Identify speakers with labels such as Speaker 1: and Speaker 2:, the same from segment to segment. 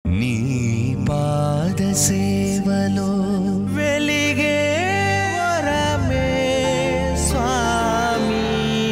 Speaker 1: నీ పాద సేవలో వెలిగే వరమే స్వామి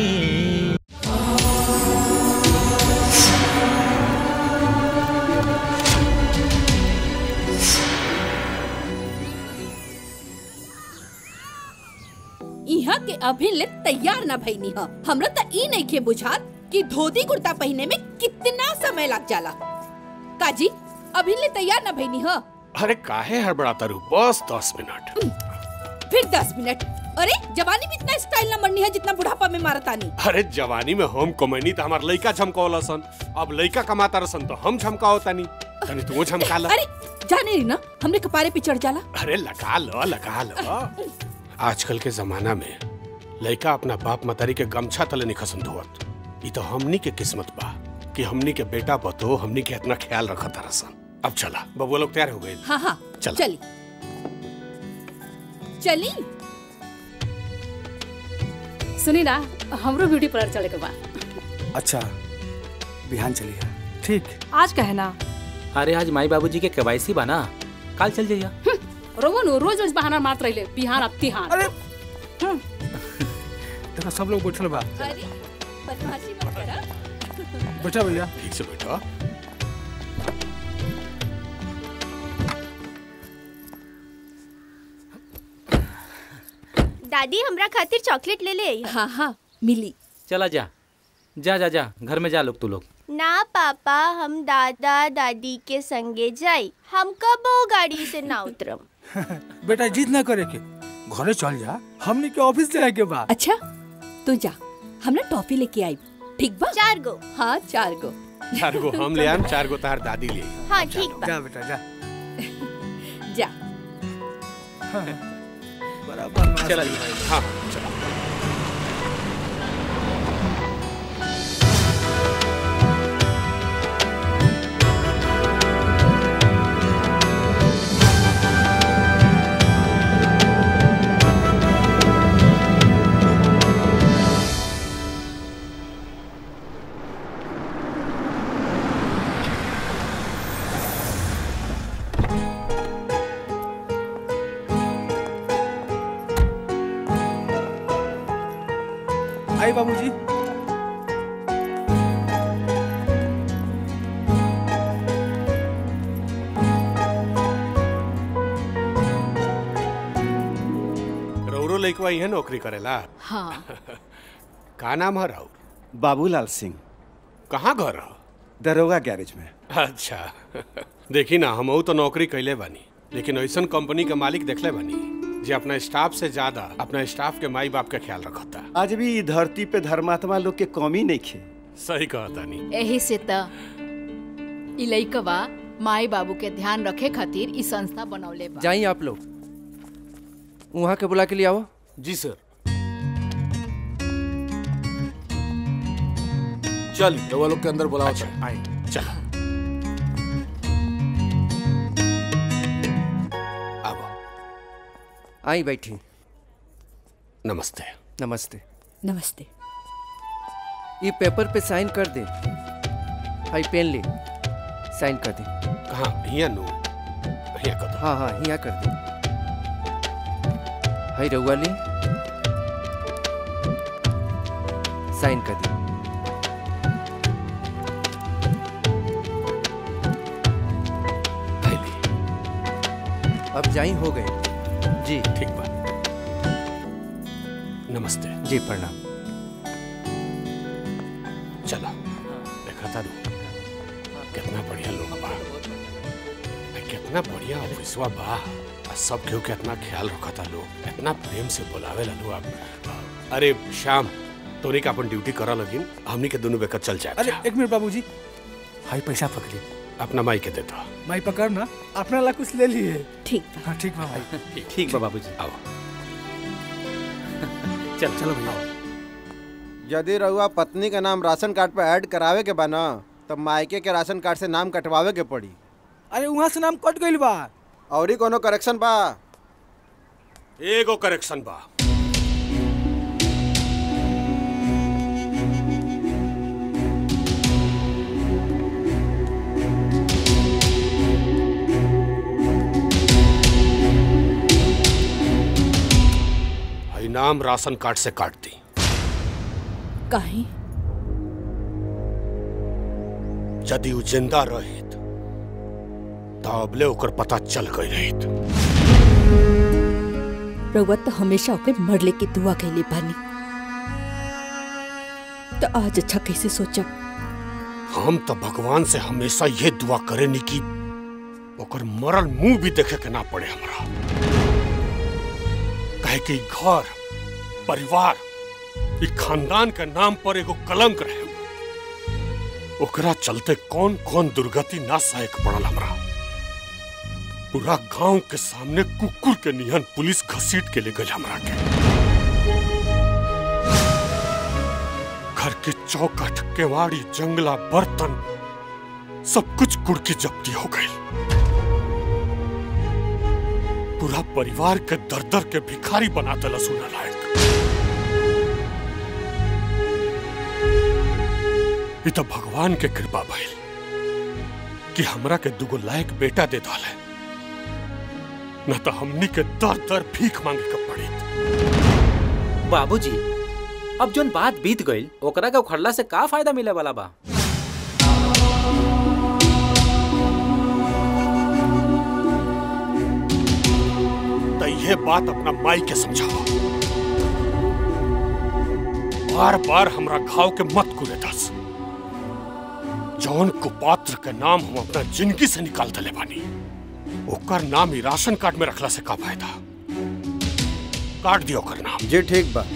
Speaker 2: यहाँ के अभी ले तैयार ना भईनी ह हमरा त ई नहीं के बुझात कि धोती कुर्ता पहने में कितना समय लग जाला काजी अभी ले तैयार ना भईनी ह
Speaker 3: अरे काहे हड़बड़ाता रू बस दस मिनट
Speaker 2: फिर दस मिनट अरे जवानी में इतना स्टाइल ना मरनी है जितना बुढ़ापा में मारतानी
Speaker 3: अरे जवानी में हम कमैनी तो हमार लइका झमकावला सन अब लइका कमाता रसन तो हम झमकाओ तनी तनी तू झमका ला
Speaker 2: अरे जाने रही ना हमरे कपारे पे चढ़ जाला
Speaker 3: अरे लगा लो लगा लो आजकल के जमाना में लइका अपना बाप मतारी के गमछा तले निखसन धोवत ई तो हमनी के किस्मत बा कि हमनी के बेटा बतो हमनी के इतना ख्याल रखत रसन अब चला बबुआ लोग तैयार हो गए
Speaker 2: हाँ हाँ
Speaker 3: चल।
Speaker 2: चली चली
Speaker 4: सुनी ना हमरो ब्यूटी पार्लर चले के बा
Speaker 5: अच्छा बिहान चलिए ठीक
Speaker 4: आज कहे ना
Speaker 6: अरे आज माई बाबूजी के केवाईसी बा ना कल चल जाइया
Speaker 4: रोमन रोज रोज बहाना मारत रहिले बिहान अब तिहान
Speaker 5: अरे देखो सब लोग बैठल बा
Speaker 2: अरे बदमाशी मत करा
Speaker 5: बैठा भैया
Speaker 3: ठीक से बैठो
Speaker 7: दादी हमरा खातिर चॉकलेट ले ले आई
Speaker 2: हाँ हाँ मिली
Speaker 6: चला जा जा जा जा घर में जा लोग तू लोग
Speaker 7: ना पापा हम दादा दादी के संगे जाई हम कब गाड़ी से ना उतरम
Speaker 5: बेटा जिद ना करे के घरे चल जा हमने के ऑफिस जाए के बा
Speaker 2: अच्छा तू जा हमरा टॉफी लेके आई ठीक बा
Speaker 7: चार गो
Speaker 2: हाँ चार गो
Speaker 3: चार गो हम ले आम चार गो तार दादी ले आई।
Speaker 7: हाँ ठीक बा
Speaker 5: जा बेटा जा
Speaker 2: जा
Speaker 5: बराबर
Speaker 6: चला
Speaker 3: हाँ चलो
Speaker 5: आई बाबूजी
Speaker 3: रौरो लइकवा इहे नौकरी करेला
Speaker 4: हाँ
Speaker 3: का नाम है राउर
Speaker 8: बाबूलाल सिंह
Speaker 3: कहाँ घर है
Speaker 8: दरोगा गैरेज में
Speaker 3: अच्छा देखी ना हम तो नौकरी कैले बानी लेकिन ऐसन कंपनी के मालिक देखले बानी जे अपना स्टाफ से ज्यादा अपना स्टाफ के माई बाप के ख्याल रखता
Speaker 8: आज भी ई धरती पे धर्मात्मा लोग के कमी नहीं खे
Speaker 3: सही कहता नहीं
Speaker 9: एही से त इ लइकवा माई बाबू के ध्यान रखे खातिर इ संस्था बनौले बा
Speaker 10: जाइए आप लोग वहाँ के बुला के लिए आओ
Speaker 6: जी सर चल रवा लोग के अंदर बुलाओ
Speaker 3: अच्छा आए चलो अब
Speaker 10: आई बैठी
Speaker 3: नमस्ते
Speaker 10: नमस्ते
Speaker 2: नमस्ते
Speaker 10: ये पेपर पे साइन कर दे हाई पेन ले साइन कर दे
Speaker 3: कहाँ हिया नु हिया कदो
Speaker 10: हाँ हाँ यहाँ कर दे हाई रउआ ले साइन कर दे
Speaker 3: पहले
Speaker 10: अब जाई हो गए जी
Speaker 3: ठीक बा नमस्ते
Speaker 10: जी प्रणाम
Speaker 3: चलो देखा था नु कितना बढ़िया लोग बा आ, कितना बढ़िया ऑफिसवा बा आ सब केहू के इतना ख्याल रखता लोग इतना प्रेम से बुलावे ला लोग आप अरे श्याम तोरी का अपन ड्यूटी करा लगिन हमनी के दोनों बेकर चल जाए
Speaker 5: अरे एक मिनट बाबूजी हाई पैसा पकड़ी
Speaker 3: अपना माई के देता
Speaker 5: माई पकड़ ना अपना ला कुछ ले लिए
Speaker 2: ठीक बा
Speaker 5: हाँ ठीक बा भाई
Speaker 6: ठीक बा बाबूजी
Speaker 3: आओ
Speaker 6: चल
Speaker 5: चलो भैया
Speaker 11: यदि रउआ पत्नी का नाम राशन कार्ड पे ऐड करावे के बा न तब मायके के राशन कार्ड से नाम कटवावे के पड़ी
Speaker 5: अरे वहाँ से नाम कट गइल बा
Speaker 11: और ही कोनो करेक्शन बा
Speaker 3: एगो करेक्शन बा नाम राशन कार्ड से काट दी
Speaker 2: काहे
Speaker 3: यदि उ जिंदा रहित तो अबले ओकर पता चल गई रहित
Speaker 2: रउआ तो हमेशा ओके मरले की दुआ कैले बानी तो आज अच्छा कैसे सोचा
Speaker 3: हम तो भगवान से हमेशा ये दुआ करेनी कि ओकर मरल मुंह भी देखे के ना पड़े हमरा कहे कि घर परिवार ई खानदान के नाम पर एगो कलंक रहे ओकरा चलते कौन कौन दुर्गति ना सहायक पड़ल हमरा पूरा गांव के सामने कुकुर के निहन पुलिस घसीट के ले गई हमरा के घर के चौखट केवाड़ी जंगला बर्तन सब कुछ कुड़की जब्ती हो गई पूरा परिवार के दर दर के भिखारी बना दिला सुना लायक ये तो भगवान के कृपा भइल कि हमरा के दुगो लायक बेटा दे डाले न तो हमनी के दर दर भीख मांगे के पड़ी
Speaker 6: बाबूजी अब जोन बात बीत गईल ओकरा के उखड़ला से का फायदा मिले वाला बा
Speaker 3: तो ये बात अपना माई के समझाओ बार बार हमरा घाव के मत कुरे दस जौन कुपात्र के नाम हम अपना जिंदगी से निकाल दले बानी ओकर नाम ही राशन कार्ड में रखला से का फायदा काट दियो ओकर नाम
Speaker 11: जी ठीक बा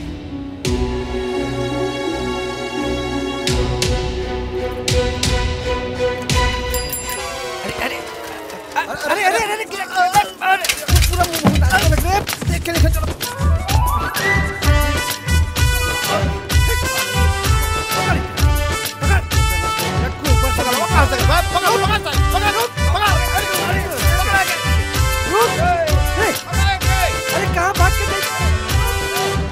Speaker 1: अरे अरे अरे अरे पूरा मुंह लग रहा है देख के लेकर चलो अरे कहाँ भाग के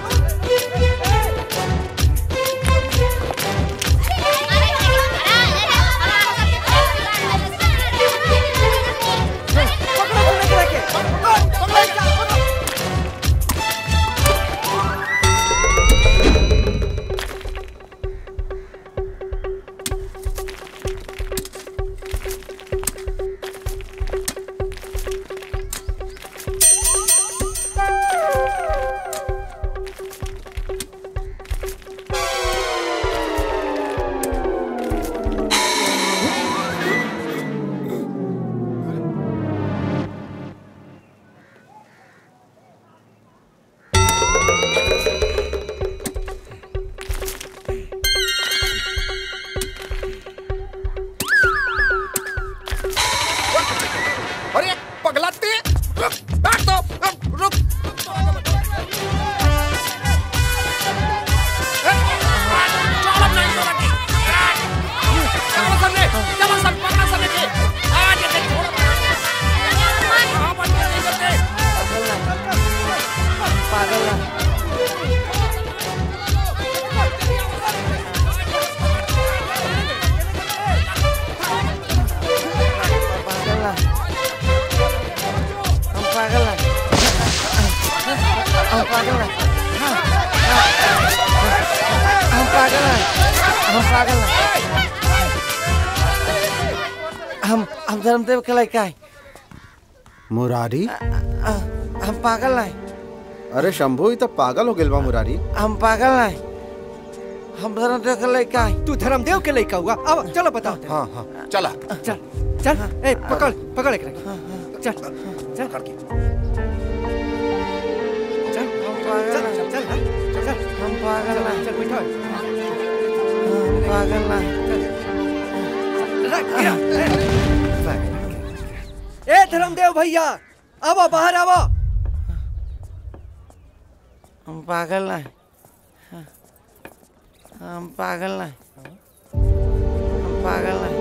Speaker 12: अरे पगलाते रुक बैठ तो रुक, रुक चलो नहीं तो लगी चलो सामने चलो सब पकड़ा सामने के आज ये छोड़ कहां बन के नहीं करते
Speaker 1: पागल हम पागल हैं हम पागल हैं हम पागल हैं हम पागल हैं हम हम धर्मदेव के लड़का है
Speaker 11: मुरारी
Speaker 1: हम पागल हैं
Speaker 11: अरे शंभू ये तो पागल हो गेल बा मुरारी
Speaker 1: हम पागल हैं हम धर्मदेव के लड़का है
Speaker 13: तू धर्मदेव के लड़का हुआ अब चलो बताओ
Speaker 11: हाँ हाँ चला
Speaker 13: चल चल ए पकड़ पकड़ एक चल चल करके चल
Speaker 1: पागल
Speaker 13: चल चल चल चल
Speaker 1: हम पागल हैं
Speaker 13: चल बैठो
Speaker 1: हम पागल हैं
Speaker 13: ए धर्मदेव भैया आवो बाहर आवो
Speaker 1: हम पागल हैं हम पागल हैं हम पागल हैं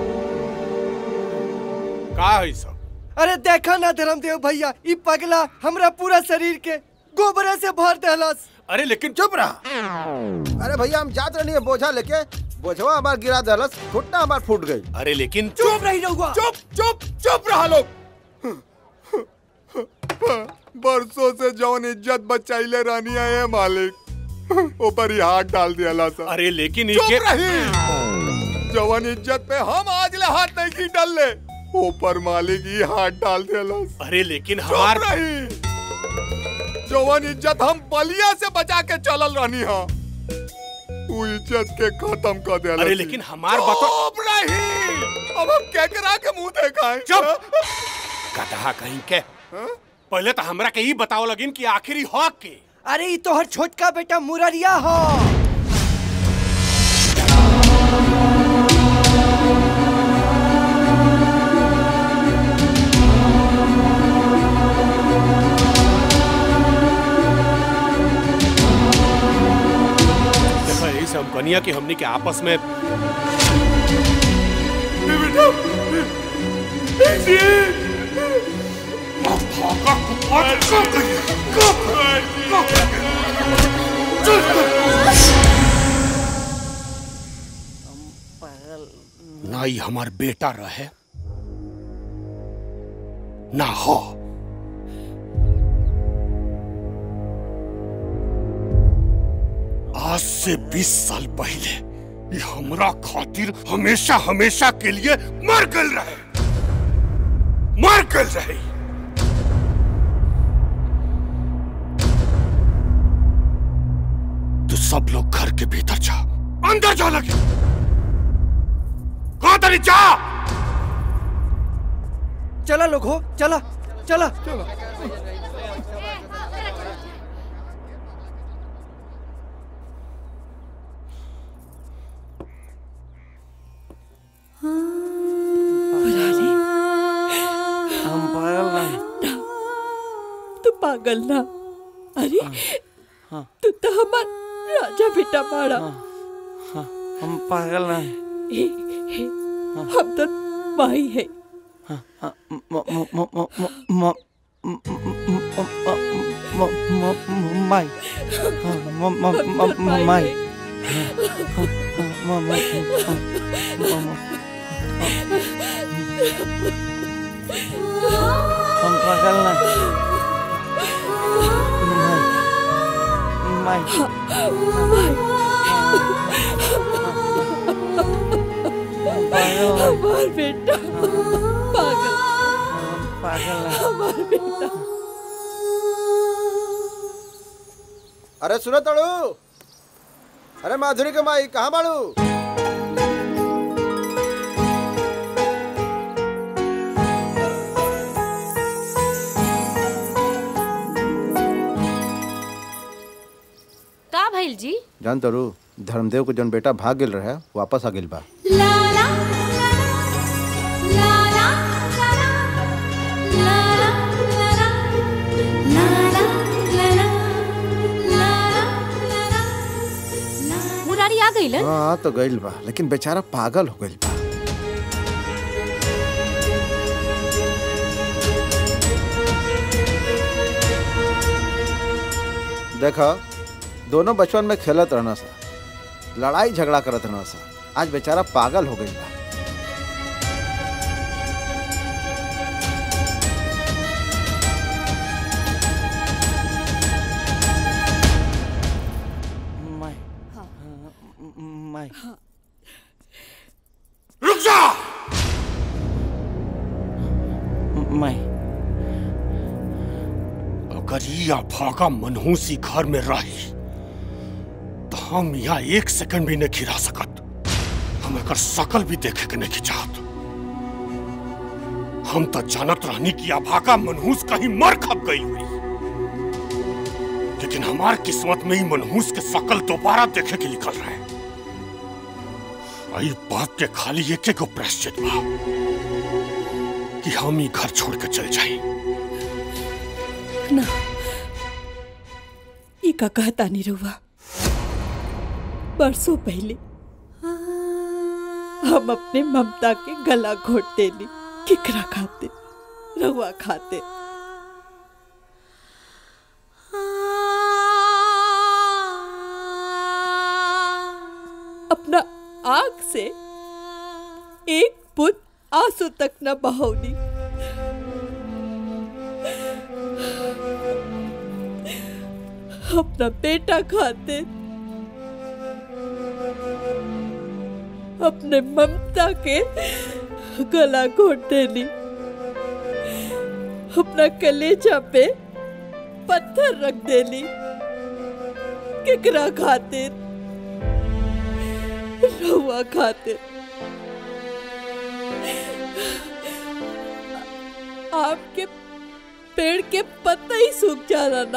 Speaker 3: का है सब
Speaker 13: अरे देखा ना धर्मदेव भैया ई पगला हमरा पूरा शरीर के गोबरे से भर देहलस
Speaker 3: अरे लेकिन
Speaker 11: चुप रहा अरे भैया हम जात रहनी है बोझा लेके बोझवा हमार गिरा दलस घुटना हमार फूट गई
Speaker 3: अरे लेकिन
Speaker 13: चुप रही रहुआ
Speaker 11: चुप चुप चुप रहा लोग
Speaker 14: बरसों से जौन इज्जत बचाइले रानी है मालिक ऊपर ही हाथ डाल दिया ला सा
Speaker 3: अरे लेकिन
Speaker 14: चुप
Speaker 3: इके
Speaker 14: रही जवान इज्जत पे हम आज ले हाथ नहीं की डाल ले ऊपर मालिक ही हाथ डाल दिया ला सा।
Speaker 3: अरे लेकिन
Speaker 14: चुप
Speaker 3: हमार
Speaker 14: रही जवान इज्जत हम बलिया से बचा के चलल रहनी हा तू इज्जत के खत्म कर दे
Speaker 3: अरे लेकिन हमार बतो
Speaker 14: चुप रही अब हम केकरा के मुंह देखाएं
Speaker 3: चुप कहा कहीं के पहले तो हमरा के ही बताओ लगिन कि आखिरी हक के
Speaker 13: अरे ये तोहर छोटका बेटा मुररिया हो
Speaker 3: देखो यही से हम कनिया कि हमनी के आपस में ना ही हमार बेटा रहे ना हो आज से 20 साल पहले ये हमरा खातिर हमेशा हमेशा के लिए मर गल रहे मर गल रहे तो सब लोग घर के भीतर जा अंदर जा लगे कहा तरी जा
Speaker 13: चला लोग हो चला चला
Speaker 10: हम पागल नहीं
Speaker 2: तू पागल ना अरे तू तो हमार राजा बेटा बाड़ा
Speaker 10: हम पागल नहीं
Speaker 2: हम तो माही है
Speaker 10: म- म- म- म- म- म- म- म- म- म- म- माई म- म- म- म- माई म- म- म- म- हम पागल नहीं माई
Speaker 2: हमार बेटा पागल
Speaker 10: पागल
Speaker 2: हमार बेटा
Speaker 11: अरे सुनो तड़ू अरे माधुरी के माई कहाँ बाड़ू
Speaker 15: का भइल जी
Speaker 11: जान तड़ू धर्मदेव के जौन बेटा भाग गेल रहे वापस आ गेल बा
Speaker 15: मुरारी आ गइल
Speaker 11: हाँ तो गइल बा लेकिन बेचारा पागल हो गइल बा देखा दोनों बचपन में खेलत रहना सा लड़ाई झगड़ा करत रहना सा आज बेचारा पागल हो गइल बा
Speaker 10: माई माई
Speaker 3: रुक जा
Speaker 10: माई
Speaker 3: अगर ये अभागा मनहूसी घर में रही तो हम यहाँ एक सेकंड भी नहीं खिरा सकत हम एकर शकल भी देखे के नहीं चाहत हम तो जानत रहनी कि अभागा मनहूस कहीं मर खप गई हुई लेकिन हमार किस्मत में ही मनहूस के शकल दोबारा देखे के निकल रहे आई बात के खाली एक एक प्रायश्चित बा कि हम ही घर छोड़ के चल जाए
Speaker 2: ना ई का कहता नहीं रहुआ बरसों पहले हम अपने ममता के गला घोट देली किकरा खाते रहुआ खाते अपना आग से एक बुत आंसू तक न बहौली अपना बेटा खाते अपने ममता के गला घोट देली अपना कलेजा पे पत्थर रख देली केकरा खातिर रहुआ खातिर आपके पेड़ के पत्ता ही सूख जाला ना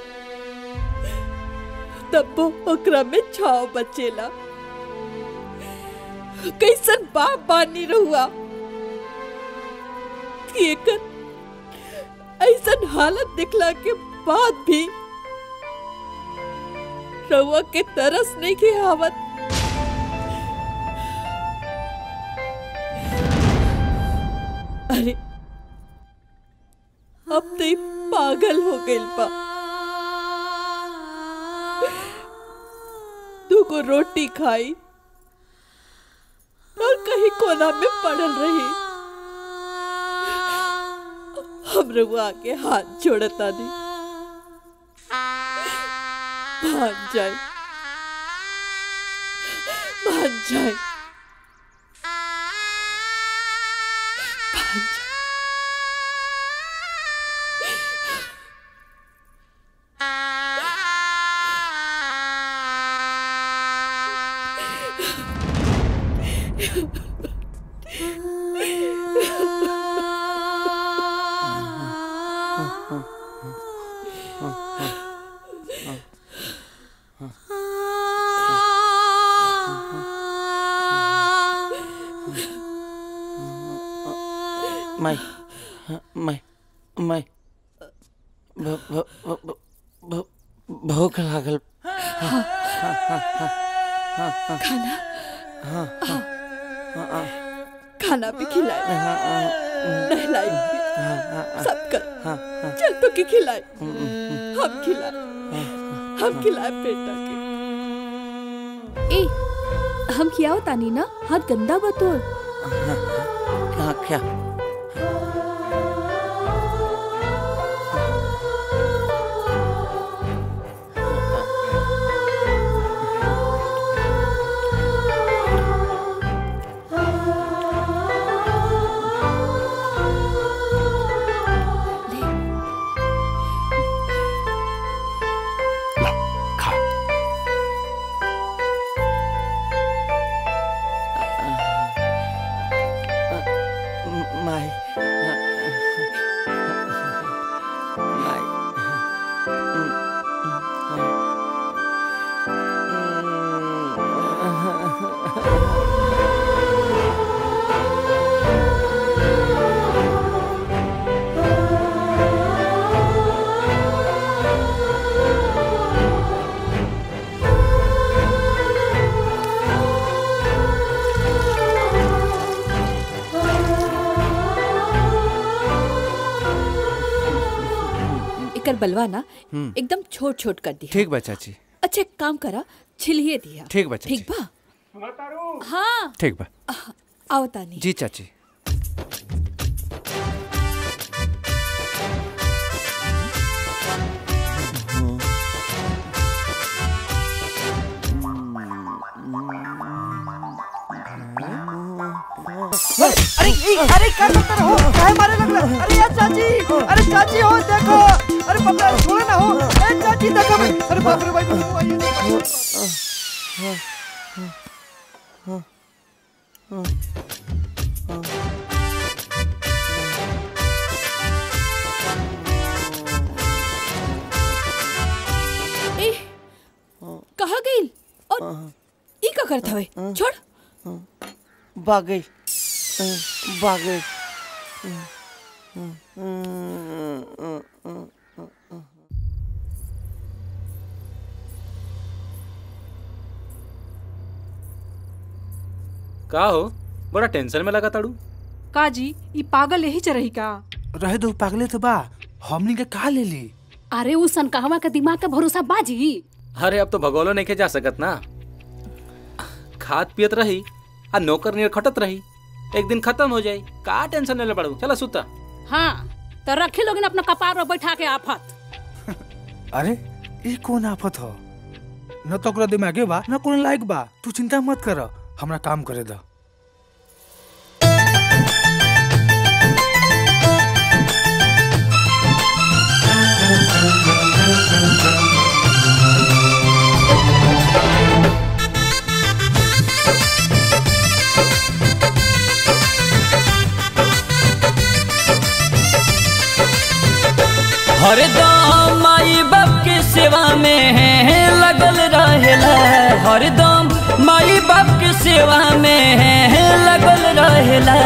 Speaker 2: तब वो ओकरा में छाव बचेला कैसन बाप बानी रहुआ कि एकर ऐसन हालत दिखला के बाद भी रहुआ के तरस नहीं के आवत अरे अब तो ई पागल हो गइल बा दूगो रोटी खाई और कहीं कोना में पड़ल रही हम रहुआ के हाथ जोड़ता नहीं मान जाए मान जाए मान जाए
Speaker 10: माई माई माई भ- भ- भ- भ- भ- भूख लागल
Speaker 2: खाना
Speaker 10: हाँ, हाँ, हाँ, हाँ,
Speaker 2: खाना भी खिलाए नहलाई भी सब कर
Speaker 10: हाँ, हाँ।
Speaker 2: चल तो की खिलाए हम खिलाए हम खिलाए बेटा के
Speaker 15: ए हम खियाओ तानी ना हाथ गंदा बतोर
Speaker 10: हाँ क्या माई माई
Speaker 2: एकर बलवा ना
Speaker 10: हम्म।
Speaker 2: एकदम छोट छोट कर दिया
Speaker 10: ठीक बा चाची
Speaker 2: अच्छा एक काम करा छिलिए दिया
Speaker 10: ठीक बा चाची
Speaker 2: ठीक बा हाँ
Speaker 10: ठीक बा
Speaker 2: आओ तानी
Speaker 10: जी चाची
Speaker 13: अरे ए, अरे क्या करते रहो काहे मारे लगला अरे यार चाची अरे चाची हो देखो अरे बाप रे छोड़ो ना हो ए चाची देखो मैं अरे बाप रे भाई वो आइए
Speaker 2: ए कहाँ गई और ई का करत हवे छोड़
Speaker 10: बागई बागई
Speaker 6: का हो बड़ा टेंशन में लगा ताड़ू
Speaker 4: का जी ई पागल यही च रही का
Speaker 5: रहे दो पागले तो बा हमनी के का ले ली
Speaker 4: अरे उस सनकाहवा के दिमाग का भरोसा बाजी
Speaker 6: अरे अब तो भगोलो नहीं के जा सकत ना खात पियत रही आ नौकर नियर खटत रही एक दिन खत्म हो जाई का टेंशन ले पड़ू चला सुता
Speaker 4: हाँ तो रखे लोग अपना कपार पर बैठा के आफत
Speaker 5: अरे ई कौन आफत हो न तो ओकरा दिमागे बा न कोनो लायक बा तू चिंता मत कर हमरा काम करे दा
Speaker 16: हरदम माई बाप के सेवा में लगल रहेला हरदम माई बाप के सेवा में लगल रहेला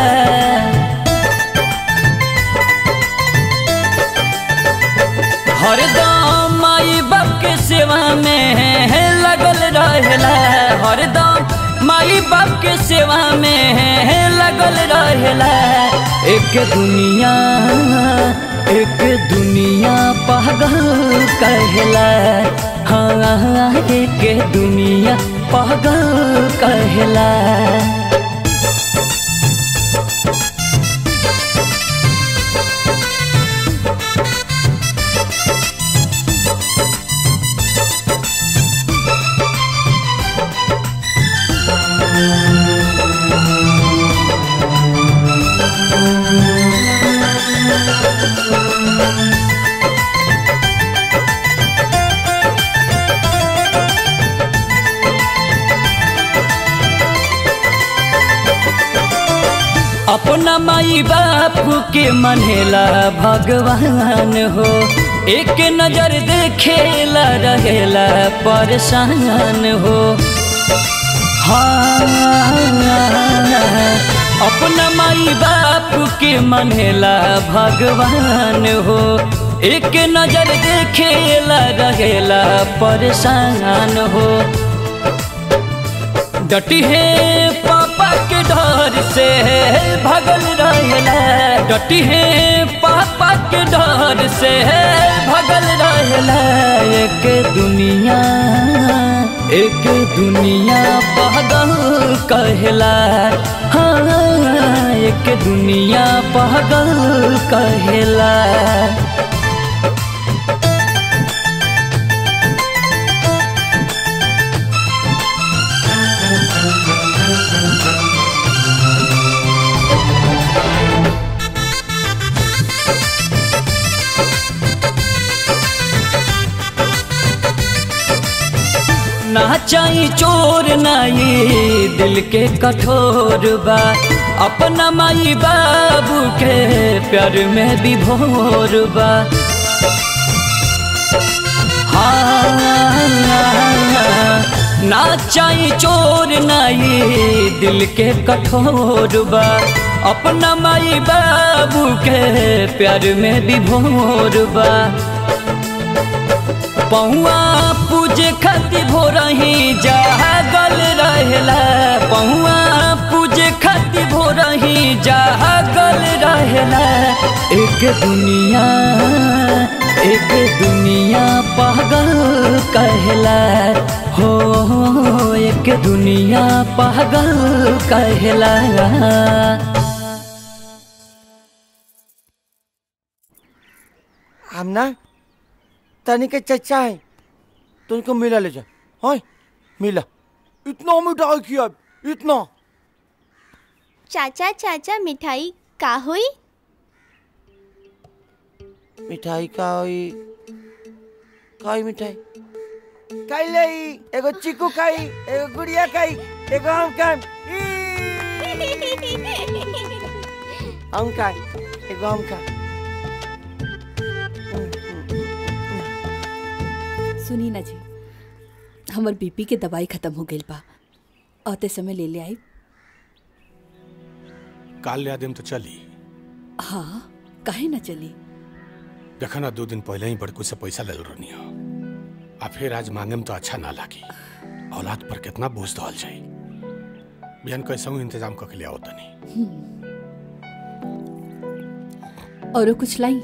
Speaker 16: हरदम माई बाप के सेवा में लगल रहेला हरदम माई बाप के सेवा में लगल रहेला एक दुनिया एक दुनिया पागल कहला हाँ एक दुनिया पागल कहला अपना माई बाप के मनेला भगवान हो एक नजर देखेला रहेला परेशान हो हाँ अपना माई बाप के मनेला भगवान हो एक नजर देखेला रहेला परेशान हो डटी है पापा के डर से भगल रहेला डटी है पापा के डर से भगल रहेला एक दुनिया एक दुनिया पागल कहला हाँ एक दुनिया पागल कहला ना चाही चोर नाई दिल के कठोर बा अपना माई बाबू के प्यार में विभोर बा हाँ ना चाही चोर नाई दिल के कठोर बा अपना माई बाबू के प्यार में विभोर बा पहुआ पूजे खातिर भोरही जागल रहेला पहुआ पूजे खातिर भोरही जागल रहेला एक दुनिया एक दुनिया पागल कहला हो एक दुनिया पागल कहला
Speaker 10: हम ना तनी के चचा है तो उनको मिला ले जा हाँ मिला इतना मिठाई किया इतना
Speaker 7: चाचा चाचा मिठाई का हुई
Speaker 10: मिठाई का हुई का हुई मिठाई खाई ले एगो चीकू खाई एगो गुड़िया खाई एगो हम खाई हम खाई एगो हम खाई
Speaker 15: सुनी ना जी हमर बीपी के दवाई खत्म हो गई बा आते समय ले ले आई
Speaker 3: काल ले आदिम तो चली
Speaker 15: हाँ काहे ना चली
Speaker 3: देखा ना दो दिन पहले ही बड़कू से पैसा ले रहनी हो आ फिर आज मांगे में तो अच्छा ना लागी औलाद पर कितना बोझ दल जाई बिहान कैसा इंतजाम करके ले आओ तनी
Speaker 15: और कुछ लाई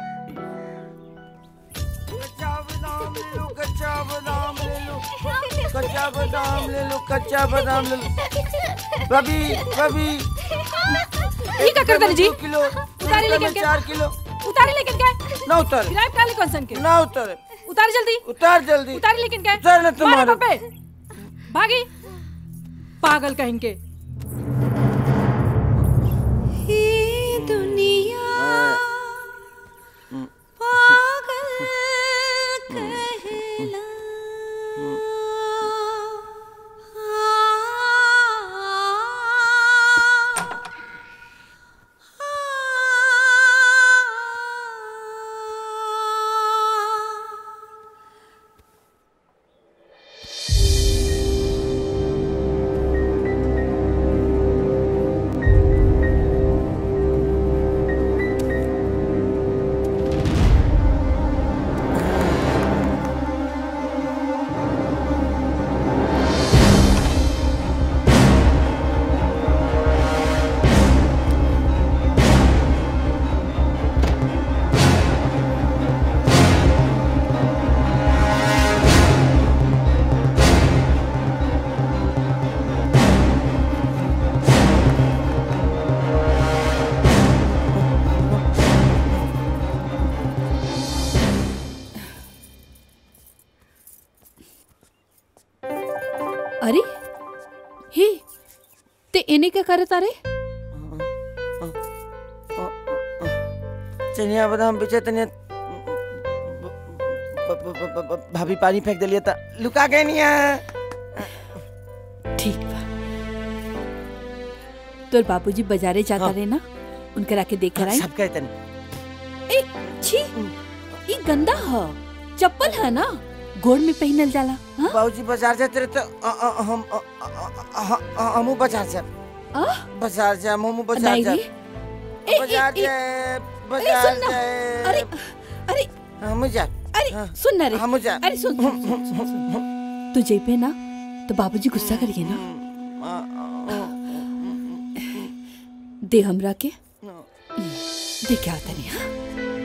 Speaker 10: कच्चा बादाम ले लो कच्चा बादाम ले लो कच्चा बादाम ले लो रवि रवि
Speaker 4: ये क्या करते जी
Speaker 10: किलो
Speaker 4: उतारे लेकिन क्या
Speaker 10: चार किलो
Speaker 4: उतारे लेकिन क्या
Speaker 10: ना उतारे
Speaker 4: गिराए काले कौन सन के
Speaker 10: ना उतारे
Speaker 4: उतार जल्दी
Speaker 10: उतार जल्दी
Speaker 4: उतार लेकिन क्या
Speaker 10: उतार ना तुम्हारे-
Speaker 4: मारे बापे भागी पागल कहीं के
Speaker 17: दुनिया पागल कहला
Speaker 15: अरे हे ते एने क्या करत अरे
Speaker 10: चनिया बादाम बेचे तनिया ब- ब- ब- ब- ब- भाभी पानी फेंक दिलिए त लुका गए निया
Speaker 15: ठीक बा तोर बाबूजी बाजारे जाता रहे ना उनकरा के देख कर आई
Speaker 10: सब कहते नहीं
Speaker 15: ए छी ई गंदा ह चप्पल है ना गोड़ में पहनल जाला हाँ?
Speaker 10: बाबूजी बाजार जाते रहे तो अ- अ- हम अ- अ- अ- अ- हमू बाजार जा बाजार जा हमू बाजार
Speaker 15: नहीं
Speaker 10: जा
Speaker 15: रे। ए, ए,
Speaker 10: बाजार
Speaker 15: ए,
Speaker 10: जाए
Speaker 15: ए,
Speaker 10: बाजार
Speaker 15: सुन ना।
Speaker 10: जाए
Speaker 15: अरे अरे
Speaker 10: हम जा
Speaker 15: अरे सुन ना रे
Speaker 10: हम जा
Speaker 15: अरे सुन सुन, सुन, सुन, सुन। तू जेबे ना तो बाबूजी गुस्सा करिए ना दे हमरा के दे क्या होता नहीं हाँ?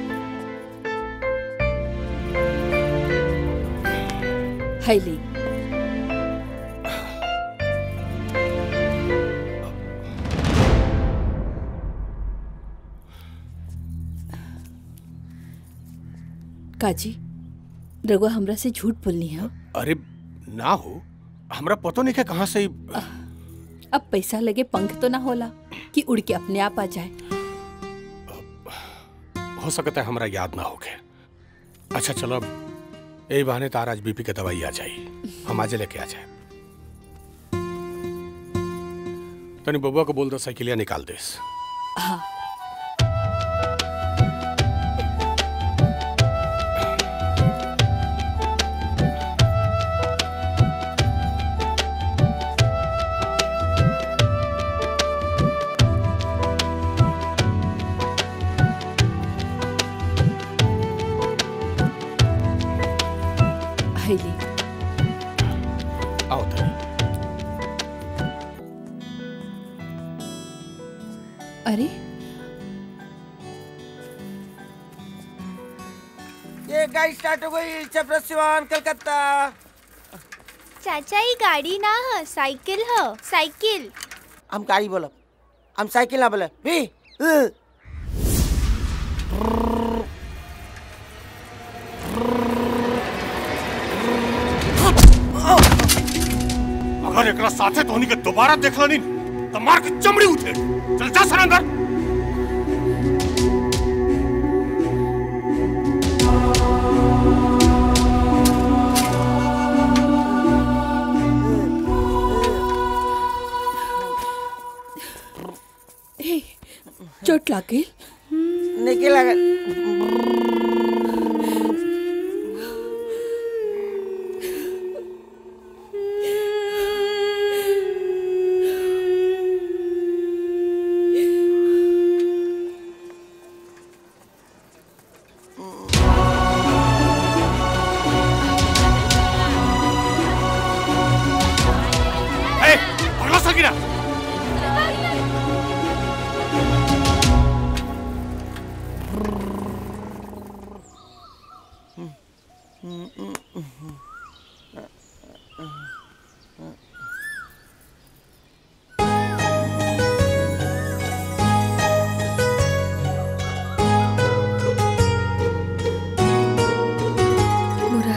Speaker 15: है ले काजी रघुआ हमरा से झूठ बोलनी है
Speaker 3: अरे ना हो हमरा पतो नहीं है कहाँ से ई-
Speaker 15: अब पैसा लगे पंख तो ना होला कि उड़ के अपने आप आ जाए
Speaker 3: हो सकता है हमरा याद ना होके अच्छा चलो अब यही बहाने तार आज बीपी के दवाई आ जाई हम आज लेके आ जाए तनी बबुआ को बोल दो साइकिलिया निकाल देस
Speaker 15: हाँ है ले
Speaker 3: आओ तनी
Speaker 15: अरे
Speaker 10: ये गाड़ी स्टार्ट हो गई छपरा सिवान कलकत्ता
Speaker 7: चाचा ये गाड़ी ना है साइकिल है साइकिल
Speaker 10: हम गाड़ी बोलब हम साइकिल ना बोले भी उ।
Speaker 3: अगर एकरा साथे तोहनी के दोबारा देखला नहीं तो मार के चमड़ी उठे चल जा सर अंदर
Speaker 15: ए, चोट लाग गई
Speaker 10: निकल लगा
Speaker 3: ए पगला सकीना
Speaker 15: मोरा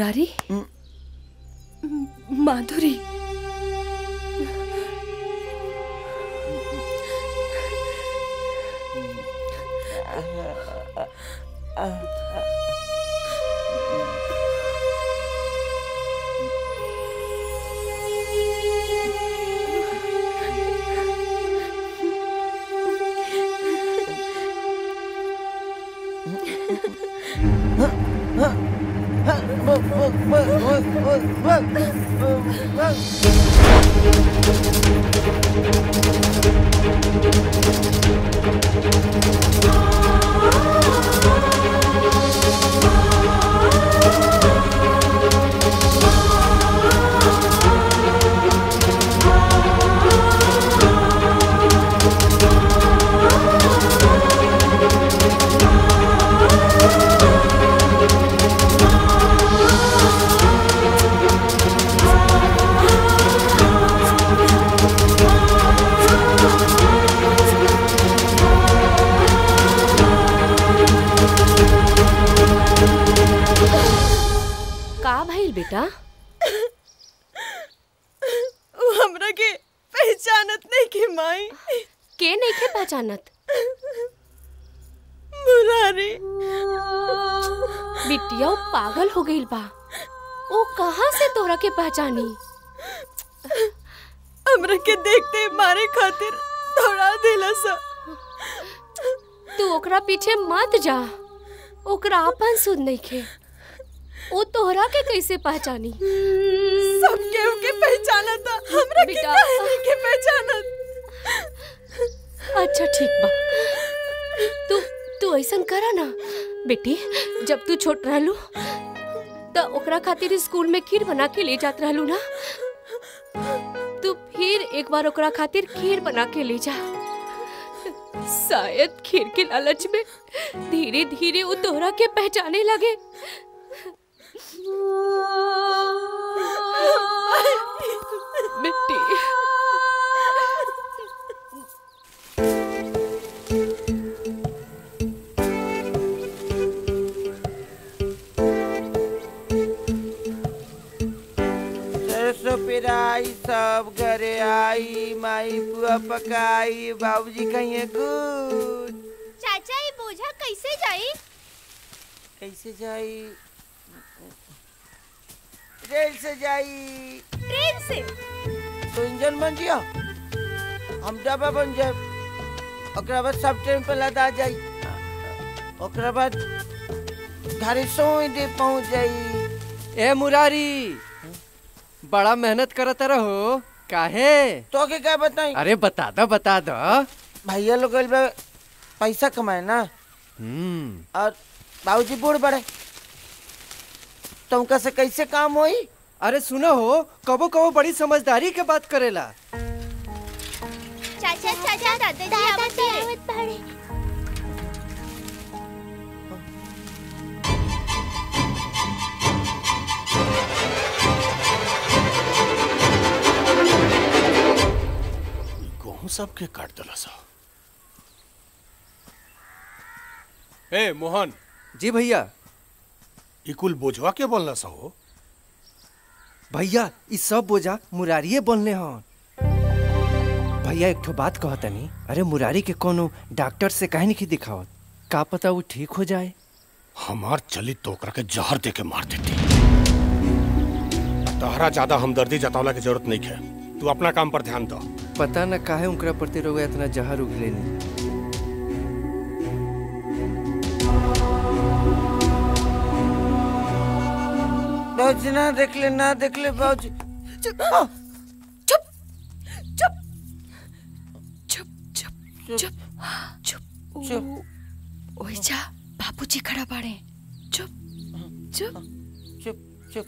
Speaker 17: मुरारी माधुरी
Speaker 18: का भइल बेटा
Speaker 17: वो हमरा के पहचानत नहीं के माई
Speaker 18: के नहीं के पहचानत
Speaker 17: मुरारी
Speaker 18: बिटिया वो पागल हो गईल बा वो कहाँ से तोरा के पहचानी
Speaker 17: हमरा के देखते मारे खातिर दौड़ा देला सा
Speaker 18: तू ओकरा पीछे मत जा ओकरा अपन सुध नहीं खे वो तोहरा के कैसे पहचानी
Speaker 17: सब केहू के पहचाना था हमरा के
Speaker 18: बेटा।
Speaker 17: काहे नहीं के पहचानत
Speaker 18: अच्छा ठीक बा तू तू ऐसन करा ना बेटी जब तू छोट रहलू त ओकरा खातिर स्कूल में खीर बना के ले जात रहलू ना तू फिर एक बार ओकरा खातिर खीर बना के ले जा शायद खीर के लालच में धीरे धीरे वो तोहरा के पहचाने लगे बेटी
Speaker 10: सरसों पेराई सब घरे आई माई बुआ पकाई बाबूजी कहिए गुड
Speaker 7: चाचा ये बोझा कैसे जाई
Speaker 10: कैसे जाई रेल से जाई
Speaker 7: ट्रेन से
Speaker 10: तो इंजन बन जिया हम डब्बा बन जाए ओकरा बाद सब ट्रेन पे लदा जाई ओकरा बाद घरे सोई दे पहुंच जाई
Speaker 13: ए मुरारी बड़ा मेहनत करत रहो काहे
Speaker 10: तो के क्या बताई
Speaker 13: अरे बता दो बता दो
Speaker 10: भैया लोग गइल बा पैसा कमाए ना
Speaker 13: हम्म
Speaker 10: और बाबूजी बूढ़ बड़े तो उनका से कैसे काम होई
Speaker 13: अरे सुनो हो कबो कबो बड़ी समझदारी के बात करेला
Speaker 7: चाचा चाचा दादाजी आवत बाड़े
Speaker 3: गेहूं सबके काट दिला सा
Speaker 5: ए मोहन
Speaker 13: जी भैया
Speaker 3: ई कुल बोझवा के बोलना सा हो
Speaker 13: भैया ई सब बोझा मुरारिये बोलने हन भैया एक ठो बात कहतनी अरे मुरारी के कोनो डॉक्टर से काहे नहीं दिखावत का पता वो ठीक हो जाए
Speaker 3: हमार चली तो ओकरा के जहर दे के मार देती तहरा ज्यादा हमदर्दी जतावला की जरूरत नहीं है तू अपना काम पर ध्यान दो
Speaker 13: पता न काहे उनकरा प्रति रोग इतना जहर उगलेनी
Speaker 10: बाबूजी ना देख ले ना देख ले बाबूजी
Speaker 17: चुप चुप चुप चुप चुप चुप चुप
Speaker 10: चुप
Speaker 17: ओए जा बाबूजी खड़ा बाड़े चुप चुप
Speaker 10: चुप चुप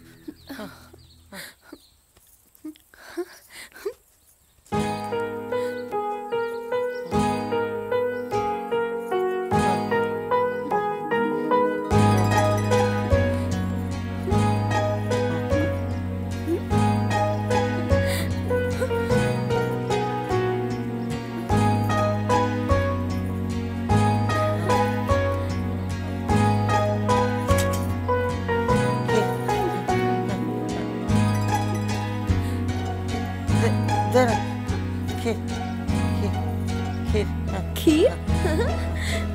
Speaker 10: दे ना खीर खीर खीर
Speaker 15: खीर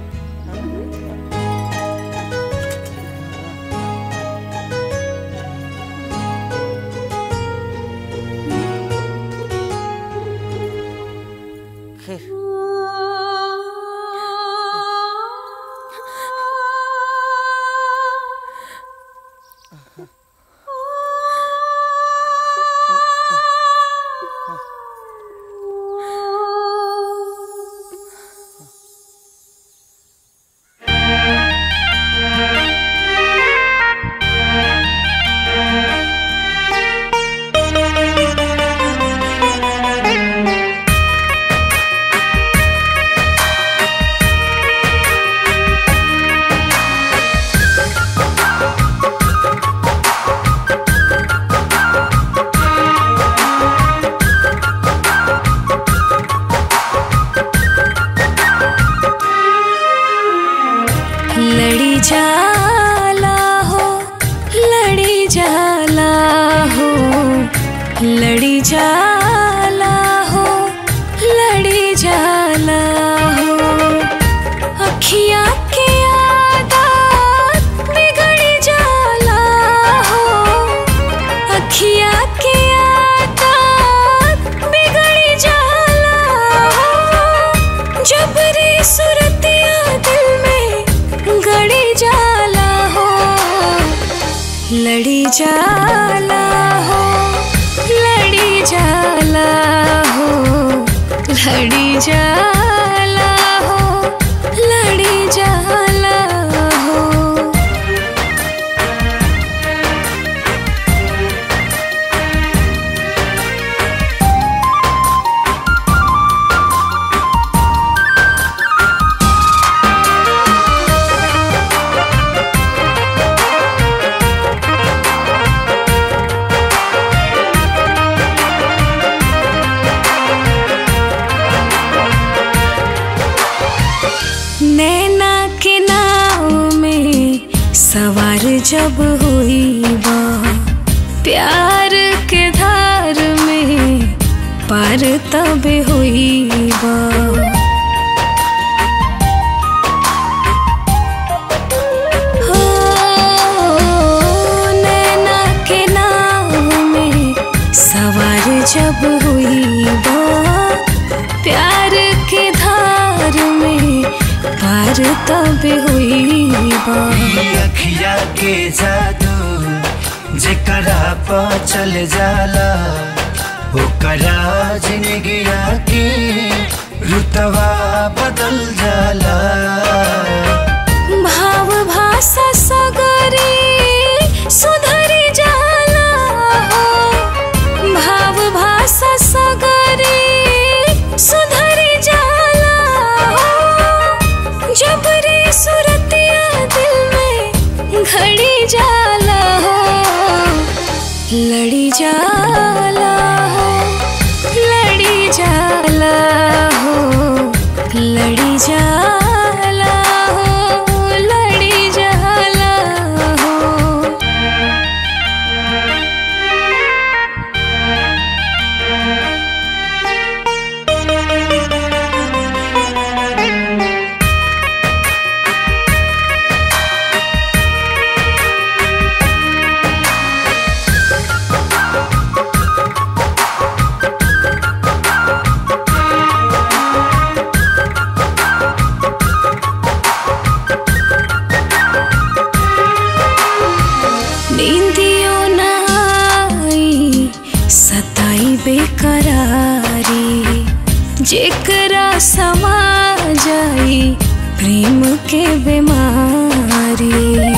Speaker 10: खीर
Speaker 17: लड़ी जाला हो लड़ी जाला हो लड़ी जाला हो लड़ी जाला हो अखियाँ के आदत बिगड़ी जाला हो अखियाँ के आदत बिगड़ी जाला हो जबरी सुरतिया दिल में गड़ी जाला हो लड़ी जाला हो लड़ी जाला हो लड़ी जाला हो लड़ी जाला हो नैना के नाव में सवार जब हुई बा प्यार के धार में पार तब हुई बा हो, नैना के नाव में सवार जब हुई बा प्यार के धार में पार तब हुई बा
Speaker 19: अखिया के जादू जेकरा पा चल जाला ओकरा जिंदगिया के रुतवा बदल जाला
Speaker 17: भाव भाषा सगरी सुधरी जाला हो भाव भाषा सगरी सुधरी जाला हो जबरी सुरतिया दिल में घड़ी जाला हो लड़ी जाला हो लड़ी जाला हो लड़ी जाला हो लड़ी जाला हो नींदियो न आई सताई बेकरारी जेकरा समा जाई प्रेम के बीमारी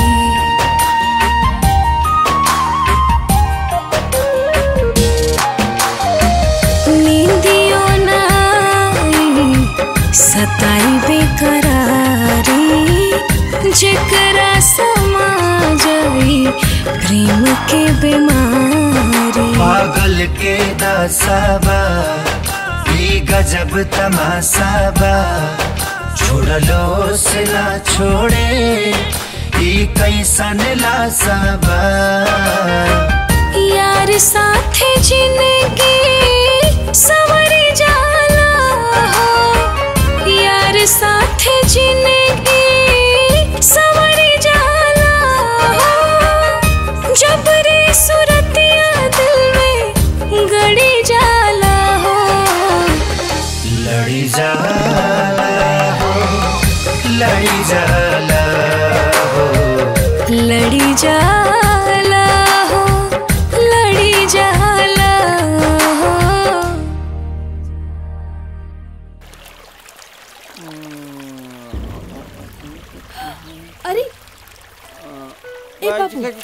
Speaker 17: नींदियो न आई सताई बेकरारी जेकरा समा जाई प्रेम के बीमारी
Speaker 19: पागल के दासाबा ई गजब तमासाबा छोड़लो से ना छोड़े ई कैसन लासाबा
Speaker 17: यार साथे जिंदगी सा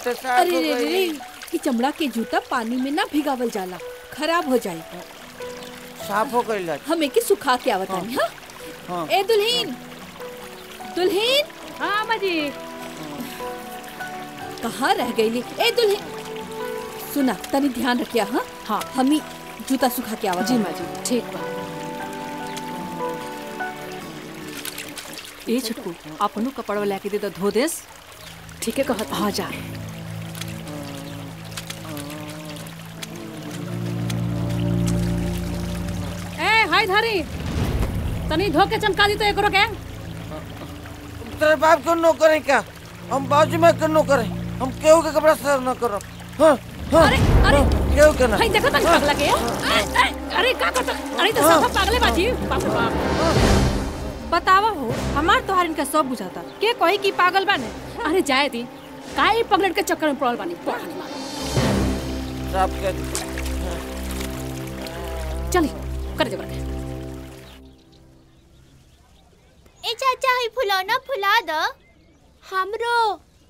Speaker 10: तो साफ
Speaker 2: अरे
Speaker 10: हो
Speaker 2: रे रे रे
Speaker 10: गई
Speaker 2: ई चमड़ा के जूता पानी में ना भिगावल जाला खराब हो जाई
Speaker 10: साफ हो गई
Speaker 2: हम एके सुखा के आवतानी हां
Speaker 10: हाँ।
Speaker 2: ए दुल्हीन दुल्हीन
Speaker 4: हाँ अम्मा जी
Speaker 2: कहाँ रह गईली ए दुल्हीन सुना तनी ध्यान रखिया हाँ हाँ हम ही जूता सुखा के आवा
Speaker 4: जी माँ जी ठीक बा ए छोटकू अपनो कपड़वा लेके दे दो धो देस ठीक है कहत हाँ जा ए हाय धारी तनी धो के चमका दी तो एकरो के
Speaker 10: तेरे बाप को नो करें क्या हम बाजू में कर नो करें हम केहू के कपड़ा साफ न करो हाँ हाँ
Speaker 4: अरे अरे
Speaker 10: केहू के ना
Speaker 4: हाय देखो तनी पागल के ए, ए, अरे का करत अरे तो
Speaker 10: हाँ।
Speaker 4: सब पागले बाजी बाप रे बाप
Speaker 20: बतावा हो हमार तोहार इनका सब बुझाता के कही कि पागल बाने
Speaker 4: अरे जाए दी काहे पगलेट के चक्कर में पड़ल बानी पढ़ाने मार
Speaker 10: साफ कर
Speaker 4: चली कर दे बरके
Speaker 7: ए चाचा ही फुलौना फुला द हमरो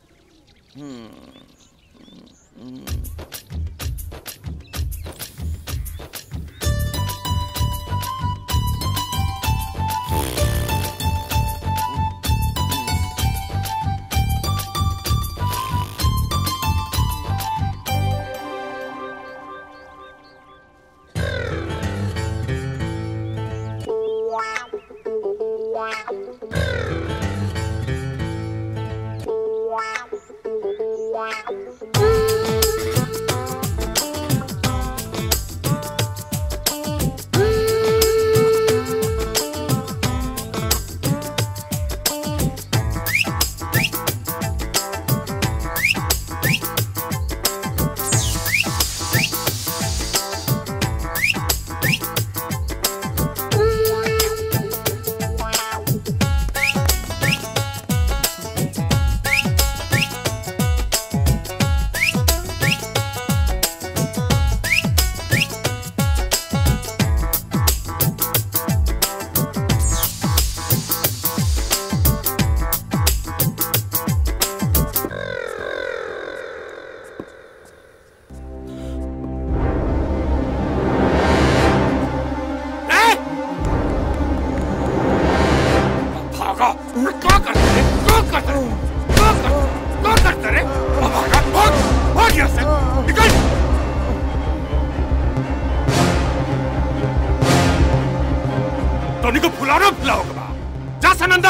Speaker 3: भागा क्या करते रे क्या करते रे क्या करते क्या करते रे अब भागा भाग भाग यहाँ से निकल टोनी को फुलाना फुलाओगे बा जा सन अंदर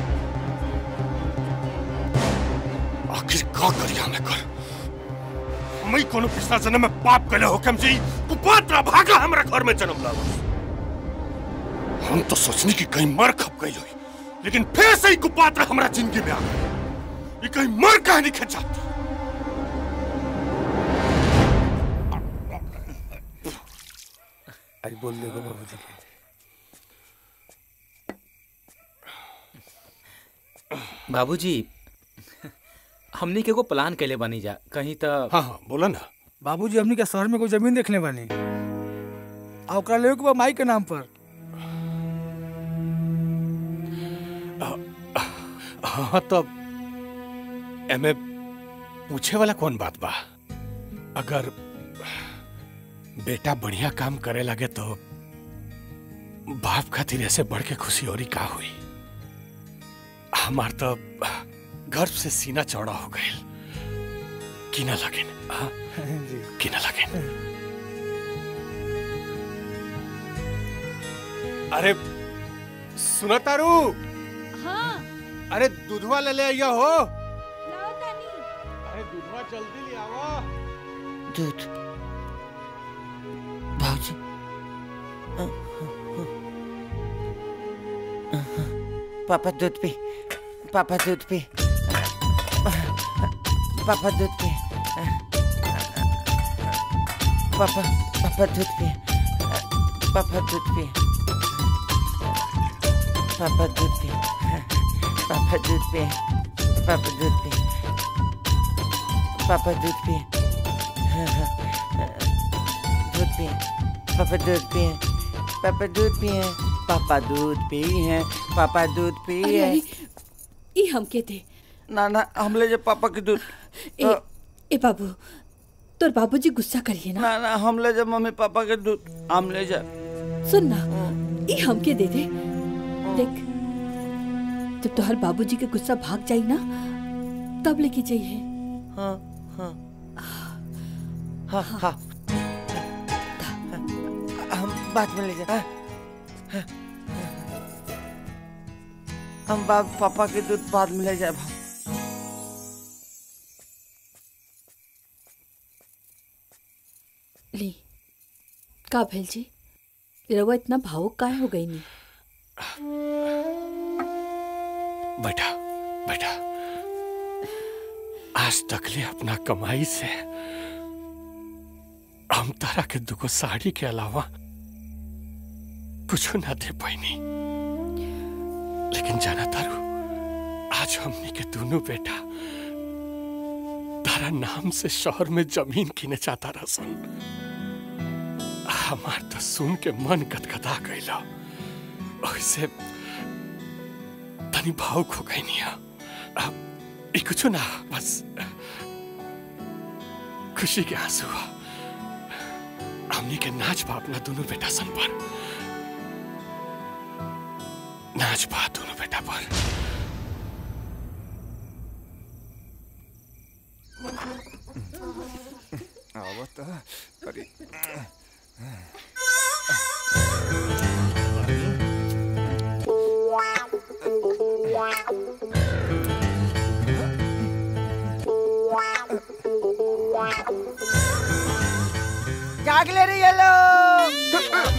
Speaker 3: आखिर का करिया मैं कर हमें कोनो पिछला जन्म में पाप कले हो कम जी कुपात्र भागा हमरा घर में जन्म लावा हम तो सोचनी कि कहीं मर खप गई हुई लेकिन फिर से ही कुपात्र हमारा जिंदगी में आ गए ये कहीं मर कहीं नहीं खचा
Speaker 5: अरे बोल देखो बाबूजी के
Speaker 6: बाबूजी हमनी के एगो प्लान कैले बनी जा कहीं तो
Speaker 3: हाँ हाँ बोला ना
Speaker 5: बाबूजी हमनी के शहर में कोई जमीन देखने बानी आ ओकरा लेवे के बा माई के नाम पर
Speaker 3: हाँ तब एमे पूछे वाला कौन बात बा अगर बेटा बढ़िया काम करे लगे तो बाप खातिर ऐसे बढ़ के खुशी और का हुई हमार तो गर्व से सीना चौड़ा हो गए कि ना लगे कि ना लगे अरे सुनो तारू
Speaker 4: हाँ
Speaker 11: अरे दूधवा ले ले आइया हो
Speaker 4: लाओ तानी
Speaker 11: अरे दूधवा जल्दी ले आओ
Speaker 10: दूध भाजी पापा दूध पी पापा दूध पी पापा दूध पी पापा पापा दूध पी पापा दूध पी पापा दूध पी पापा दूध पी पापा दूध पी पापा दूध पी दूध पी पापा दूध पी पापा दूध पी पापा दूध पी है पापा दूध पी
Speaker 2: अरे
Speaker 10: है
Speaker 2: अरे ई हमके दे
Speaker 10: ना ना हम ले जाए पापा के दूध
Speaker 2: ए
Speaker 15: ए बाबू तोर बाबूजी गुस्सा करिए ना
Speaker 10: ना ना हम ले जा मम्मी पापा के दूध हम ले जा
Speaker 15: सुन ना ये हमके दे दे देख जब तोहर बाबूजी के गुस्सा भाग जाई ना तब लेके जाइए
Speaker 10: हाँ हाँ हाँ हाँ हम बाद में ले जा हम बाप पापा के दूध बाद में ले जाए
Speaker 15: ली का भेल जी रवा इतना भावुक काहे हो गई नहीं
Speaker 3: बेटा बेटा आज तक ले अपना कमाई से हम तारा के दुगो साड़ी के अलावा कुछ ना दे पाईनी लेकिन जाना तारू आज हमनी के दोनों बेटा तारा नाम से शहर में जमीन किने चाहता रसन हमार तो सुन के मन कतकता गईला ऐसे तनी भावुक हो गई नहीं ई कुछ ना बस खुशी के आंसू हुआ हमनी के नाच बा अपना दोनों बेटा सन पर नाच बा दोनों बेटा पर
Speaker 14: आवत अरे
Speaker 10: जाग ले रही है लो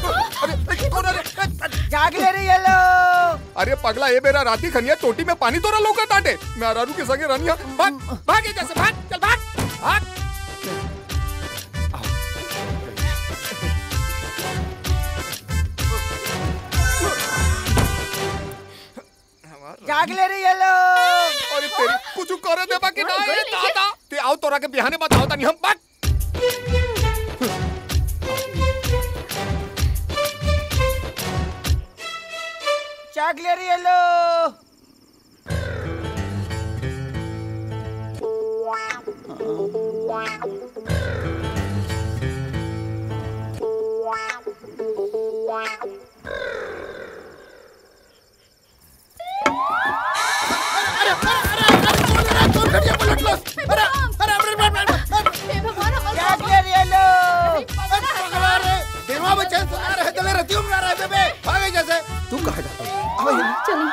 Speaker 10: जाग ले रही है लो
Speaker 14: अरे पगला ये मेरा राती खनिया टोटी में पानी तोरा लौका टाटे मैं अरारू के संगे रनिया भाग भाग ये जैसे भाग चल भाग भाग
Speaker 10: जाग ले रही है लो
Speaker 14: अरे तेरी कुछ करे दे बाकी ना ये दादा ते आओ तोरा के बिहाने बताओ तनी हम भाग
Speaker 10: जाग ले रही है लो जाग ले रही है लो
Speaker 11: दिमाग में चैन सुना रहे चले रहती हूँ रहे बेबे भागे जैसे तू कहाँ जाता है अब ये
Speaker 15: चलो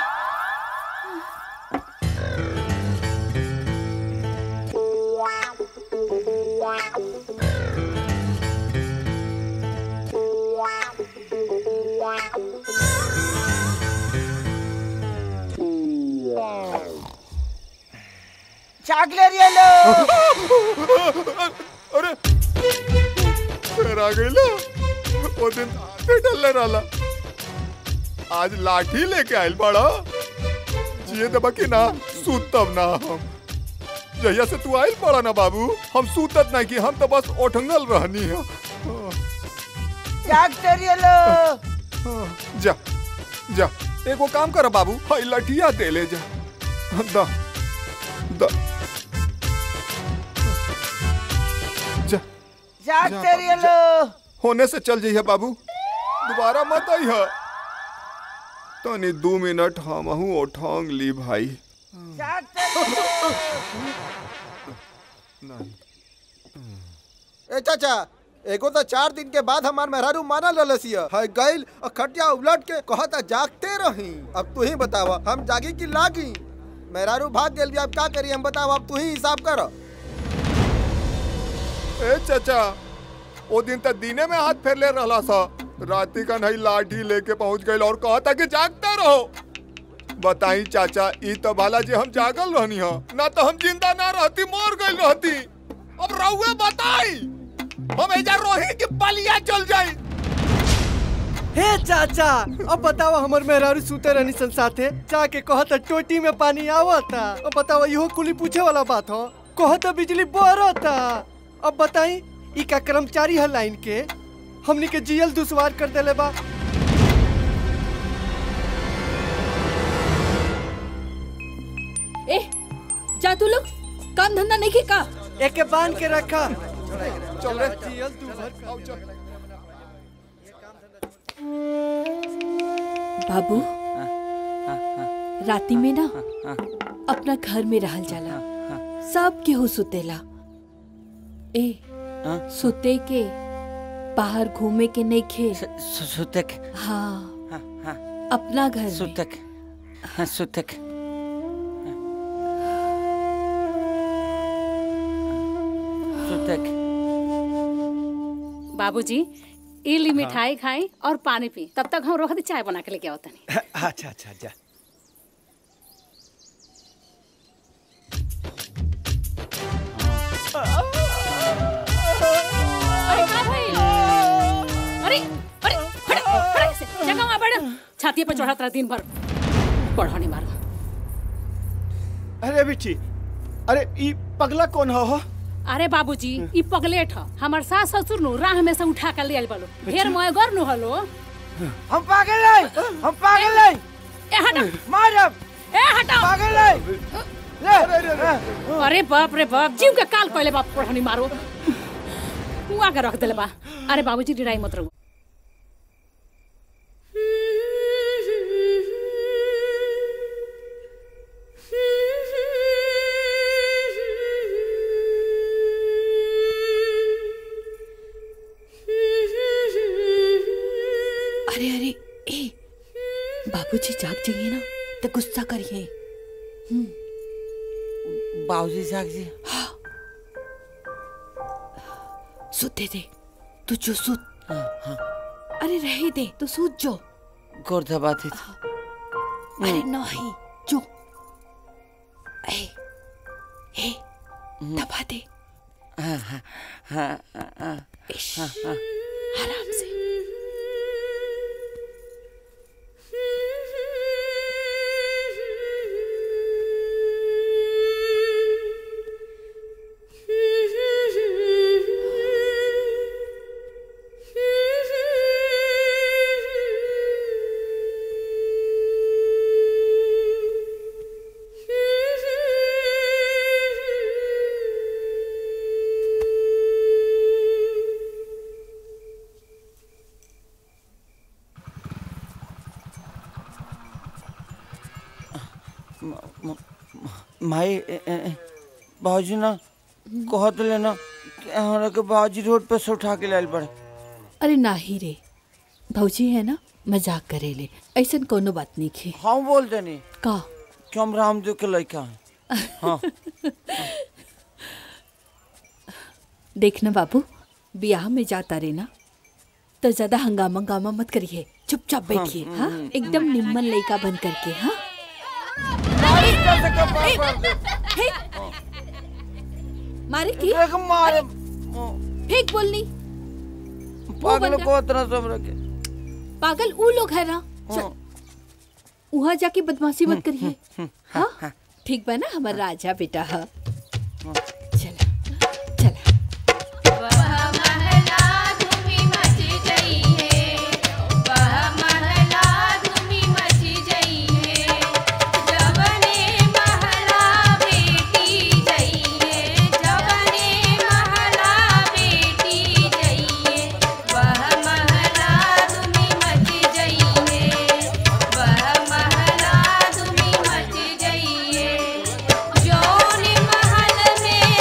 Speaker 10: जाग ले रही है लो
Speaker 14: अरे फिर आ गई ला वो दिन आते डलने रहा आज लाठी लेके आयल बड़ा जिए दबा कि ना सूतब ना हम जहिया से तू आयल पड़ा ना बाबू हम सूतत नहीं कि हम तो बस ओठंगल रहनी है
Speaker 10: जाग ले रही है लो
Speaker 14: जा जा एगो काम कर बाबू हाई लठिया दे ले जा दा दा जा
Speaker 10: जाग
Speaker 14: जा,
Speaker 10: ले रही है लो
Speaker 14: होने से चल जाइए बाबू दोबारा मत आई है तनी दो मिनट हम ओठांग ली भाई
Speaker 10: जाग ले रही है
Speaker 11: ए चाचा एगो तो चार दिन के बाद हमार मेहरारू माना ललसिया है गइल और खटिया उलट के कहता जागते रही अब तू ही बतावा हम जागी कि लागी मेहरारू भाग गेल भी अब क्या करी हम बतावा अब तू ही हिसाब कर
Speaker 14: ए चाचा वो दिन तक दीने में हाथ फेर ले रहा सा राती का नहीं लाठी लेके पहुंच गई और कहा था कि जागते रहो बताई चाचा ई तो भाला जी हम जागल रहनी हा ना तो हम जिंदा ना रहती मर गई रहती अब रहुए बताई हम एजा रोही की बलिया चल जाई
Speaker 13: हे चाचा अब बताओ हमर मेहरारू सुते रहनी सन साथे जाके कहता टोटी में पानी आवता अब बताओ इहो कुली पूछे वाला बात हो कहता बिजली बरता अब बताई ई का कर्मचारी है लाइन के हमनी के जियल दुश्वार कर देले बा
Speaker 15: ए जा तू लोग काम धंधा नहीं के का
Speaker 13: एके बांध के रखा
Speaker 14: चल रे
Speaker 13: जियल तू भर
Speaker 14: आओ चल
Speaker 15: बाबू राती में ना अपना घर में रहल जाला सब केहू सुतेला ए सुते के बाहर घूमे के नहीं खे
Speaker 10: सुतक
Speaker 15: हाँ अपना घर में
Speaker 10: सुतक हाँ सुतक सुतक
Speaker 4: बाबूजी ई ली मिठाई खाई और पानी पी तब तक हम रोहती चाय बना के लेके आओ तनी
Speaker 13: अच्छा अच्छा जा
Speaker 4: अरे का भाई अरे अरे हट हट ऐसे जगह वहां बैठ छाती पे चढ़ा रहा दिन भर पढ़ानी मारो
Speaker 8: अरे बिट्टी अरे ई पगला कौन हो हो
Speaker 4: अरे बाबूजी ई पगलेट ह हमर सास ससुर नु राह में से उठा के ले आइल बालो ढेर मोय गर नु हलो
Speaker 10: हम पागल है हम पागल है
Speaker 4: ए हटा
Speaker 10: मारब
Speaker 4: ए हटा
Speaker 10: पागल है ले
Speaker 4: अरे बाप रे बाप जीव के काल पहले बाप पढ़ानी मारो हुआ के रख देले बा अरे बाबूजी डिराई मत रहो
Speaker 15: अरे अरे ए बाबूजी जाग जाइए ना तो गुस्सा करिए
Speaker 10: बाबूजी जाग जी
Speaker 15: सुते दे तू जो सुत अरे रहे दे तू सूत जो
Speaker 10: गोर दबाते
Speaker 15: अरे नहीं जो ए ए दबा दे
Speaker 10: हाँ हाँ हाँ हाँ
Speaker 15: इश,
Speaker 10: हाँ हाँ
Speaker 15: आराम से
Speaker 10: माई बाबूजी ना कहत लेना कि हमरा के बाबूजी रोड पे से उठा के लाइल पड़े
Speaker 15: अरे नाही रे भौजी है ना मजाक करेले ऐसन कोनो बात नहीं खे
Speaker 10: हम बोल देनी
Speaker 15: का
Speaker 10: कि हम रामदेव के लड़का हैं हाँ
Speaker 15: देखना बाबू ब्याह में जाता रे ना तो ज्यादा हंगामा हंगामा मत करिए चुपचाप बैठिए
Speaker 10: हाँ,
Speaker 15: हाँ
Speaker 10: हम्म,
Speaker 15: एकदम निम्मन लड़का बन करके हाँ हे, मारे की
Speaker 10: देख मारे
Speaker 15: फेंक बोलनी
Speaker 10: पागल
Speaker 15: बंदा-
Speaker 10: को इतना सब रखे
Speaker 15: पागल ऊ लोग है ना चल वहाँ जाके बदमाशी मत करिए हाँ ठीक बा ना हमारा राजा बेटा है
Speaker 21: जौन महल में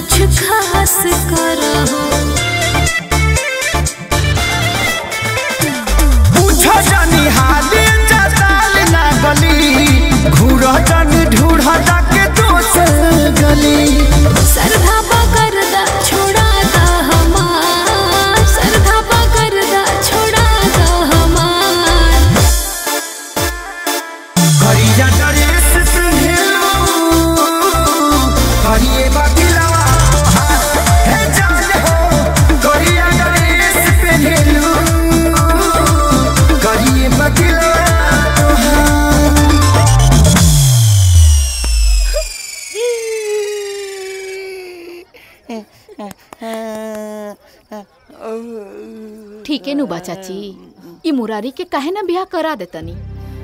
Speaker 21: कुछ खास करहो
Speaker 19: पूछो जानी हाली जताल ना गली घूर जानी ढूढ़ जाके दोसर गली
Speaker 21: सरधा पकड़दा छोड़ा दा हमार सरधा पकड़दा छोड़ा दा हमार
Speaker 19: करिया ड्रेस पिन्हलो करिए बदलवा हे जान हो करिया ड्रेस पिन्हलो करिए बदलवा
Speaker 9: ठीक है नु बा चाची ई मुरारी के काहे ना बियाह करा देतनी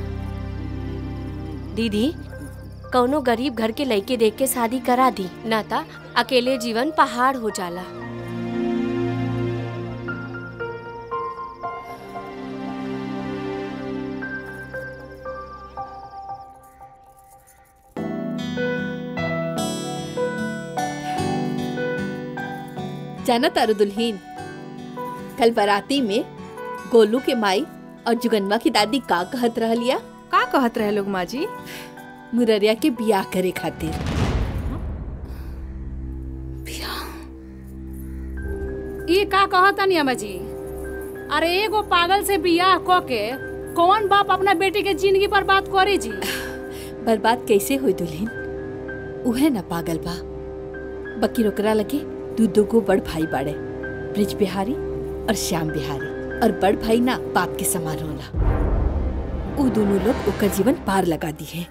Speaker 18: दीदी कौनो गरीब घर के लड़के देख के शादी करा दी ना ता अकेले जीवन पहाड़ हो जाला
Speaker 2: जाना तारू दुल्हीन कल बाराती में गोलू के माई और जुगनवा की दादी का कहत रहलिया
Speaker 20: का कहत रहे लोग माँ जी
Speaker 2: मुररिया के बियाह करे खातिर
Speaker 4: ये का कहतनी अम्मा जी अरे एगो पागल से बियाह क के कौन बाप अपना बेटी के जिंदगी पर बात करे जी
Speaker 2: बर्बाद कैसे हुई दुल्हीन उहे ना पागल बा बकी रोकरा लगे दू दो गो बड़ भाई बाड़े ब्रिज बिहारी और श्याम बिहारी और बड़ भाई ना बाप के समान होला उ दोनों लोग ओकर जीवन पार लगा दी है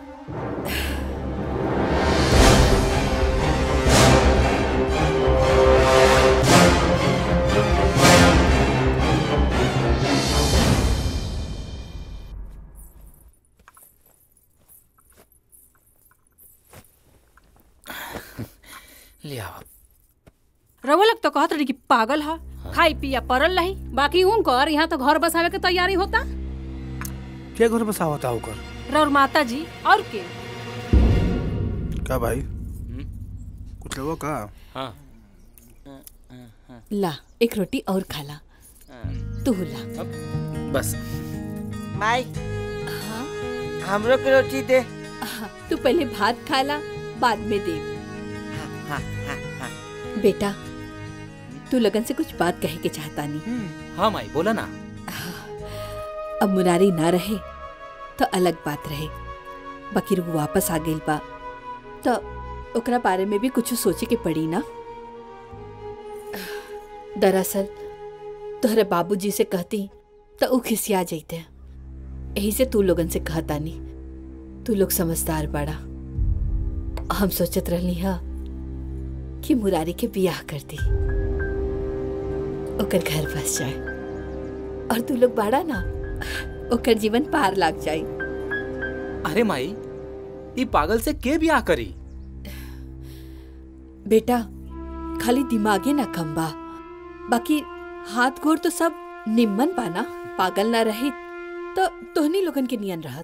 Speaker 6: लिया
Speaker 20: रउआ लोग तो कहत रही कि पागल हा खाई पिया परल रही
Speaker 4: बाकी उनकर यहाँ तो घर बसावे के तैयारी होता
Speaker 5: क्या घर बसावता होकर
Speaker 20: रउर माता जी और के
Speaker 5: का भाई कुछ लोगों का
Speaker 6: हाँ
Speaker 2: ला एक रोटी और खाला तू ला
Speaker 6: बस
Speaker 10: माई हमरो के रोटी दे
Speaker 2: तू पहले भात खाला बाद में दे
Speaker 10: हाँ, हाँ, हाँ।
Speaker 2: बेटा तू लगन से कुछ बात कहे के चाहता नहीं
Speaker 6: हाँ माई बोला ना
Speaker 2: अब मुरारी ना रहे तो अलग बात रहे बकीर वो वापस आ गई बा तो ओकरा बारे में भी कुछ सोचे के पड़ी ना दरअसल तोहरे बाबूजी से कहती तो ऊ खिसिया जैते यही से तू लोगन से कहता नहीं तू लोग समझदार बड़ा हम सोचत रहनी हा कि मुरारी के बियाह कर दी ओकर घर बस जाए और तू लोग बाड़ा ना ओकर जीवन पार लाग जाए
Speaker 6: अरे माई ई पागल से के बियाह करी
Speaker 2: बेटा खाली दिमागे ना कम बा बाकी हाथ गोड़ तो सब निम्मन बाना पागल ना रही तो तोहनी लोगन के नियन रहत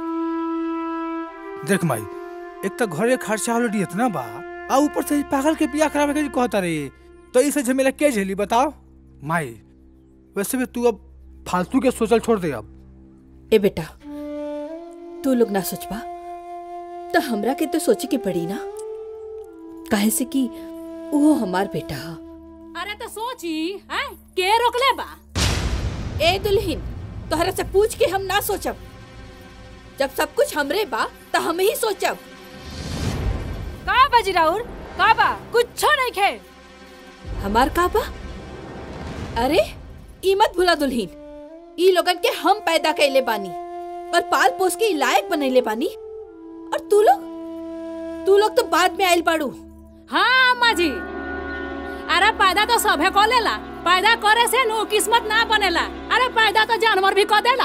Speaker 5: देख माई एक तो घरे खर्चा ऑलरेडी इतना बा आ ऊपर से ई पागल के बियाह करावे के कहता रे तो इसे झमेला के झेली बताओ माई वैसे भी तू अब फालतू के सोचल छोड़ दे अब
Speaker 2: ए बेटा तू लोग ना सोचबा तो हमरा के तो सोचे के पड़ी ना काहे से कि वो हमार बेटा हा
Speaker 4: अरे तो सोची हैं के रोकले बा
Speaker 2: ए दुल्हीन तोहरा से पूछ के हम ना सोचब जब सब कुछ हमरे बा तो हम ही सोचब
Speaker 20: का बाजी राउर का बा कुछ नहीं खे
Speaker 2: हमार का बा अरे ई मत भूला दुल्हीन ई लोगन के हम पैदा कैले बानी और पाल पोस के ई लायक बनैले बानी और तू लोग तू लोग तो बाद में आइल बाड़ू
Speaker 4: हाँ अम्मा जी अरे पैदा तो सभे को लेला पैदा करे से नु किस्मत ना बनेला अरे पैदा तो जानवर भी कर देला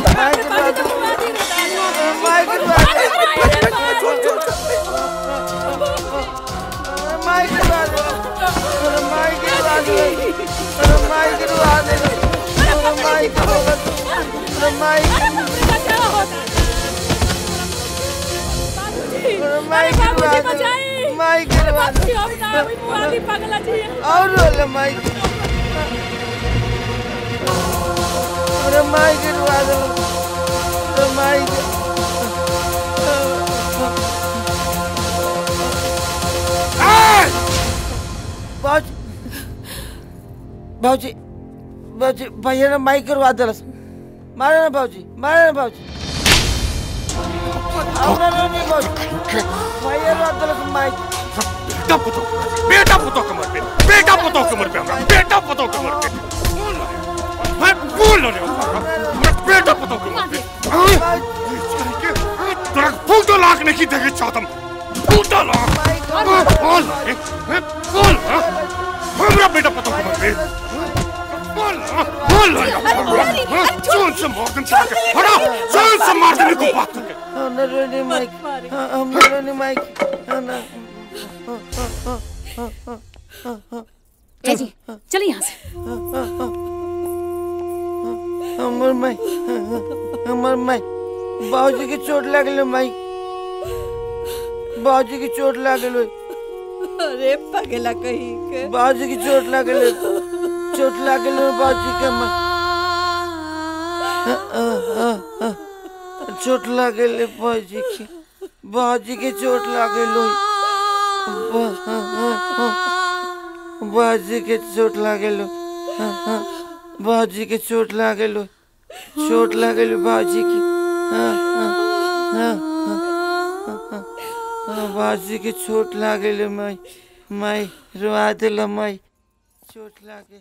Speaker 10: और रोले माई अरे माई गिरवा दो अरे माई बाज बाबूजी बाबूजी भैया ने माई करवा दिलस मारे ना बाबूजी मारे ना बाबूजी हमरा नहीं बाबूजी भैया ने दिलस माई
Speaker 3: बेटा पुतो बेटा पुतो कमर पे बेटा पुतो कमर पे हमरा बेटा पुतो कमर पे मैं बोल रहा हूं मैं बेटा पुतो कमर पे तेरा फूटो लाख नहीं देखे चाहतम फूटो लाख बोल मैं बोल हमरा बेटा पुतो कमर पे बोल बोल जोन से मार दूं चल के हटा जोन से मार दूं को बात करके
Speaker 10: हमरा नहीं माई हमरा नहीं माई ना
Speaker 4: ए जी चलिए यहाँ से
Speaker 10: हमर माई हमर माई बाबूजी की चोट लागल माई बाबूजी की चोट लागल
Speaker 1: अरे पगला कहीं के
Speaker 10: बाबूजी की चोट लागल चोट लागल बाबूजी के माई चोट लागल बाबूजी की बाबूजी की चोट लागल बाबूजी के चोट लागल बाबूजी के चोट लागल चोट लागल बाबूजी की बाबूजी के चोट लागल माई माई रुआ दिल माई चोट लागे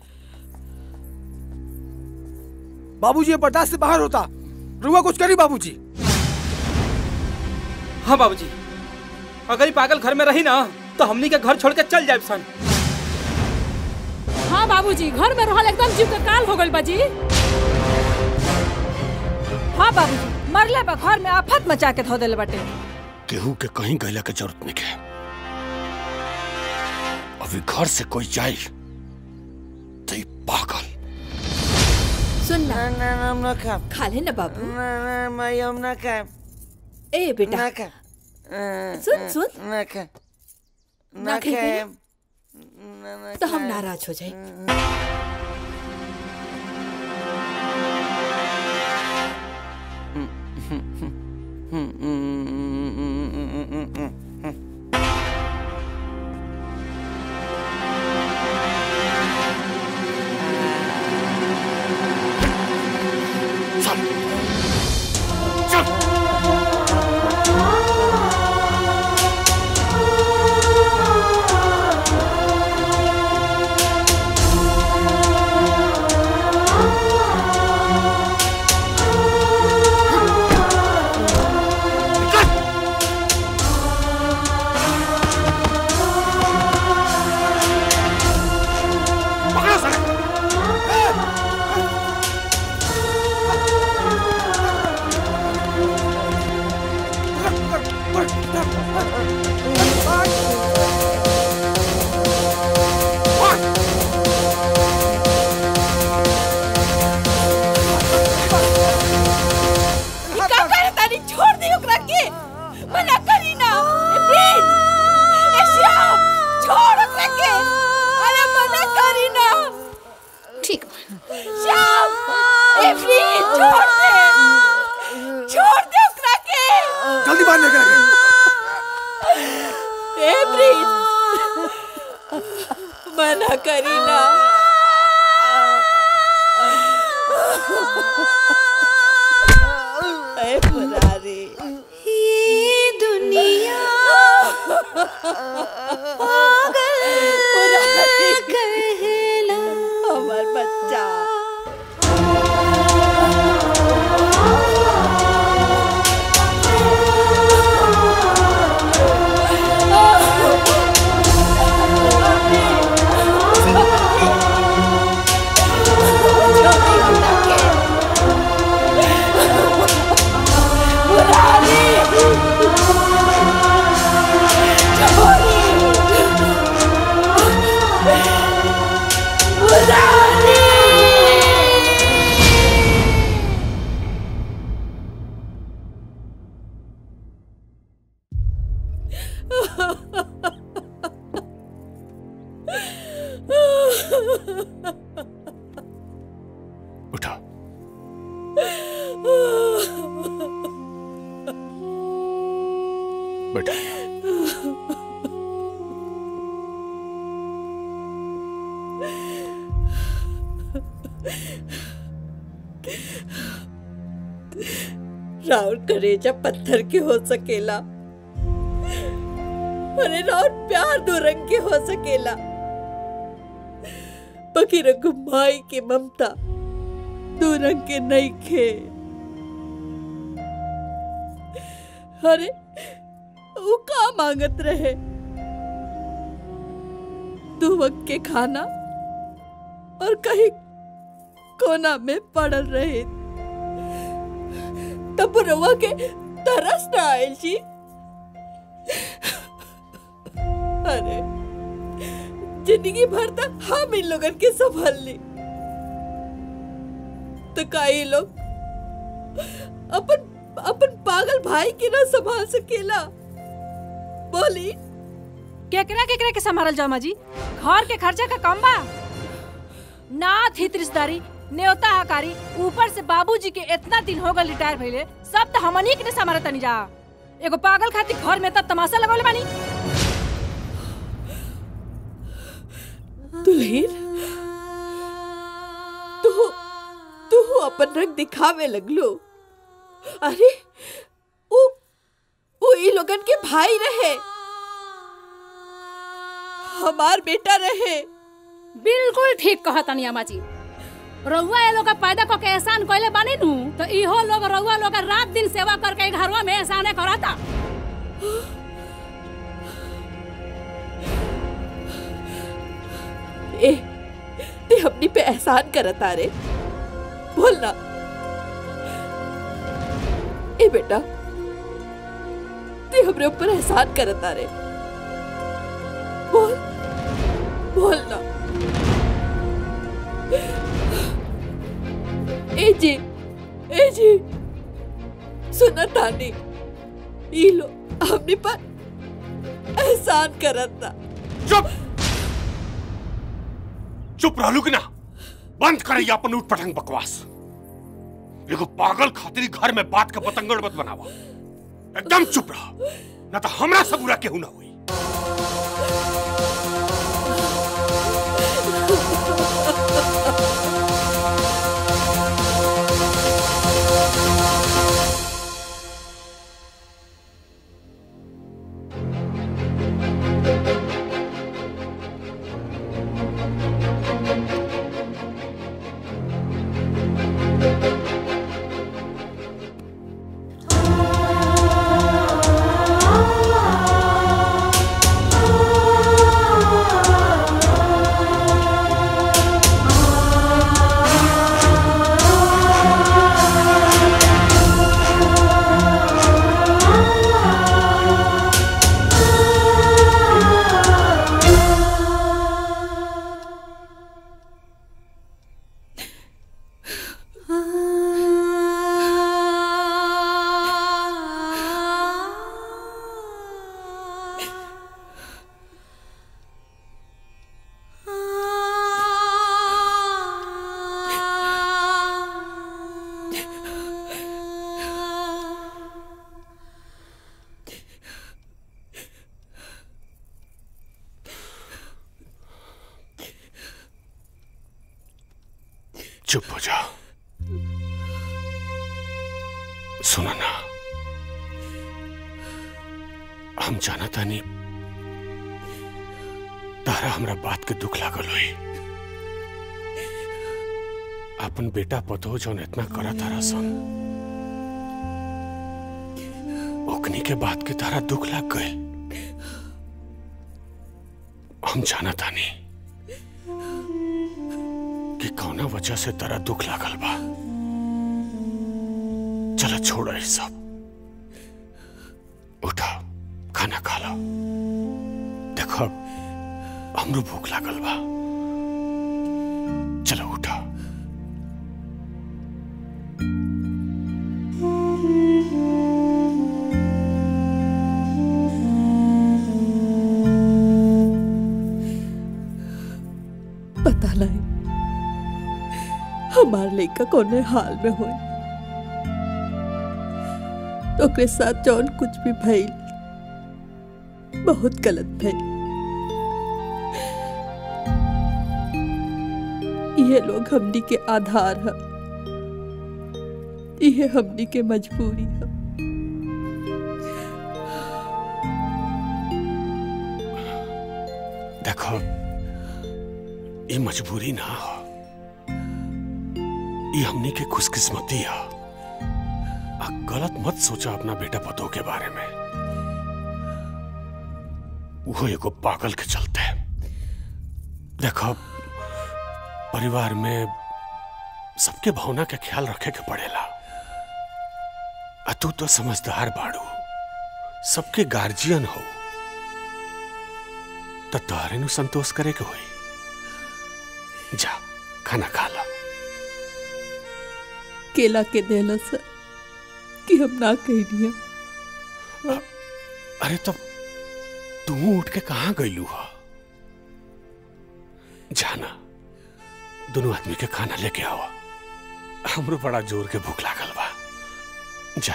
Speaker 5: बाबूजी ये बर्दाश्त से बाहर होता रुआ कुछ करी बाबूजी
Speaker 6: हाँ बाबूजी अगर ये पागल घर में रही ना तो हमनी के घर छोड़ के चल जाए सन
Speaker 4: हाँ बाबूजी घर में रहल एकदम जीव के काल हो गइल बाजी
Speaker 20: हाँ बाबूजी मरले बा घर में आफत मचा के धो देले बाटे
Speaker 3: केहू के कहीं गैला के जरूरत नहीं है अभी घर से कोई जाए तो ये पागल
Speaker 15: सुन
Speaker 10: ना ना ना हम ना खाम
Speaker 15: खा ले ना बाबू
Speaker 10: ना ना माई हम ना खाम
Speaker 15: ए बेटा
Speaker 10: ना खा
Speaker 15: सुन सुन
Speaker 10: ना खा
Speaker 15: ना
Speaker 10: ना
Speaker 15: खाएंगे?
Speaker 10: खाम ना ना
Speaker 15: तो हम
Speaker 10: खाम।
Speaker 15: नाराज हो जाए
Speaker 3: पकड़ो साले
Speaker 1: का करे तानी छोड़ दी ओकरा के मना करी ना ए प्लीज ए श्याम छोड़ ओकरा के अरे मना करी ना
Speaker 18: ठीक
Speaker 1: श्याम ए प्लीज छोड़ दे छोड़ दे ओकरा के
Speaker 5: जल्दी बाहर लेकर आ
Speaker 1: ए प्लीज मना करी ना ए पुरारी
Speaker 21: ये दुनिया पागल कहला
Speaker 1: हमार बच्चा
Speaker 21: छोड़
Speaker 3: उठा बैठा
Speaker 2: राउर करेजा पत्थर के हो सकेला अरे राउर प्यार दो रंग के हो सकेला बाकी रंग माई के ममता दो रंग के नहीं खे अरे वो का मांगत रहे दो वक्त के खाना और कहीं कोना में पड़ल रहे तब रवा के तरस न आयल जी अरे जिंदगी भर तक हम इन लोगन के संभाल ली तो का ये लोग अपन अपन पागल भाई के ना संभाल सकेला बोली
Speaker 20: केकरा केकरा के संभालल जाओ माजी घर के खर्चा का कम बा नाथ हित रिश्तेदारी न्योता हकारी ऊपर से बाबूजी के इतना दिन हो गए रिटायर भइले सब तो हमनी के संभाल तनी जा एगो पागल खातिर घर में तब तमाशा लगौले बानी
Speaker 2: दुल्हीन तू तू अपन रंग दिखावे लगलो अरे वो वो ई लोगन के भाई रहे हमार बेटा रहे
Speaker 4: बिल्कुल ठीक कहा तनी अम्मा जी रउआ ये लोग पैदा करके एहसान कइले बानी नु तो इहो लोग रउआ लोग रात दिन सेवा करके घरवा में एहसाने करता
Speaker 2: ए ते अपनी पे एहसान करता रे बोलना ए बेटा ते हमरे ऊपर एहसान करता रे बोल बोलना ए जी ए जी सुना तानी ई लो हमने पर एहसान करता
Speaker 3: चुप चुप रहलू कि ना बंद करे अपन उठ पटंग बकवास एगो पागल खातिर घर में बात का बतंगड़ मत बनावा एकदम चुप रह ना तो हमरा से बुरा केहू ना हुई चुप हो जा सुना ना हम जाना तानी तारा हमरा बात के दुख लागल हुई अपन बेटा पतो जौन इतना करा तारा सन ओकनी के बात के तारा दुख लाग गए हम जाना तानी कि कौना वजह से तारा दुख लागल बा चलो छोड़ो ये सब उठा खाना खा लो देखो हमरो भूख लागल बा चलो उठा
Speaker 15: हमार लड़का कोने हाल में होई तो ओकरे साथ जौन कुछ भी भइल बहुत गलत भइल ये लोग हमनी के आधार है ये हमनी के मजबूरी है
Speaker 3: देखो ये मजबूरी ना हो ये हमनी के खुशकिस्मती है आ गलत मत सोचा अपना बेटा पतों के बारे में वो एगो पागल के चलते देखो परिवार में सबके भावना के ख्याल रखे के पड़ेला आ तू तो समझदार बाड़ू सबके गार्जियन हो तो तोहरे नु संतोष करे के होई जा खाना खा ला
Speaker 15: केला के देला से कि हम ना कहनी है
Speaker 3: अरे तब तू उठ के कहाँ गईलू हा जाना दोनों आदमी के खाना लेके आवा हमरो बड़ा जोर के भूख लागल बा जा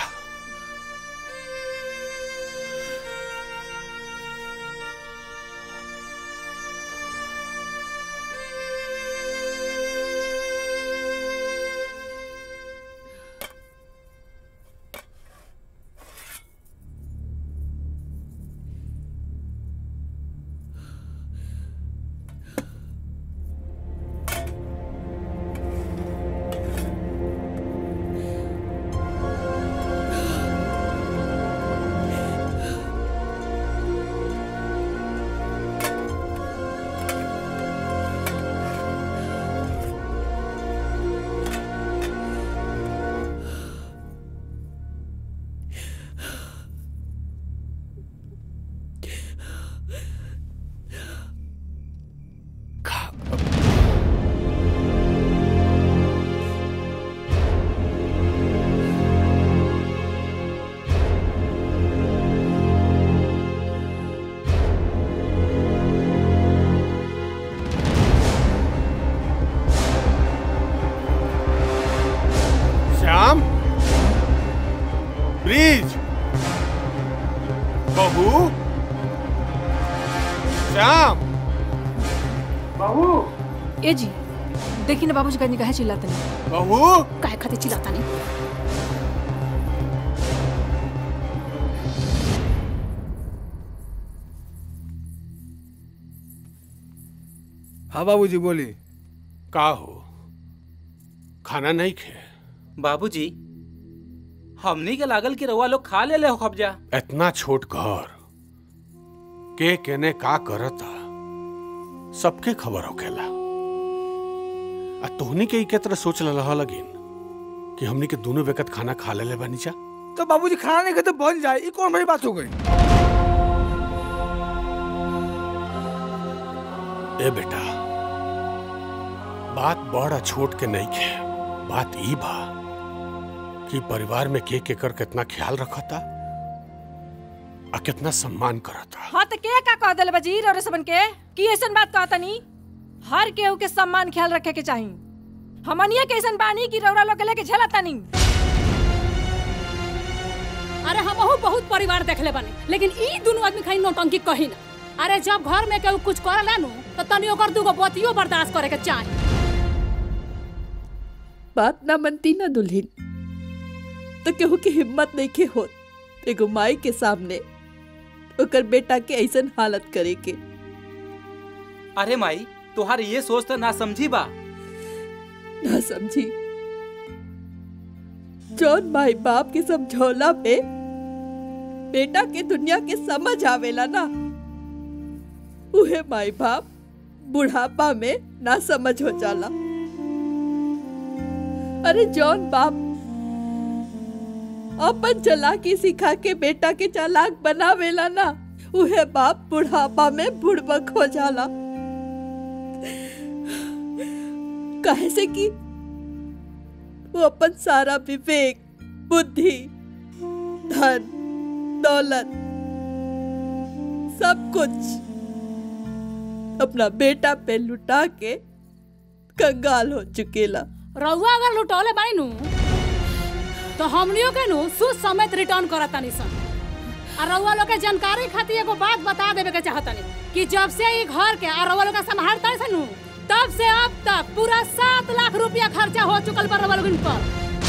Speaker 3: श्याम ब्रिज बहू श्याम
Speaker 20: बहू ए जी देखी ना बाबूजी कहीं कहे चिल्लाते नहीं
Speaker 3: बहू
Speaker 20: काहे खातिर चिल्लाता नहीं
Speaker 5: हाँ बाबूजी बोली
Speaker 3: का हो खाना नहीं खे
Speaker 6: बाबूजी हमनी के लागल कि रउआ लोग खा ले ले हो कब्जा
Speaker 3: इतना छोट घर के केने का करता सबके खबर होखेला आ तोहनी के ई के तरह सोच लहा लगिन कि हमनी के दोनों वक्त खाना खा ले ले बानी जा
Speaker 5: तो बाबूजी खाना नहीं खाते बन जाए ये कौन बड़ी बात हो गई
Speaker 3: ए बेटा बात बड़ा छोट के नहीं खे बात ई बा कि परिवार में के केकर कितना ख्याल रखता आ कितना सम्मान करता
Speaker 20: हाँ तो के का कह दिले बजीर और सबन के की ऐसन बात कहता नहीं हर केहू के सम्मान ख्याल रखे के चाहिए हमनिया के ऐसन बानी की रौरा लोग के लेके झेलता नहीं
Speaker 4: अरे हमहू बहुत परिवार देखले बानी लेकिन ई दोनों आदमी खाली नौटंकी कही ना अरे जब घर में केहू कुछ करे लानू तो तनी ओकर दूगो बतियो बर्दाश्त करे के चाही
Speaker 15: बात ना मनती ना दुल्हन तो केहू की हिम्मत नहीं के होत एगो माई के सामने ओकर बेटा के ऐसन हालत करे के
Speaker 6: अरे माई तुहार ये सोच तो ना समझी बा
Speaker 15: ना समझी जौन माई बाप के समझौला पे बेटा के दुनिया के समझ आवेला ना उहे माई बाप बुढ़ापा में ना समझ हो जाला अरे जौन बाप अपन चालाकी सिखा के बेटा के चालाक बनावेला ना उहे बाप बुढ़ापा में बुड़बक हो जाला काहे से कि वो अपन सारा विवेक बुद्धि धन दौलत सब कुछ अपना बेटा पे लुटा के कंगाल हो चुकेला
Speaker 4: रउआ अगर लुटौले बानी नु तो हमनियों के नु सुद समेत रिटर्न करत तानी सन आ रउआ लोग के जानकारी खातिर एगो बात बता देवे के चाहतनी कि जब से ई घर के आ रउआ लोग के संभालता है नु तब से अब तक पूरा सात लाख रुपया खर्चा हो चुकल बा रउआ लोगन पर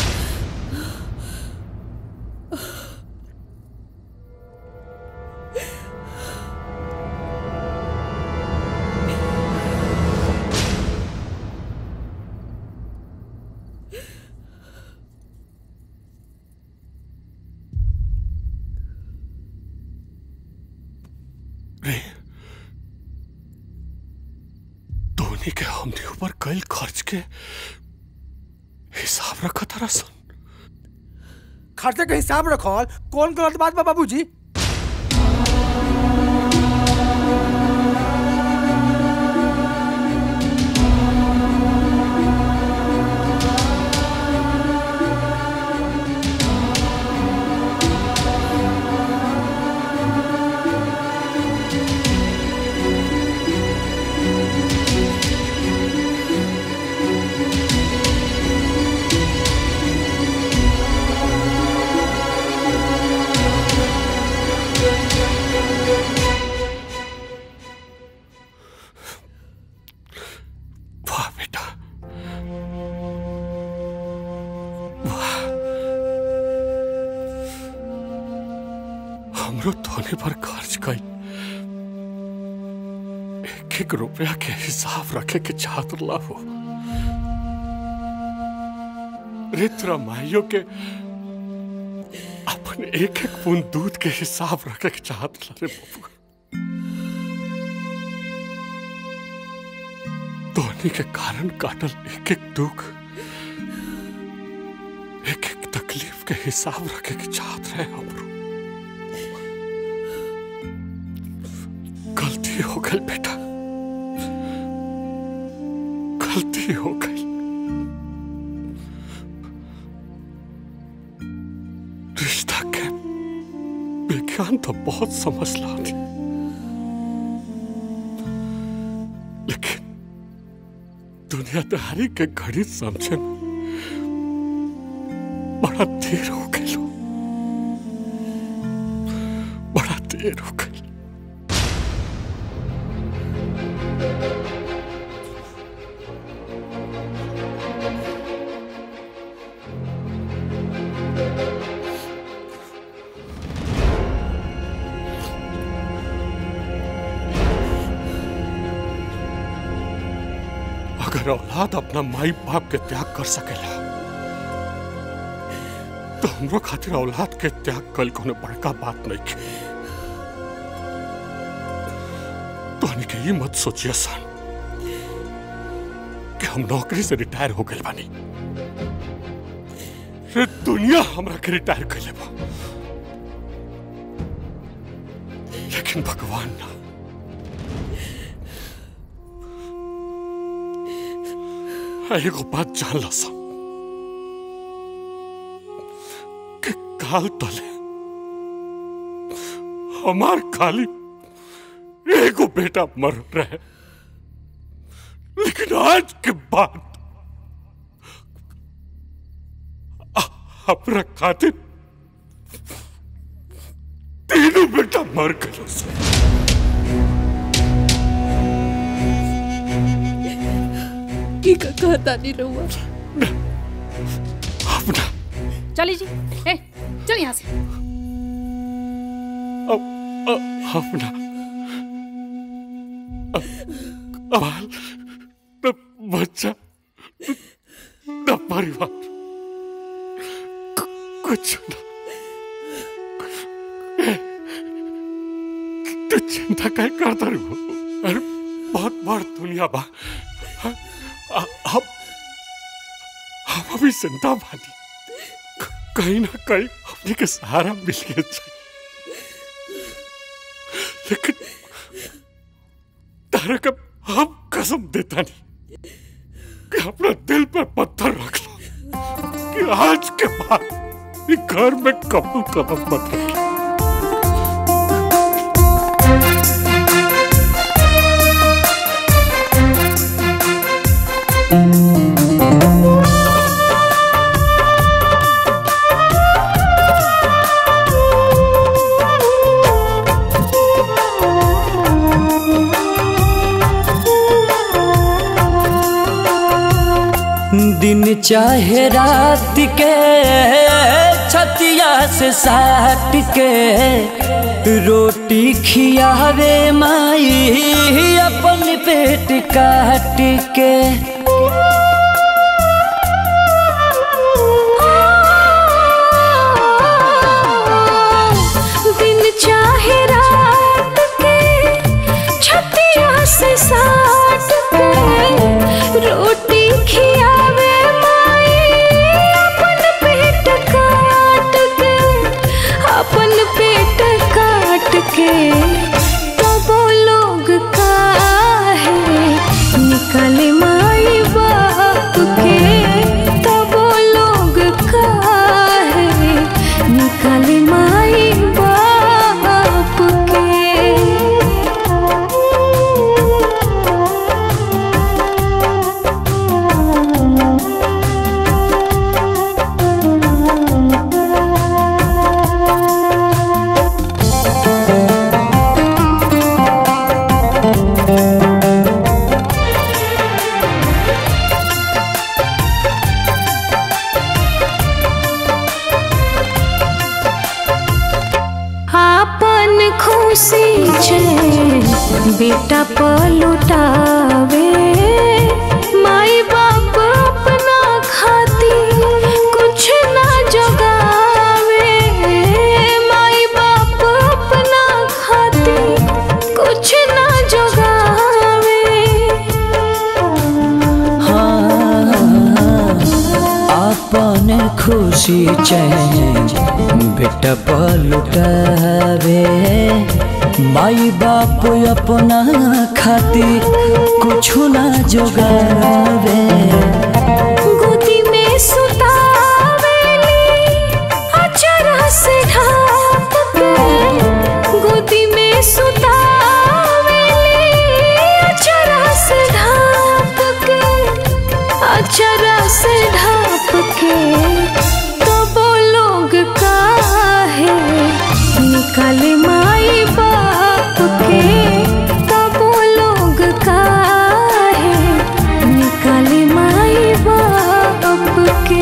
Speaker 3: धोनी के हमने ऊपर कल खर्च के हिसाब रखा था सन
Speaker 5: खर्चे के हिसाब रखल कौन गलत बात बा बाबूजी
Speaker 3: वाह बेटा वाह हमरो धोनी पर खर्च कई एक एक रुपया के हिसाब रखे के चाहत लाभो रित्र माइयों के अपन एक एक बूंद दूध के हिसाब रखे के चाहत ला रे बाबू धोनी के कारण काटल एक एक दुख एक एक तकलीफ के हिसाब रखे के चाहत रहे हमरो गलती हो गई बेटा गलती हो गई रिश्ता के विज्ञान तो बहुत समझ ला थी लेकिन दुनियादारी के घड़ी समझे में बड़ा देर हो गई लो बड़ा देर हो गई अगर औलाद अपना माई बाप के त्याग कर सकेला तो हमरो खातिर औलाद के त्याग कल कोनो बड़का बात नहीं की तो के ये मत सोचिए सन कि हम नौकरी से रिटायर हो गए बानी रे दुनिया हमरा के रिटायर कर बा लेकिन भगवान ना एगो बात जान ला सा कि काल तले हमार खाली एगो बेटा मर रहे लेकिन आज के बाद अ- अपना खातिर तीनों बेटा मर गए से
Speaker 15: की का कहता नहीं रहुआ
Speaker 4: चली जी ए चल यहाँ से
Speaker 3: अपना अबाल न बच्चा न परिवार कु- कुछ न ए, तू चिंता काय करता रे अरे बहुत बड़ दुनिया बा हाँ, आ- हम हम अभी जिंदा बानी क- कहीं ना कहीं हमने के सहारा मिल गया चाहिए लेकिन तारा का हम कसम देता नहीं कि अपना दिल पर पत्थर रख लो कि आज के बाद ये घर में कबू कदम मत रखिए
Speaker 21: Thank you.
Speaker 16: दिन चाहे रात के छतिया से साट के रोटी खियावे माई अपन पेट काट के
Speaker 21: दिन चाहे रात के छतिया से साट के रोटी खियावे माई अपन पेट काट के अपन पेट काट के तब लोग काहे निकले माई बाप के तब लोग काहे निकले माई बाप के आपन खुशी छे बेटा पलुटावे माई बाप अपना खाती कुछ ना जगावे माई बाप अपना खाती कुछ ना जगावे
Speaker 16: अपन खुशी चैन बेटा पलुटावे माई बाप अपना खाती कुछ ना जोगावे
Speaker 21: गोदी में सुतावेली अचरा से ढाप के गोदी में सुतावेली अचरा से ढाप के अचरा से ढाप के तब लोग काहे निकाले माई बाप के तब लोग काहे निकाले माई बाप के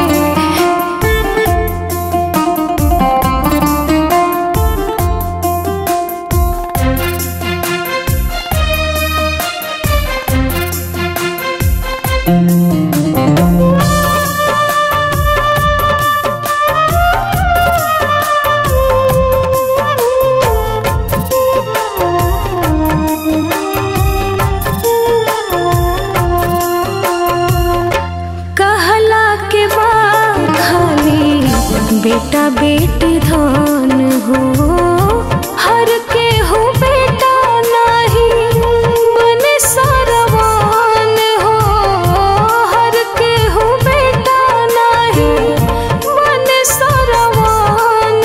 Speaker 21: कहला के बाद खाली बेटा बेटी धन हो हर के हो बेटा नहीं बने सरवान हो हर के हो बेटा नहीं बने सरवान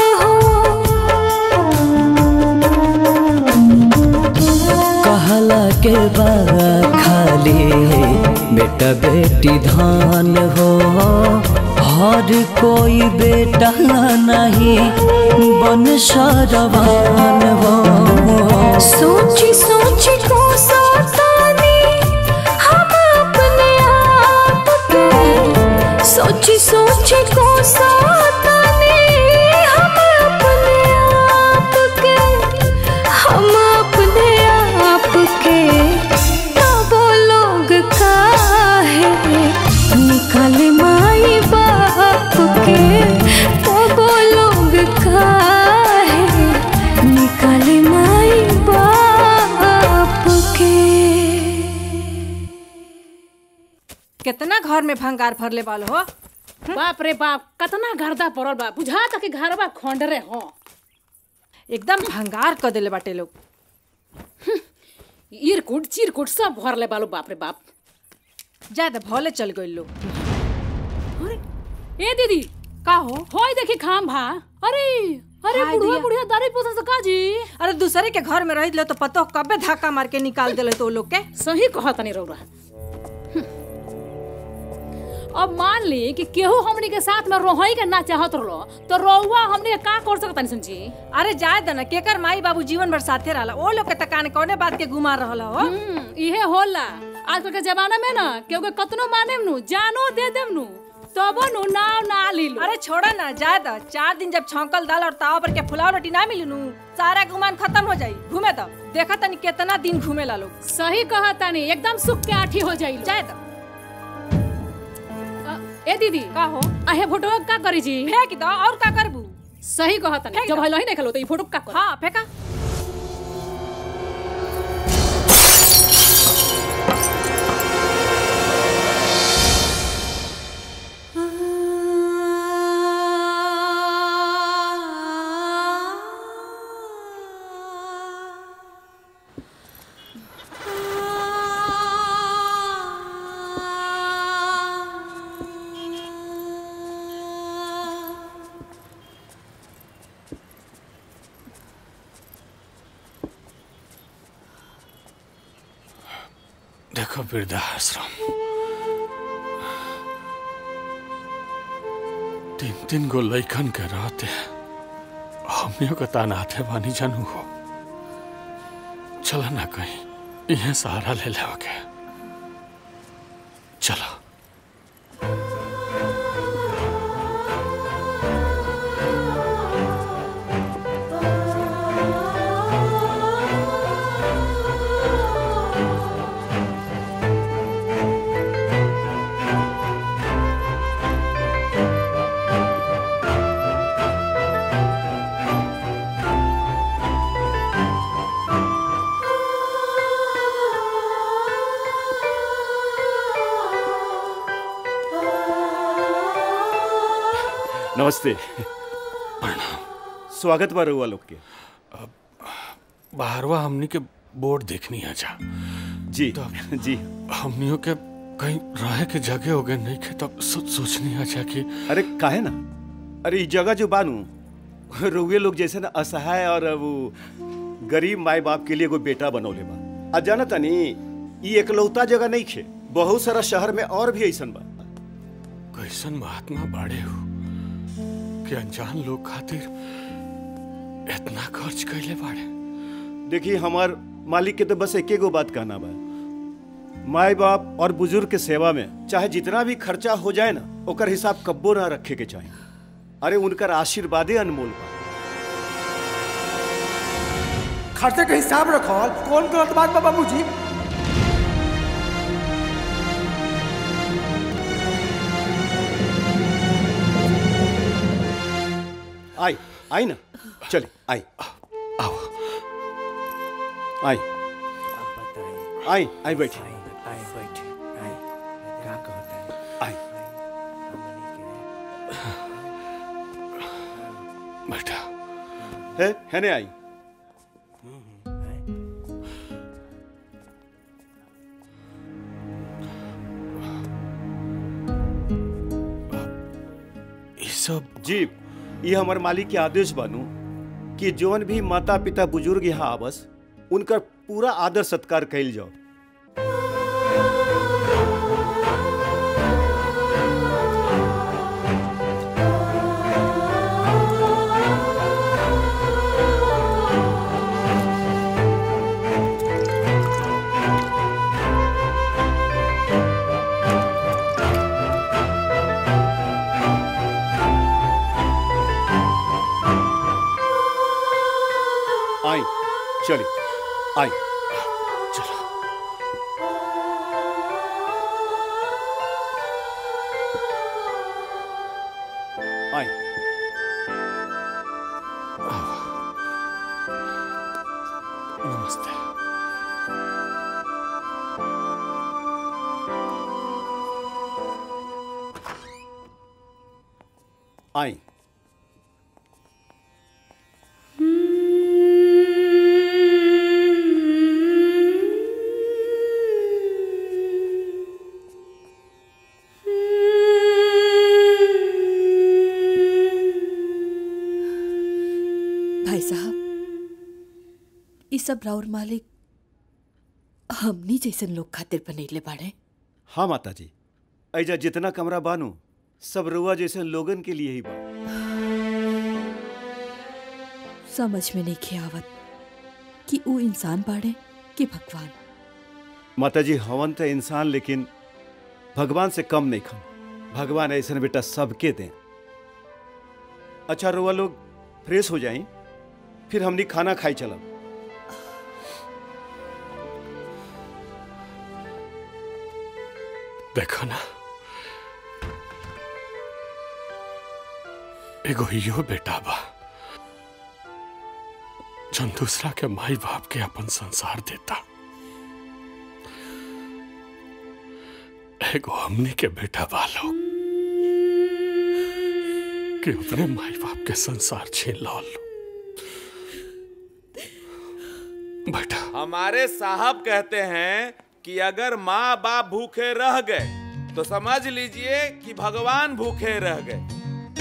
Speaker 16: कहला के बा खाली बेटा बेटी धान हो हर कोई बेटा नहीं बन सरवान हो
Speaker 21: सोची सोची को सतानी हम अपने आप के सोची सोची को सतानी हम अपने आप के हम अपने आप के तब लोग काहे निकले माई बाप के तब लोग काहे निकले माई बाप के
Speaker 20: कितना घर में भंगार भरले वाल हो
Speaker 4: बाप रे बाप कतना गर्दा पड़ल बा बुझा तक घरवा खंडरे हो
Speaker 20: एकदम भंगार कर देले बाटे लोग
Speaker 4: इरकुट चिरकुट सब भरले बालो बाप रे बाप
Speaker 20: ज्यादा भले चल गई लोग
Speaker 4: ए दीदी
Speaker 20: का हो
Speaker 4: होय देखी खाम भा अरे अरे
Speaker 20: हाय
Speaker 4: बुढ़िया
Speaker 20: दिया।
Speaker 4: बुढ़िया दारू पोसा से काजी
Speaker 20: अरे दूसरे के घर में रही तो पतो कबे धक्का मार के निकाल देले तो लोग के
Speaker 4: सही कहा तनी रौरा अब मान ली कि केहू हमनी के साथ में रोहई के ना चाहत रहो तो रौवा हमनी के का कर सकता समझी
Speaker 20: अरे जाए दना केकर माई बाबू जीवन भर साथे रहला ओ लोग के तकाने कौने बात के गुमार रहला हो
Speaker 4: इहे होला आजकल के जमाना में ना केहू के कतनो माने नु जानो दे देम नु तबो नु नाव ना ली लो
Speaker 20: अरे छोड़ा ना जाए तो चार दिन जब छौंकल दाल और तावा पर के फुलाव रोटी ना मिली नू सारा गुमान खत्म हो जाई घूमे तो देखा तनी कितना दिन घूमे ला लोग
Speaker 4: सही कहा तानी एकदम सुख के आठी हो जाई
Speaker 20: जाए तो
Speaker 4: ए दीदी
Speaker 20: का हो
Speaker 4: आहे फोटो का करी जी
Speaker 20: फेंक दो और का करबू
Speaker 4: सही कहा तानी जब हलो ही नहीं खलो तो ई फोटो का कर
Speaker 20: हां फेंका
Speaker 3: देखो वृद्धाश्रम तीन तीन गो लैकन के रहते हमियों के तानाते बानी जानू हो चला ना कहीं इहे सहारा ले ले के चलो
Speaker 12: नमस्ते स्वागत बा रउआ लोग के
Speaker 3: बाहरवा हमनी के बोर्ड देखनी है जा
Speaker 12: जी जी
Speaker 3: हमनियों के कहीं रहे के जगह हो गए नहीं के तब सो, सोचनी है जा कि
Speaker 12: अरे काहे ना अरे ई जगह जो बानू रउए लोग जैसे ना असहाय और वो गरीब माए बाप के लिए कोई बेटा बनौले बा आ जाना तनी ई एकलौता जगह नहीं खे बहुत सारा शहर में और भी ऐसन बा
Speaker 3: कैसन महात्मा बाड़े हो कि अनजान लोग खातिर इतना खर्च कैले बाड़े
Speaker 12: देखिए हमार मालिक के तो बस एके गो बात कहना बा माए बाप और बुजुर्ग के सेवा में चाहे जितना भी खर्चा हो जाए ना ओकर हिसाब कब्बो ना रखे के चाहिए अरे उनकर आशीर्वादे अनमोल बा
Speaker 5: खर्चे के हिसाब रखल कौन गलत बात बा बाबूजी
Speaker 12: आई आई ना चले आई
Speaker 3: आओ
Speaker 12: आई आई आई बैठी
Speaker 13: आई बैठे आई का कहता है
Speaker 12: आई
Speaker 3: बेटा
Speaker 12: है है ने आई
Speaker 3: ये सब
Speaker 12: जी ये हमार मालिक के आदेश बानू कि जौन भी माता पिता बुजुर्ग यहाँ आवस उनकर पूरा आदर सत्कार कैल जाओ आई चलिए आई
Speaker 3: चलो
Speaker 12: आई
Speaker 3: नमस्ते
Speaker 12: आई
Speaker 2: भाई साहब ई सब राउर मालिक हमनी जैसन लोग खातिर बनैले बाड़े
Speaker 12: हाँ माता जी ऐजा जितना कमरा बानू सब रुआ जैसे लोगन के लिए ही बा
Speaker 2: समझ में नहीं खे आवत कि ऊ इंसान बाड़े कि भगवान
Speaker 12: माता जी हवन तो इंसान लेकिन भगवान से कम नहीं खन भगवान ऐसा बेटा सबके दें अच्छा रुआ लोग फ्रेश हो जाई फिर हमनी खाना खाई चलब
Speaker 3: देखो ना एगो इहो बेटा बा जौन दूसरा के माई बाप के अपन संसार देता एगो हमनी के बेटा बा लोग कि अपने माई बाप के संसार छीन लो बेटा
Speaker 17: हमारे साहब कहते हैं कि अगर माँ बाप भूखे रह गए तो समझ लीजिए कि भगवान भूखे रह गए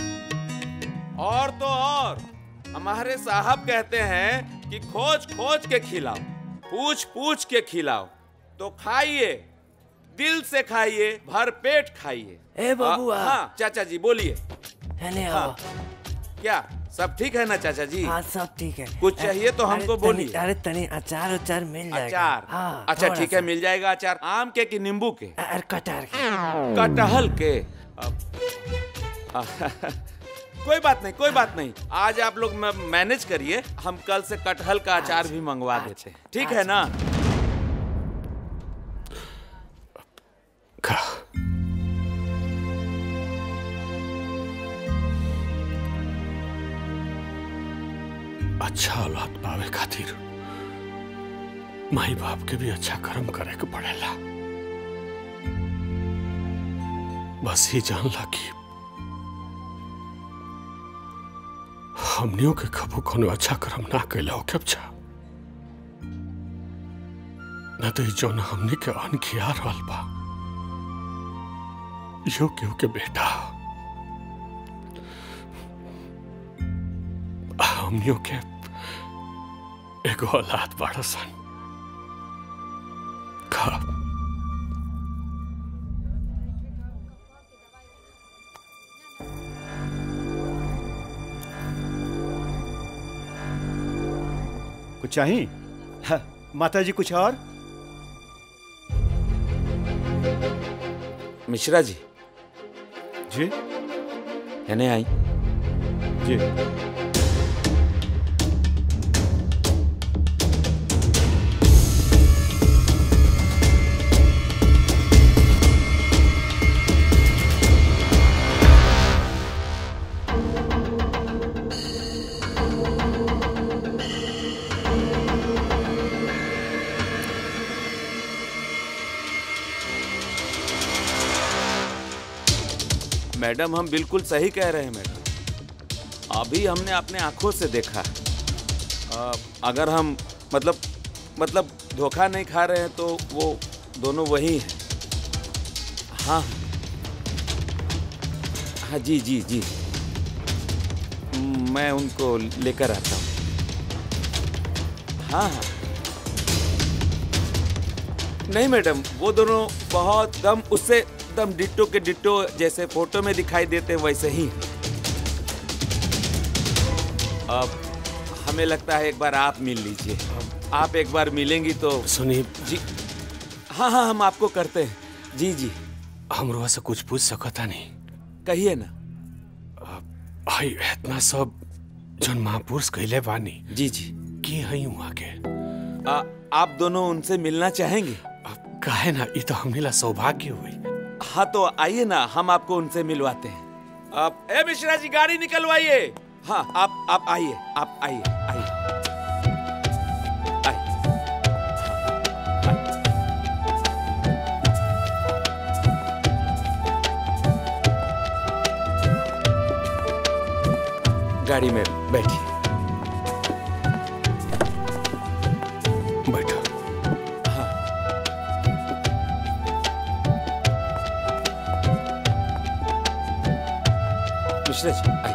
Speaker 17: और तो और हमारे साहब कहते हैं कि खोज खोज के खिलाओ पूछ पूछ के खिलाओ तो खाइए दिल से खाइए भर पेट खाइए
Speaker 10: ए बबुआ।
Speaker 17: आ, हाँ चाचा जी बोलिए
Speaker 10: है
Speaker 17: हाँ, क्या सब ठीक है ना चाचा जी
Speaker 10: हाँ सब ठीक है
Speaker 17: कुछ चाहिए तो
Speaker 10: अरे
Speaker 17: हमको
Speaker 10: तनी-
Speaker 17: बोलिए
Speaker 10: अरे तनी अचार उचार मिल जाएगा
Speaker 17: अचार
Speaker 10: हाँ
Speaker 17: अच्छा
Speaker 10: थोड़ा
Speaker 17: ठीक है
Speaker 10: सा।
Speaker 17: मिल जाएगा अचार आम के कि नींबू के
Speaker 10: अरे कटहर
Speaker 17: कटहल के अब- आ, कोई बात नहीं कोई बात नहीं आज आप लोग म- मैनेज करिए हम कल से कटहल का अचार भी मंगवा देते हैं ठीक है ना
Speaker 3: अच्छा औलाद पावे खातिर माई बाप के भी अच्छा कर्म करे के पड़ेला बस ही जानला कि हमनियों के कबू कोनो अच्छा कर्म ना कैला हो अच्छा न तो ई जौन हमनी के अन खिया रहल बा यो केहू के बेटा हमनियों के एगो औलाद बड़ा सन का
Speaker 12: कुछ चाहिए हाँ, माता जी कुछ और
Speaker 17: मिश्रा जी
Speaker 12: जी
Speaker 17: यानी आई
Speaker 12: जी
Speaker 17: मैडम हम बिल्कुल सही कह रहे हैं मैडम अभी हमने अपने आंखों से देखा है अ, अगर हम मतलब मतलब धोखा नहीं खा रहे हैं तो वो दोनों वही हैं हाँ हाँ जी जी जी मैं उनको लेकर आता हूँ हाँ हाँ नहीं मैडम वो दोनों बहुत दम उससे दम डिट्टो के डिट्टो जैसे फोटो में दिखाई देते हैं वैसे ही हैं। अब हमें लगता है एक बार आप मिल लीजिए आप एक बार मिलेंगी तो
Speaker 3: सुनी
Speaker 17: जी हाँ हाँ हम आपको करते हैं जी जी
Speaker 3: हमरो से कुछ पूछ सकता नहीं
Speaker 17: कहिए ना
Speaker 3: भाई इतना सब जन महापुरुष कहले बानी
Speaker 17: जी जी
Speaker 3: की हई वहाँ के
Speaker 17: आ, आप दोनों उनसे मिलना चाहेंगे
Speaker 3: काहे ना ये तो हमने ला सौभाग्य हुई
Speaker 17: हाँ तो आइए ना हम आपको उनसे मिलवाते हैं आप ए मिश्रा जी गाड़ी निकलवाइए हाँ आप आप आइए आप आइए आइए गाड़ी में बैठिए
Speaker 3: बैठो
Speaker 17: मिश्रा जी आइए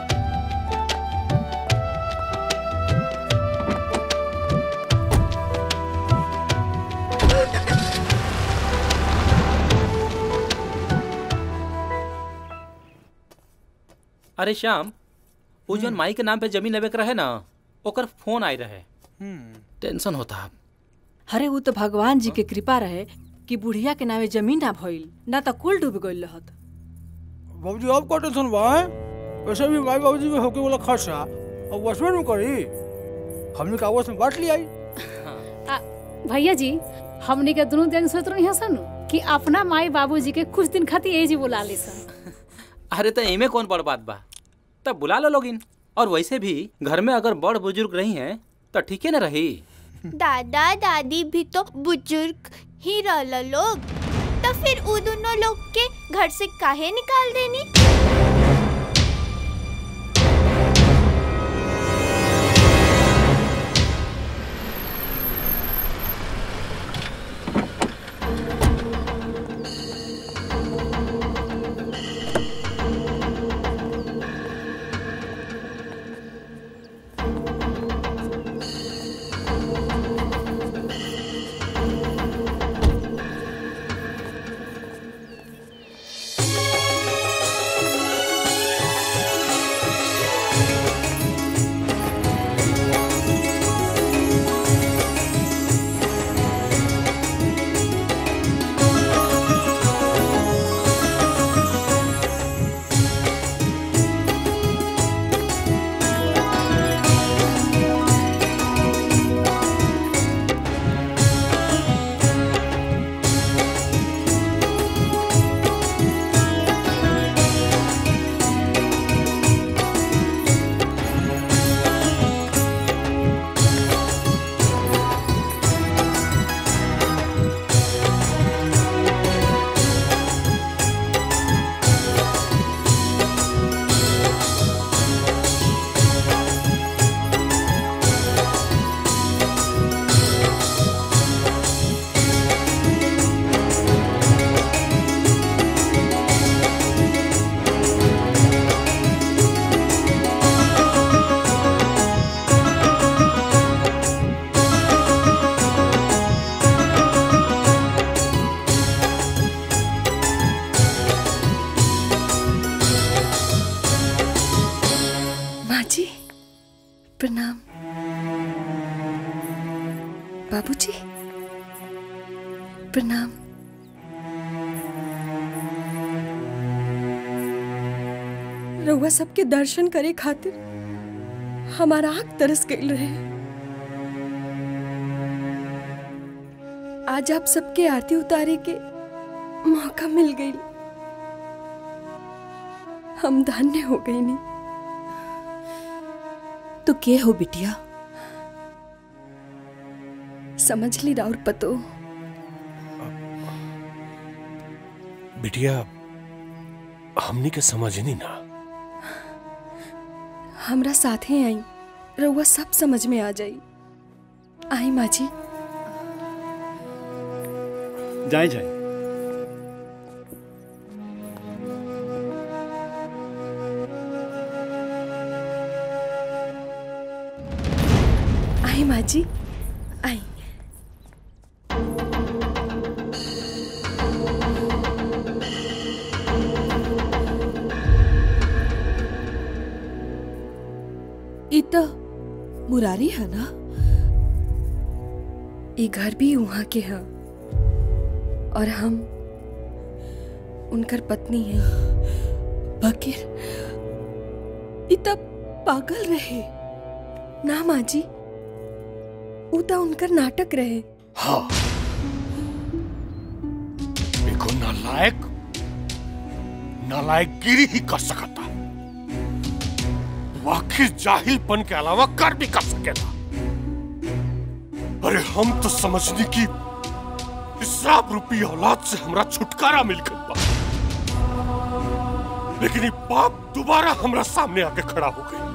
Speaker 6: अरे श्याम वो जौन माई के नाम पे जमीन लेवे के रहे ना ओकर फोन आई रहे टेंशन होता
Speaker 20: अरे वो तो भगवान जी के कृपा रहे कि बुढ़िया के नामे जमीन ना भइल ना तो कुल डूब गइल रहत
Speaker 5: बाबूजी अब का टेंशन बा हैं? वैसे भी माई बाबूजी में होके वाला खर्चा अब वसमें में करी हमने का आपस में बांट लिया ही।
Speaker 4: आ, भैया जी हमनी के दोनों दिन सोच रही सन कि अपना माई बाबूजी के कुछ दिन खातिर ए जी बुला ली सन
Speaker 6: अरे तो इमे कौन बड़ बात बा तब बुला लो लोगिन और वैसे भी घर में अगर बड़ बुजुर्ग रही हैं तो ठीके न रही
Speaker 7: दादा दादी भी तो बुजुर्ग ही रहल लोग तो फिर उ दोनों लोग के घर से काहे निकाल देनी
Speaker 21: माँ जी प्रणाम बाबूजी प्रणाम रउआ सबके दर्शन करे खातिर हमारा आँख तरस गई रहे आज आप सबके आरती उतारे के मौका मिल गई हम धन्य हो गई नहीं
Speaker 2: तो के हो बिटिया
Speaker 21: समझ ली राउर पतो
Speaker 3: बिटिया हमनी के समझ नहीं ना
Speaker 21: हमरा साथे आई रउआ सब समझ में आ जाई आई माँ जी
Speaker 12: जाए जाए
Speaker 21: आई माँ जी आई
Speaker 2: ई तो मुरारी है ना
Speaker 21: ये घर भी वहाँ के हैं और हम उनकर पत्नी हैं
Speaker 2: बकीर ई तब पागल रहे
Speaker 21: ना माँ जी ऊ तो उनकर नाटक रहे
Speaker 3: हाँ देखो नालायक नालायकगिरी ही कर सकता वो आखिर जाहिलपन के अलावा कर भी कर सकेगा अरे हम तो समझने की इसराब रूपी औलाद से हमरा छुटकारा मिल गई बा लेकिन ये पाप दोबारा हमरा सामने आके खड़ा हो गई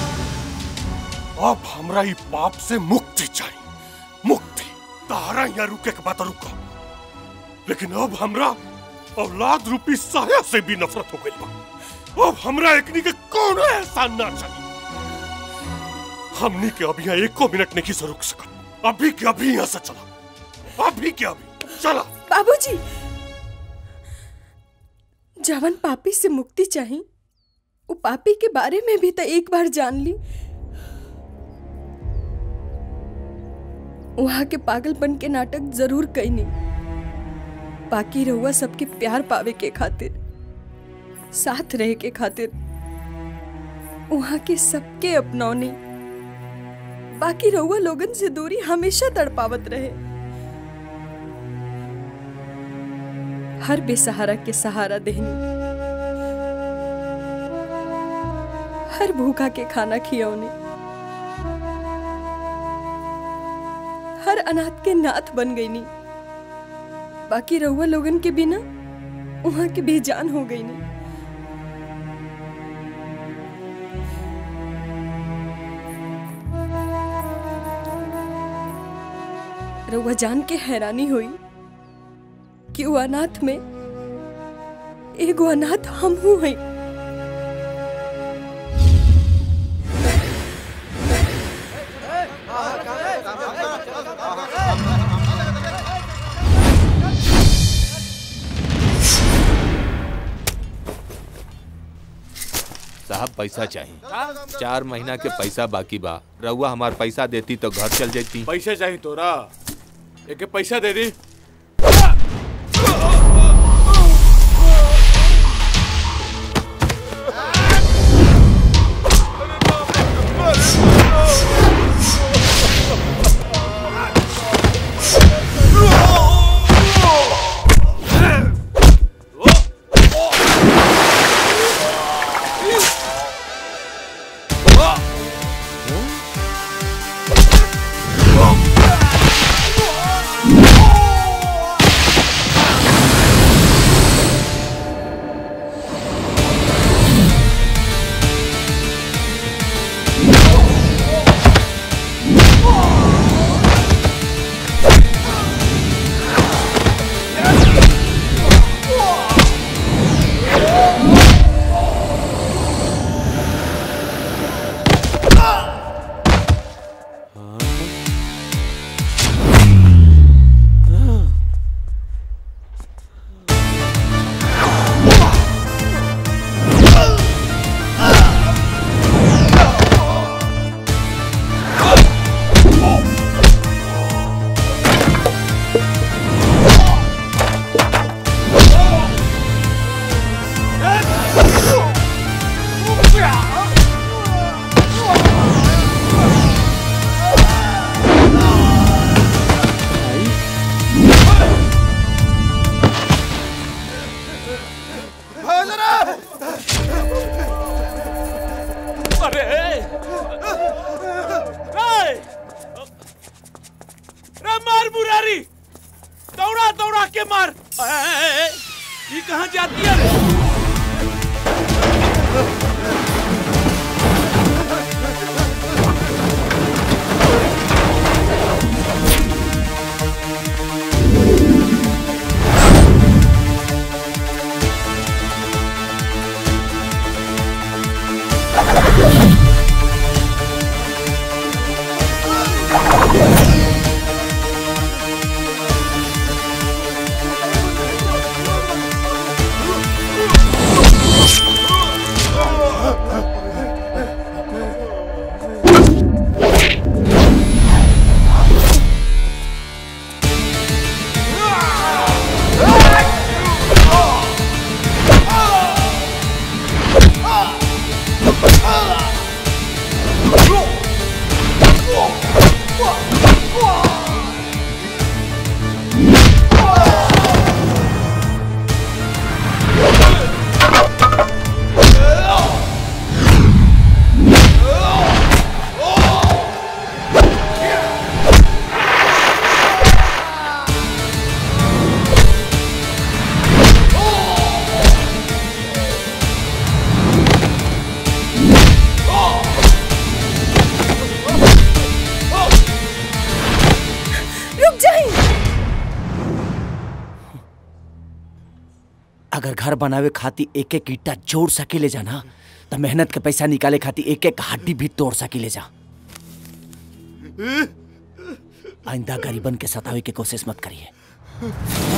Speaker 3: अब हमरा ये पाप से मुक्ति चाहिए मुक्ति तारा यहाँ रुके के बात रुका लेकिन अब हमरा औलाद रूपी साया से भी नफरत हो गई बा अब हमरा एकनी के कौन एहसान ना चाहिए हमनी के अभी यहाँ एको मिनट नहीं से रुक सकत अभी के अभी यहाँ से चला अभी के अभी चला
Speaker 21: बाबूजी जवन पापी से मुक्ति चाहिए वो पापी के बारे में भी तो एक बार जान ली वहां के पागलपन के नाटक जरूर कई नहीं बाकी रहुआ सबके प्यार पावे के खातिर साथ रहे के खातिर वहाँ के सबके अपनौनी बाकी रहुआ लोगन से दूरी हमेशा तड़पावत रहे हर बेसहारा के सहारा देहनी हर भूखा के खाना खियौने हर अनाथ के नाथ बन गई नी बाकी रहुआ लोगन के बिना वहां के बेजान हो गई नी रहुआ जान के हैरानी हुई कि वो अनाथ में एगो अनाथ हम हूं हई
Speaker 11: साहब पैसा चाहिए चार महीना के पैसा बाकी बा रउआ हमार पैसा देती तो घर चल जाती
Speaker 17: पैसे चाहिए तोरा एक पैसा दे दी अरे ए! रे मार मुरारी दौड़ा दौड़ा के मार ए, ए, ए, ये कहाँ जाती है रे
Speaker 21: रुक जाइए
Speaker 22: अगर घर बनावे खातिर एक एक ईटा जोड़ सकेले जा ना तो मेहनत के पैसा निकाले खातिर एक एक हड्डी भी तोड़ सकेले जा आइंदा गरीबन के सतावे की कोशिश मत करिए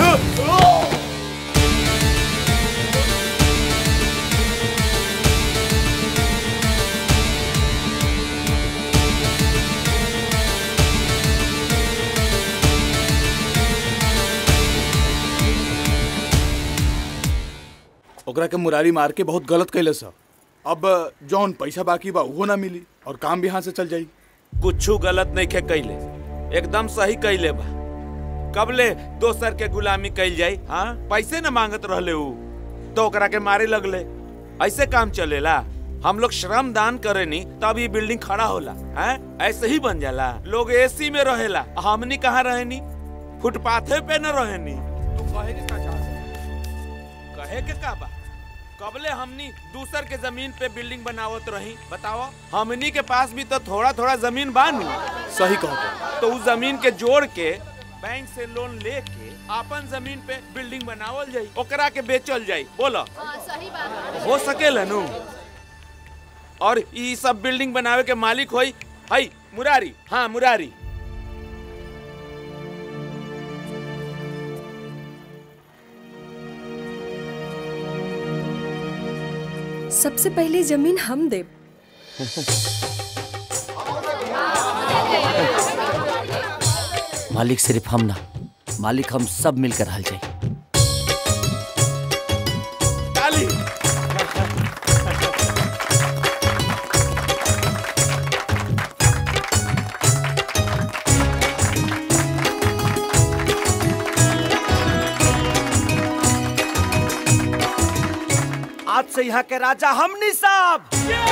Speaker 8: ओकरा के मुरारी मार के बहुत गलत कैले सा अब जौन पैसा बाकी बा उहो ना मिली और काम भी हाथ से चल जाई
Speaker 17: कुछू गलत नहीं खे कैले एकदम सही कैले बा कबले दोसर के गुलामी कैल जाई हाँ पैसे न मांगत रहले ऊ तो ओकरा के मारे लगले ऐसे काम चलेला हम लोग श्रम दान करे नी तब ये बिल्डिंग खड़ा होला हैं ऐसे ही बन जाला लोग एसी में रहेला हमनी कहाँ रहेनी फुटपाथे पे न रहेनी तू कहे के का चाहत कहे के का बा कबले हमनी दूसर के जमीन पे बिल्डिंग बनावत रही बताओ हमनी के पास भी तो थोड़ा थोड़ा जमीन बानू
Speaker 8: सही कहो
Speaker 17: तो उस जमीन के जोड़ के बैंक से लोन लेके अपन जमीन पे बिल्डिंग बनावल जाई ओकरा के बेचल जाई बोलो
Speaker 9: सही बात
Speaker 17: हो सकेला नु और ई सब बिल्डिंग बनावे के मालिक होई हई मुरारी हाँ मुरारी
Speaker 21: सबसे पहले जमीन हम देब
Speaker 22: मालिक सिर्फ हम ना मालिक हम सब मिलकर हल जाए
Speaker 17: ताली
Speaker 14: आज से यहाँ के राजा हमनी साहब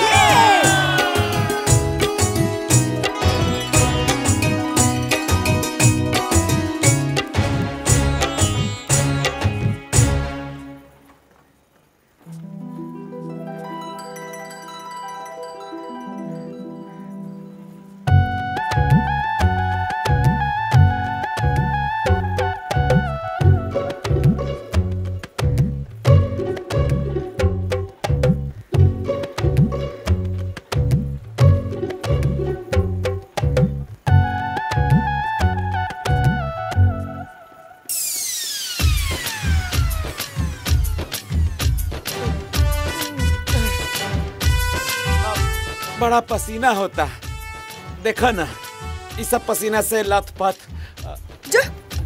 Speaker 17: बड़ा पसीना होता देखो ना इस सब पसीना से लथपथ
Speaker 21: जा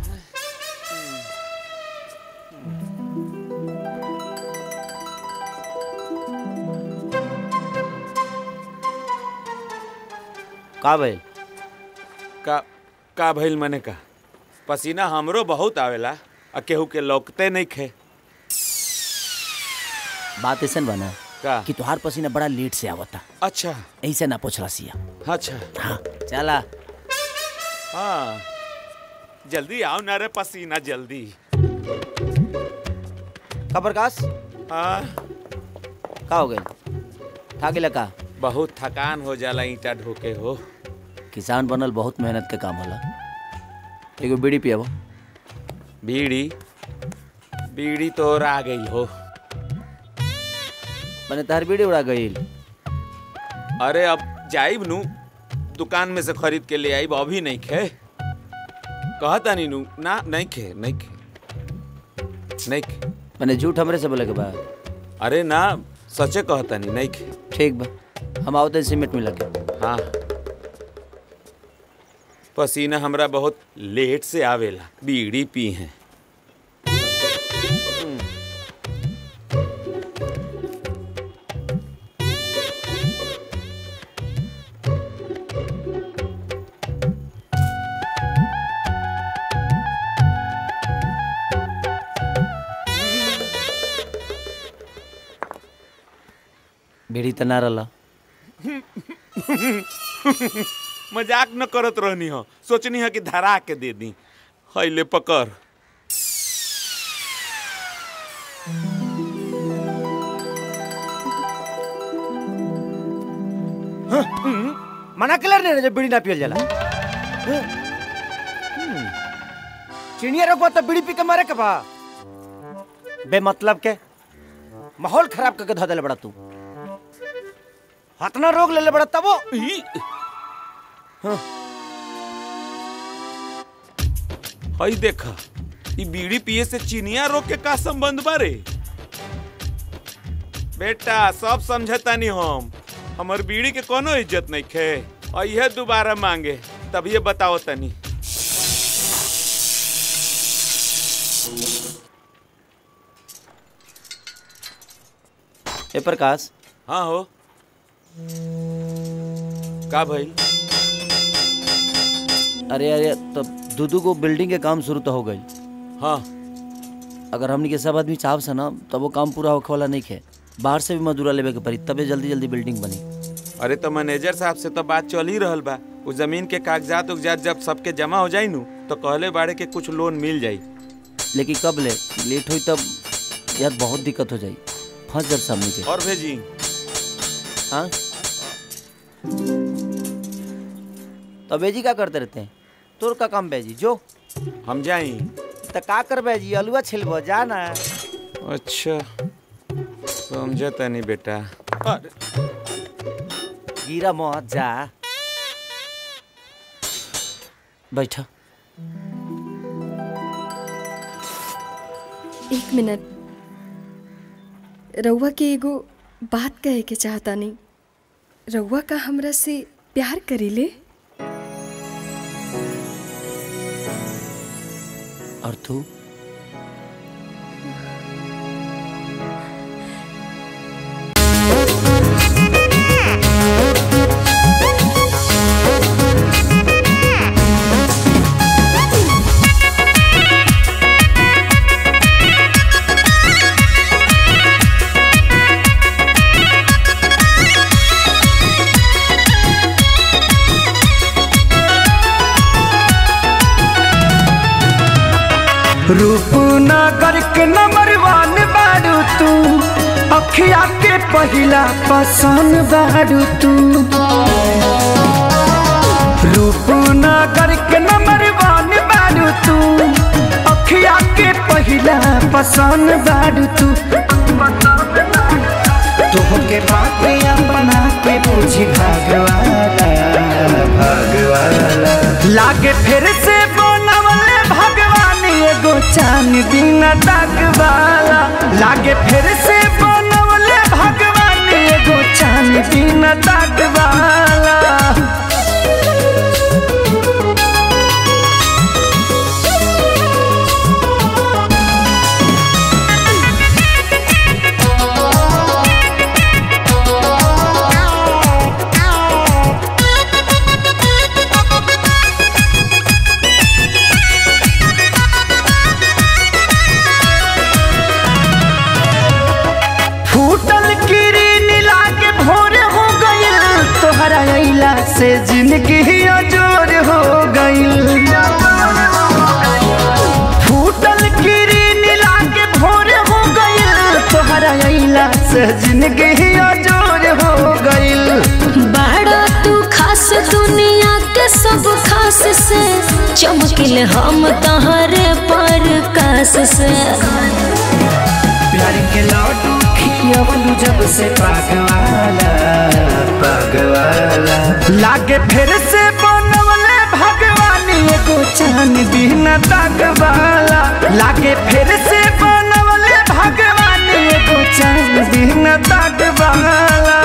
Speaker 22: का भइल
Speaker 17: का का भइल मने का पसीना हमरो बहुत आवेला आ केहू के लौकते नहीं खे
Speaker 22: बात ऐसन बना
Speaker 17: का
Speaker 22: कि तुहार पसीना बड़ा लेट से आवता
Speaker 17: अच्छा
Speaker 22: ऐसे ना पूछला सिया
Speaker 17: अच्छा
Speaker 22: हाँ चला
Speaker 17: हाँ जल्दी आओ ना रे पसीना जल्दी
Speaker 22: का प्रकाश
Speaker 17: हाँ
Speaker 22: का हो गइल था गेला का
Speaker 17: बहुत थकान हो जाला ईटा ढोके हो
Speaker 22: किसान बनल बहुत मेहनत के काम होला एगो बीड़ी पियाबो
Speaker 17: बीड़ी बीड़ी तो और आ गई हो
Speaker 22: मैंने तार बीड़ी उड़ा गईल
Speaker 17: अरे अब जाइब नु दुकान में से खरीद के ले आइब अभी नहीं खे कहता नहीं नु ना नहीं खे नहीं खे नहीं खे
Speaker 22: मैंने झूठ हमरे से बोले के बा
Speaker 17: अरे ना सचे कहता नहीं नहीं खे
Speaker 22: ठीक बा हम आवते सीमेंट मिला के
Speaker 17: हाँ पसीना हमरा बहुत लेट से आवेला बीड़ी पी हैं
Speaker 22: बीड़ी त ना रहला
Speaker 17: मजाक न करत रहनी हो सोचनी है कि धरा के दे दी हैले पकड़
Speaker 14: मना क्लियर नहीं जब बीड़ी ना पियल जाला चिड़िया रोकबा तो बीड़ी पी के मरे के बा बेमतलब के माहौल खराब करके धो देले बड़ा तू हतना रोग लेले बड़ा तबो
Speaker 17: हई देखा ई बीड़ी पिए से चिनिया रोग के का संबंध बारे बेटा सब समझता नहीं हम हमर बीड़ी के कोनो इज्जत नहीं खे और यह दोबारा मांगे तब ये बताओ तनी
Speaker 22: ए प्रकाश
Speaker 17: हाँ हो का भाई
Speaker 22: अरे अरे तब दू दू को बिल्डिंग के काम शुरू तो हो गई
Speaker 17: हाँ
Speaker 22: अगर हमनी के सब आदमी चाहब से ना तब वो काम पूरा होखे वाला नहीं है बाहर से भी मजदूरा लेवे के पड़ी तबे जल्दी जल्दी बिल्डिंग बनी
Speaker 17: अरे तो मैनेजर साहब से तो बात चल ही रहल बा उस जमीन के कागजात उगजात जब सबके जमा हो जाई नु तो कहले बाड़े के कुछ लोन मिल जाई
Speaker 22: लेकिन कब ले लेट हुई तब यार बहुत दिक्कत हो जाई फंस जब सामने के
Speaker 17: और भेजी
Speaker 22: हाँ तो बेजी क्या करते रहते हैं तोर का काम बेजी जो
Speaker 17: हम जाई
Speaker 22: तो का कर बेजी अलुआ छिलबो जा ना
Speaker 17: अच्छा समझे तनी बेटा
Speaker 22: गिरा मत जा बैठा
Speaker 21: एक मिनट रउआ के एगो बात कहे के चाहता नहीं रउआ का हमरा से प्यार करीले
Speaker 22: और तू
Speaker 18: रूपनगर के नंबर वन बारू तू अखिया के पहिला पसंद बारू तू रूपनगर के नंबर वन बारू तू अखिया के पहिला पसंद बारू तू तोहके बात अपना के पूछी भगवाना भगवाना लागे फिर से बनवले भगवान एगो चान दिन वाला लागे फिर से बनवले भगवान एगो चान दिन वाला फूटल किरीन लागे भोर हो गइल तोहरा अइला से जिंदगी अजोर हो गइल फूटल किरीन लागे भोर हो गइल तोहरा अइला से जिंदगी अजोर हो गइल
Speaker 19: बड़ा तू खास दुनिया के सब खास से चमकिल हम तहरे पर कास से
Speaker 18: प्यार के लौटू खियवलू जब से पागवाला पागवाला लागे फिर से बनवले भगवान एगो चान बिन दागवाला लागे फिर से बनवले भगवान एगो चान बिन दागवाला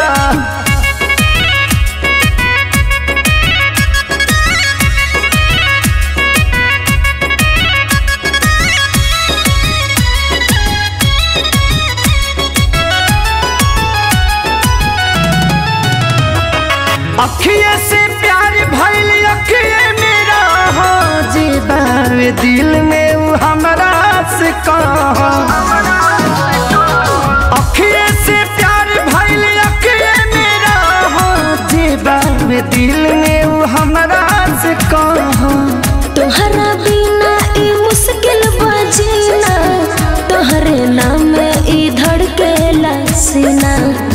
Speaker 18: अखिए से प्यार भइल अखिए मेरा हो जीवावे दिल में उ हमरा से कहा अखिए से प्यार भइल अखिए मेरा हो जीवावे दिल में उ हमरा से कहा
Speaker 19: तोहरा बिना ई मुश्किल बजीना तोहरे नाम ई धड़केला सीना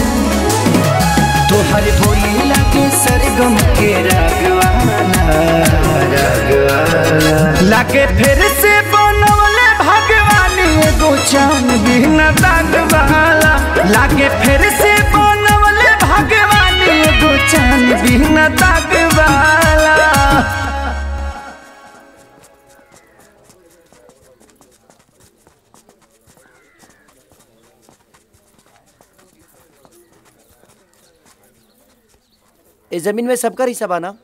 Speaker 18: तोहर बोली लगे सरगम के रागवाला रागवाला लागे फिर से बनवले भगवान एगो चान बिन दागवाला लागे फिर से बनवले भगवान एगो चान बिन दागवाला
Speaker 22: इस जमीन में सबका हिस्सा बाना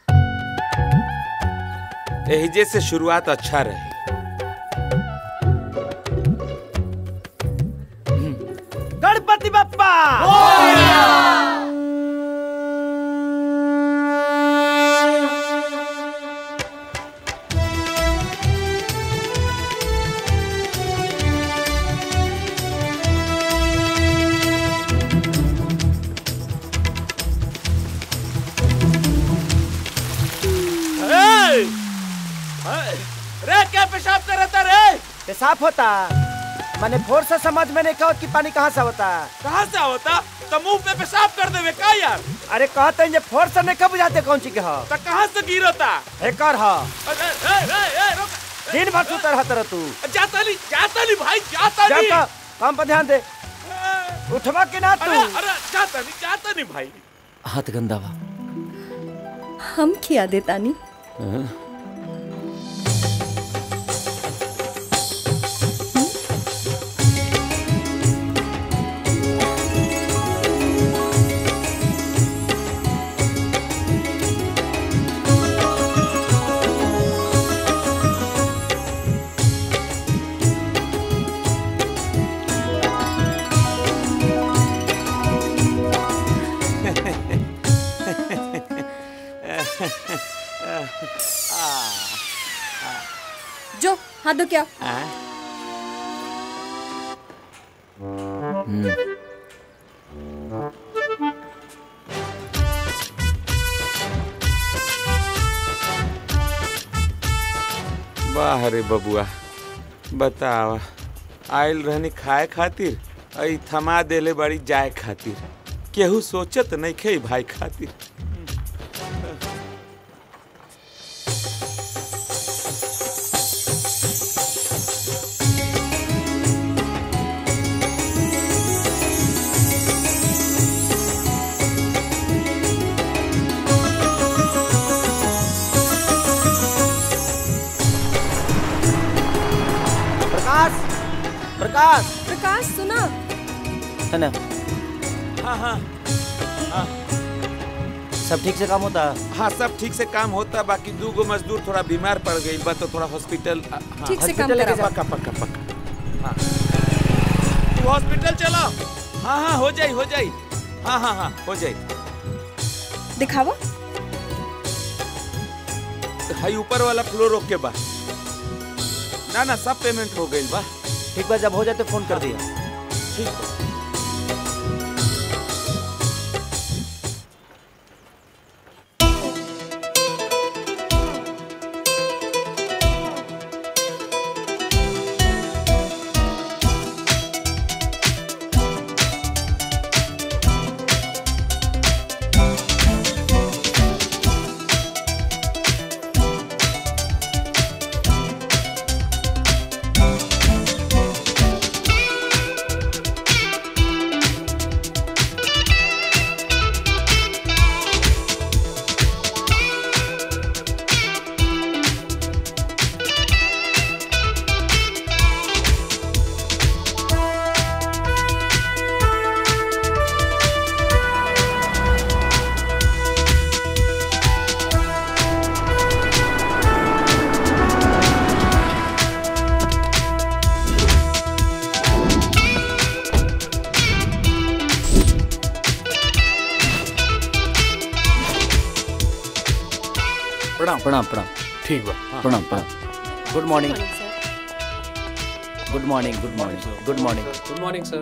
Speaker 17: एहिजे से शुरुआत अच्छा रही
Speaker 14: गणपति बप्पा
Speaker 17: ए! ए! रे क्या पेशाब कर रहा था रे
Speaker 10: पेशाब होता मैंने फोर से समझ में नहीं कहा कि पानी कहाँ से होता
Speaker 17: कहाँ से होता तो मुंह पे पेशाब कर देवे का यार
Speaker 10: अरे कहते हैं ये फोर से नहीं कब बुझाते कौन चीज के हो
Speaker 17: तो कहाँ से गिरता
Speaker 10: एकर हो
Speaker 17: अरे, ए, ए, ए, रुक।
Speaker 10: दिन भर सुतर रहता रह तू
Speaker 17: जाता नहीं जाता नहीं भाई जाता
Speaker 10: जा
Speaker 17: नहीं
Speaker 10: का- काम पर ध्यान दे उठवा के ना तू
Speaker 17: अरे अरे जाता नहीं जाता नहीं भाई
Speaker 22: हाथ गंदा बा
Speaker 21: हम खिया दे तानी जो हाथ दो क्या
Speaker 17: वाह रे बबुआ बतावा आयल रहनी खाए खातिर आई थमा देले बड़ी जाए खातिर केहू सोचत नहीं खे भाई खातिर
Speaker 10: प्रकाश प्रकाश
Speaker 21: प्रकाश सुना
Speaker 10: है ना
Speaker 17: हाँ हाँ हाँ
Speaker 10: सब ठीक से काम होता
Speaker 17: हाँ सब ठीक से काम होता बाकी दू गो मजदूर थोड़ा बीमार पड़ गई बा तो थोड़ा हॉस्पिटल हाँ,
Speaker 21: ठीक से काम
Speaker 17: हॉस्पिटल लेके
Speaker 21: कराओ।
Speaker 17: पक्का पक्का पक्का हाँ तू हॉस्पिटल चला हाँ हाँ हो जाई हो जाई हाँ हाँ हाँ हो जाई
Speaker 21: दिखावा
Speaker 17: हाई ऊपर वाला फ्लोर रोक के बा ना ना सब पेमेंट हो गई बा
Speaker 10: ठीक बा जब हो जाए तो फोन कर दिया
Speaker 17: ठीक बा
Speaker 22: प्रणाम प्रणाम प्रणाम
Speaker 3: ठीक बा
Speaker 22: प्रणाम प्रणाम good morning good morning good morning good morning
Speaker 6: good morning sir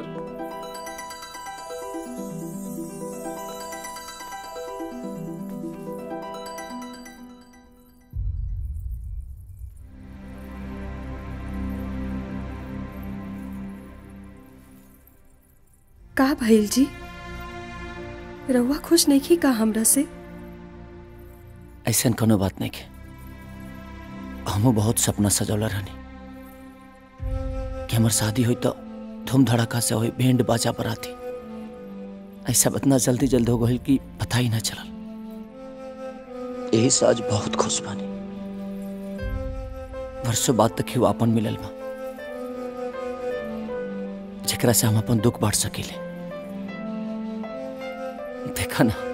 Speaker 21: का भइल जी रउआ खुश नहीं की का हमरा से
Speaker 22: ऐसा कोनो बात नहीं के हमू बहुत सपना सजौला रहनी कि हमार शादी हुई तो धूम धड़ाका से हुई बैंड बाजा बराती ऐसा इतना जल्दी जल्दी हो गई कि पता ही ना चलल यही से आज बहुत खुश बानी वर्षों बाद तक ही वो अपन मिलल बा जेकरा से हम अपन दुख बांट सकीले देखा ना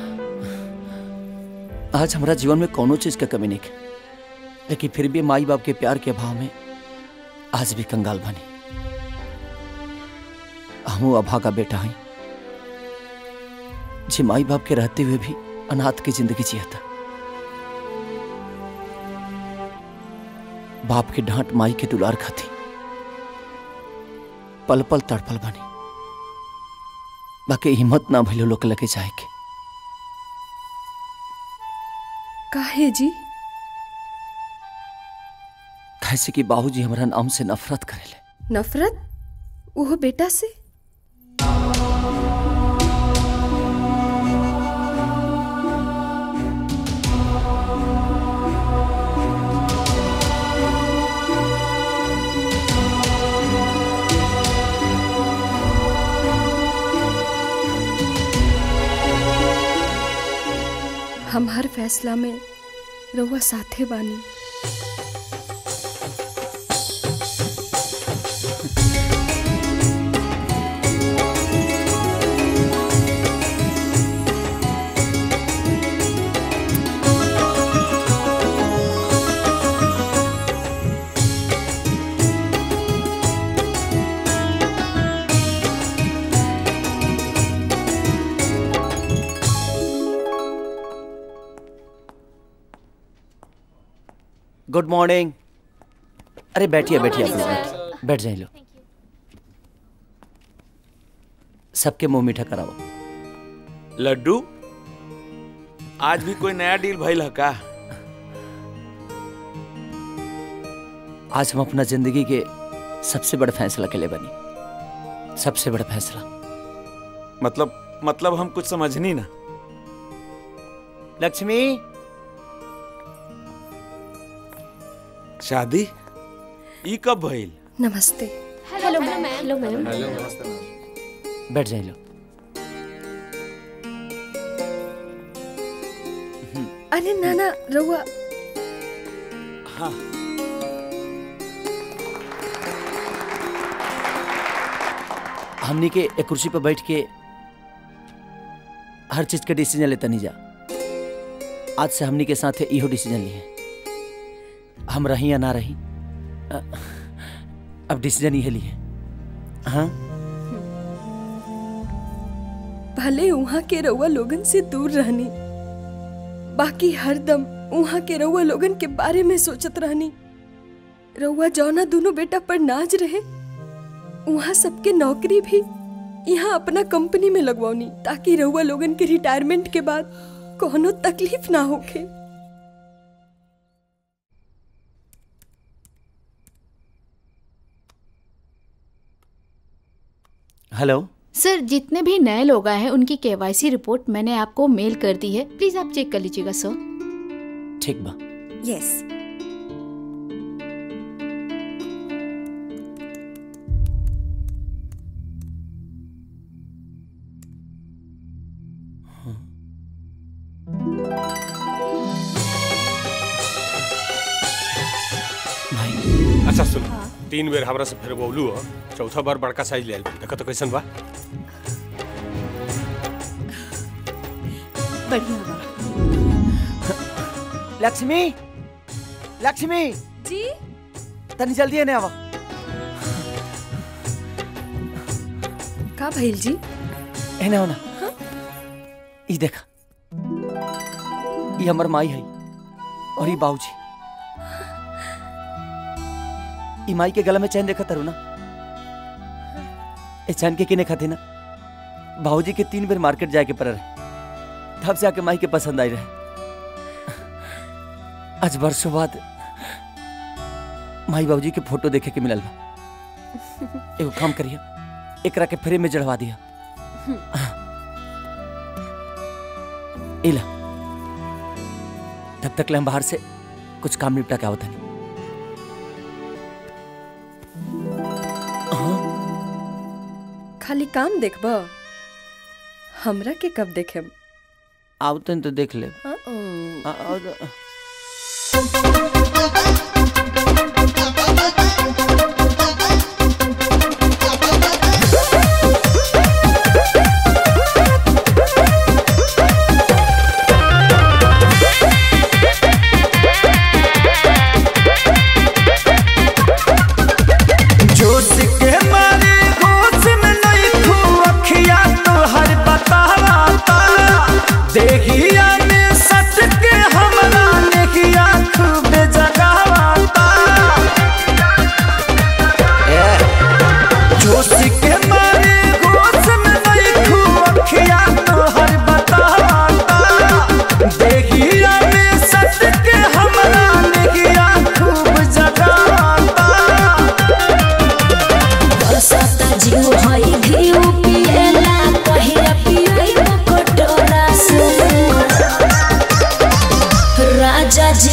Speaker 22: आज हमारा जीवन में कोनो चीज का कमी नहीं है लेकिन फिर भी माई बाप के प्यार के अभाव में आज भी कंगाल बनी हमू अभा का बेटा है जे माई बाप के रहते हुए भी अनाथ की जिंदगी जिया था बाप के डांट माई के दुलार खाती पल पल तड़पल बनी बाकी हिम्मत ना भइलो लोग लगे जाए के
Speaker 21: काहे जी
Speaker 22: कैसे कि बाबूजी हमारा नाम से नफरत करेले
Speaker 21: नफरत वो बेटा से हम हर फैसला में रउआ साथे बानी
Speaker 22: गुड मॉर्निंग अरे बैठिए बैठिए आप लोग बैठिए बैठ जाइए लो सबके मुंह मीठा कराओ
Speaker 17: लड्डू आज भी कोई नया डील भइल है का
Speaker 22: आज हम अपना जिंदगी के सबसे बड़ा फैसला के लिए बनी सबसे बड़ा फैसला
Speaker 17: मतलब मतलब हम कुछ समझनी ना
Speaker 22: लक्ष्मी
Speaker 17: शादी ई कब भइल
Speaker 21: नमस्ते
Speaker 19: हेलो मैम हेलो मैम
Speaker 22: बैठ जाइए लो
Speaker 21: अरे नाना रउआ
Speaker 17: हाँ
Speaker 22: हमनी के एक कुर्सी पर बैठ के हर चीज के डिसीजन लेता नहीं जा आज से हमनी के साथ इहो डिसीजन लिए हम रही या ना रही अ, अब डिसीजन ये लिए हाँ
Speaker 21: भले वहाँ के रउआ लोगन से दूर रहनी बाकी हरदम वहाँ के रउआ लोगन के बारे में सोचत रहनी रउआ जौना दोनों बेटा पर नाज रहे वहाँ सबके नौकरी भी यहाँ अपना कंपनी में लगवानी ताकि रउआ लोगन के रिटायरमेंट के बाद कोनो तकलीफ ना होखे
Speaker 22: हेलो
Speaker 9: सर जितने भी नए लोग आए हैं उनकी केवाईसी रिपोर्ट मैंने आपको मेल कर दी है प्लीज आप चेक कर लीजिएगा सर
Speaker 22: ठीक बा
Speaker 21: यस
Speaker 3: अच्छा सुन तीन बेर हमरा से फिर बोलू हो चौथा बार बड़का साइज ले आइल देखो तो कैसन बा
Speaker 2: बढ़िया बा
Speaker 13: लक्ष्मी लक्ष्मी
Speaker 21: जी
Speaker 13: तनी जल्दी है आवा
Speaker 21: का भइल जी
Speaker 22: एने हो ना ई देखा ई हमर माई है और ई बाबूजी ई माई के गला में चैन देखा तारू ना ए चैन के किने खाती ना बाबूजी के तीन बेर मार्केट जाए के पड़ रहे तब से आके माई के पसंद आई रहे आज वर्षों बाद माई बाबूजी के फोटो देखे के मिलल बा एगो काम करिए एकरा के फ्रेम में जड़वा दिया इला तब तक ले हम बाहर से कुछ काम निपटा के आवत हनी
Speaker 21: खाली काम देखब हमरा के कब देखेम
Speaker 22: आवतन तो देख ले
Speaker 21: हाँ,
Speaker 22: आ- आ-
Speaker 18: जोश के मारे होश में नहीं खू अखिया तो हर बतावा तारा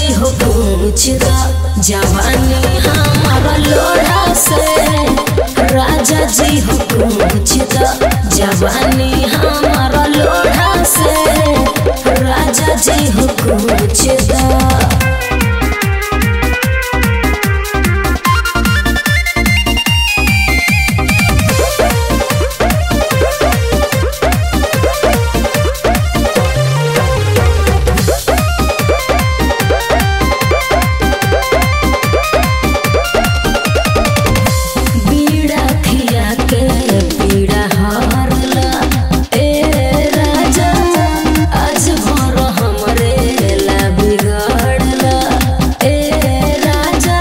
Speaker 19: जी हो पूछ दा जवानी हमारा लोढ़ा से राजा जी हो पूछ दा जवानी हमारा लोढ़ा से राजा जी हो पूछ दा बीड़ा खिया के पीड़ा हारला ए राजा आज भर हमरे ला बिगड़ला ए राजा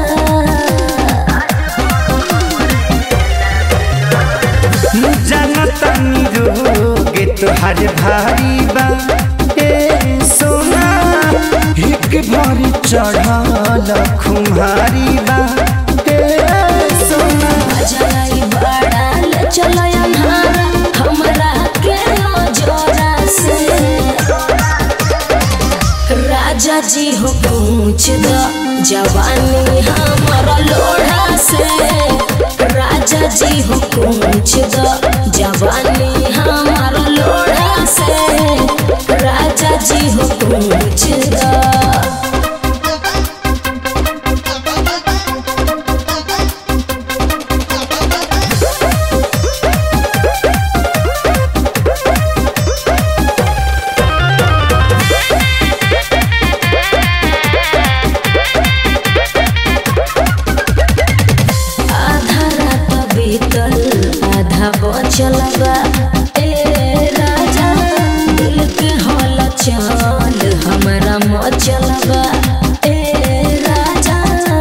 Speaker 18: जनतनी रोग तोहर भारी बा ए सोना एक भरी चढ़ल खुमारी बा ए सोना
Speaker 19: जलाई बड़ाल चलो अन्हारा हमरा के जोरा से राजा जी हो पूछ दो जवानी हमारा लोढ़ा से राजा जी हो पूछ दो जवानी हमारा लोढ़ा से राजा जी हो पूछ दो आधा रात बीतल आधा बचल बा ए राजा दिल के हल चल हमरा मचल बा ए राजा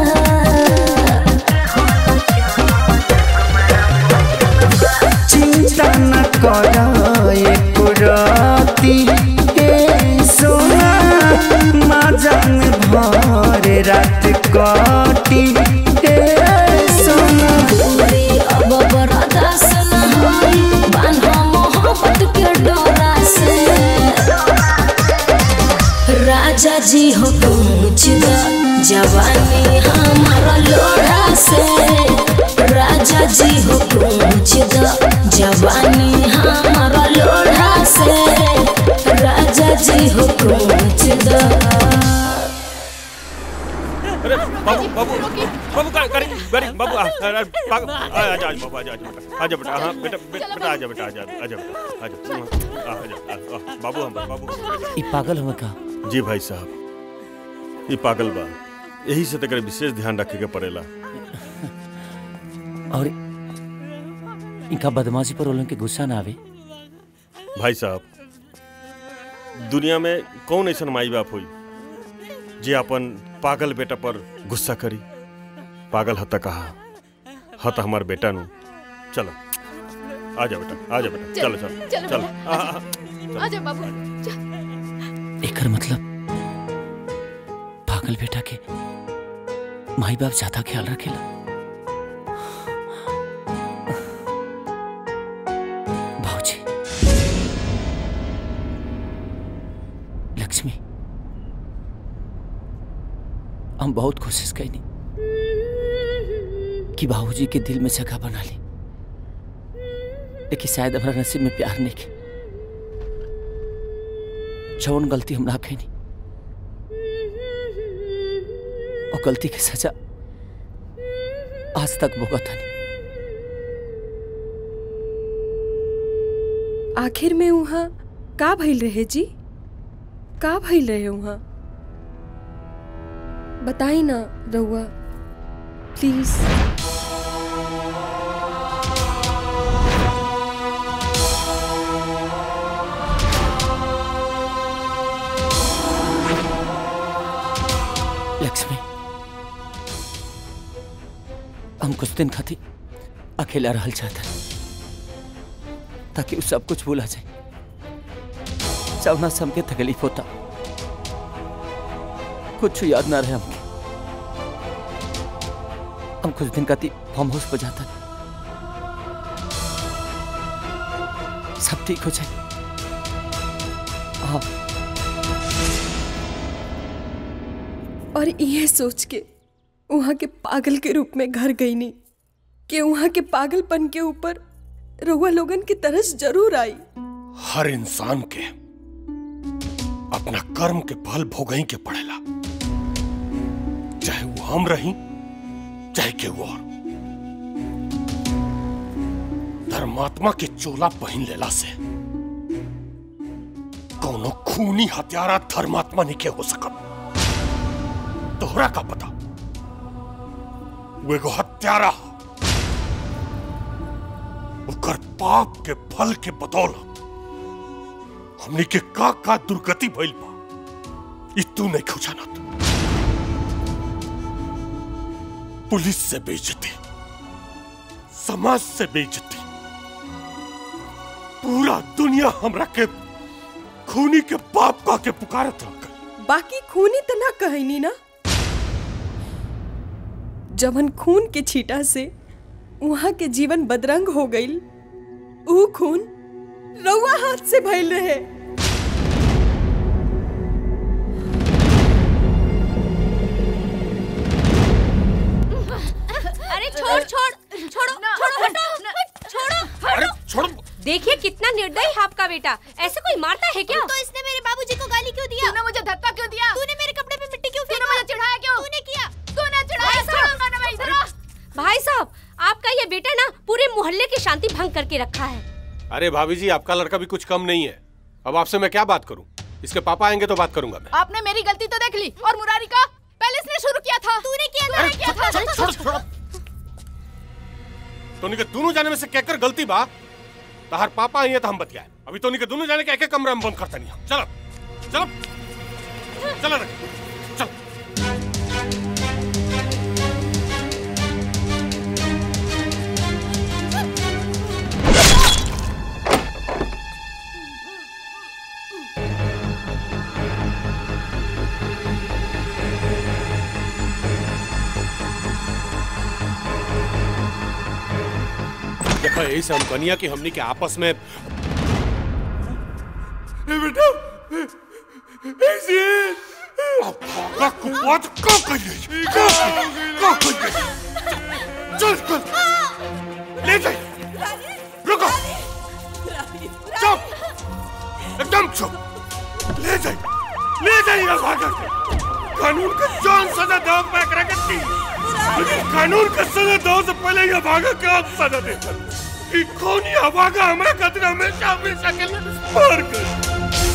Speaker 18: चिंता न कर एको राती ए सोना माजन भर रात काटी ए सोना
Speaker 19: पूरी अब बरदास न होई बान्हा मोहब्बत के डोरा से राजा जी हो पूछ दो जवानी हमारा लोढ़ा से राजा जी हो पूछ दो जवानी हमारा लोढ़ा से राजा जी हो पूछ दो
Speaker 12: अरे बाबू बाबू बाबू का करी करी बाबू आ आ- पाग- आ आ जा बाबू आ जा आ जा बेटा हाँ बेटा बे- बेटा आ जा बेटा आ जा आ जा बेटा आ जा आ आ जा आ- आ, बाबू हम बाबू
Speaker 22: ई पागल हुआ का
Speaker 12: जी भाई साहब ये पागल बा यही से तकर विशेष ध्यान रखे के पड़ेला
Speaker 22: और इनका बदमाशी पर उलन के गुस्सा ना आवे
Speaker 12: भाई साहब दुनिया में कौन ऐसा माई बाप हुई जे अपन पागल बेटा पर गुस्सा करी पागल हता कहा हत हमार बेटा नु चलो आ जा बेटा आ जा बेटा चलो चलो
Speaker 9: चलो
Speaker 12: चलो
Speaker 9: बाबू,
Speaker 12: आ, आ, आ।
Speaker 9: आजा बाबू चल।
Speaker 22: एकर मतलब पागल बेटा के माई बाप ज्यादा ख्याल रखेला भाऊजी लक्ष्मी हम बहुत कोशिश कैनी कि बाबूजी के दिल में जगह बना ली लेकिन शायद हमारा नसीब में प्यार नहीं के जौन गलती हम ना कैनी और गलती की सजा आज तक भुगत हनी
Speaker 21: आखिर में वहाँ का भइल रहे जी का भइल रहे वहाँ बताई ना रउआ प्लीज
Speaker 22: लक्ष्मी हम कुछ दिन खातिर अकेला रहल चाहता ताकि वो सब कुछ भूला जाए जवना से हमके तकलीफ होता कुछ याद ना रहे हमके हम कुछ दिन खातिर फार्म हाउस पर जाता सब ठीक हो जाए हाँ
Speaker 21: और ये सोच के वहाँ के पागल के रूप में घर गई नहीं कि वहाँ के पागलपन के ऊपर रउआ लोगन की तरस जरूर आई
Speaker 3: हर इंसान के अपना कर्म के फल भोगई के पड़ेला चाहे वो हम रही चाहे के वो और धर्मात्मा के चोला पहन लेला से कोनो खूनी हत्यारा धर्मात्मा नहीं के हो सकत तोहरा का पता वो एगो हत्यारा ह। ओकर पाप के फल के बदौलत हमनी के का का दुर्गति भइल बा ई तू नहीं खो जानत पुलिस से बेइज्जती समाज से बेइज्जती पूरा दुनिया हमरा के खूनी के बाप का के पुकारत रह
Speaker 21: बाकी खूनी तो ना कहनी ना जबन खून के छीटा से वहाँ के जीवन बदरंग हो गई ऊ खून रउआ हाथ से भइल रहे
Speaker 1: अरे छोड़ छोड़ छोड़ो छोड़ो हटो छोड़ो
Speaker 3: अरे छोड़ो
Speaker 1: देखिए कितना निर्दयी है आपका बेटा ऐसे कोई मारता है क्या तो इसने मेरे बाबूजी को गाली क्यों दिया तूने मुझे धक्का क्यों दिया तूने मेरे कपड़े पे मिट्टी क्यों फेंका मुझे चिढ़ाया क्यों तूने किया तूने चिढ़ाया भाई साहब आपका ये बेटा ना पूरे मोहल्ले की शांति भंग करके रखा है
Speaker 3: अरे भाभी जी आपका लड़का भी कुछ कम नहीं है अब आपसे मैं क्या बात करूं इसके पापा आएंगे तो बात करूंगा मैं
Speaker 9: आपने मेरी गलती तो देख ली और मुरारी का पहले इसने शुरू किया था
Speaker 1: तूने किया
Speaker 3: अरे, छोड़, छोड़, छोड़। तोनी के दोनों जाने में से कहकर गलती बा तहार पापा आई है तो हम बतियाए अभी तोनी के दोनों जाने के एक एक कमरा में बंद करता नहीं चलो चलो चलो रे चल देखो यही से हम कनिया की हमनी के आपस में बेटा ऐसे का कुवात का कहिए का का कहिए चल चल ले जाइए रुको चुप एकदम चुप ले जाइए ले जाइए भागा के कानून का जान सजा दो मैं करके दी लेकिन कानून का सजा दो से पहले ये भागा के आप सजा देता कि कौन ये भागा हमारे खतरे हमेशा हमेशा के लिए मार कर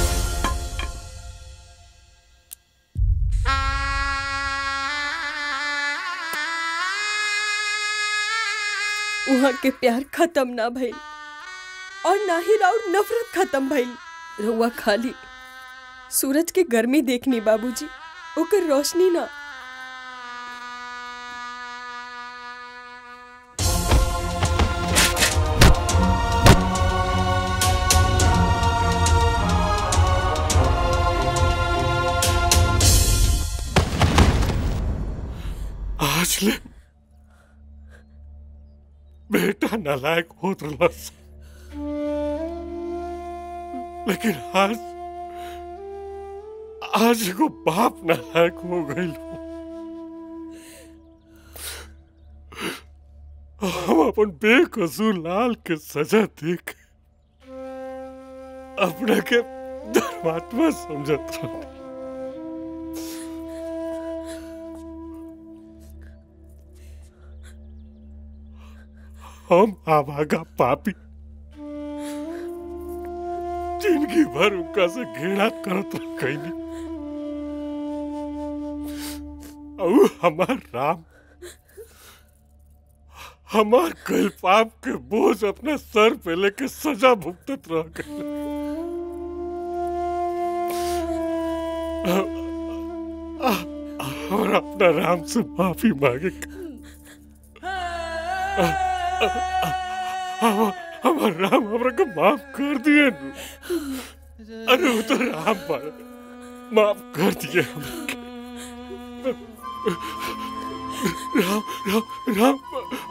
Speaker 21: वहाँ के प्यार खत्म ना भइल और ना ही राउर नफरत खत्म भइल रउआ खाली सूरज के गर्मी देखनी बाबूजी ओकर रोशनी ना
Speaker 3: आज ले बेटा नालायक होत रहलस लेकिन आज आज एगो बाप नालायक हो गइल हम अपन बेकसूर लाल के सजा देख अपने के धर्मात्मा समझत रह हम आवागा पापी जिंदगी भर उनका से घृणा करत रही और हमार राम हमार कल पाप के बोझ अपने सर पे लेके सजा भुगतत रह गए और अपना राम से माफी मांगे हम- हमार राम हमरा के माफ कर दिए नु। अरे वो तो राम पर माफ कर दिए हमरा के। राम राम राम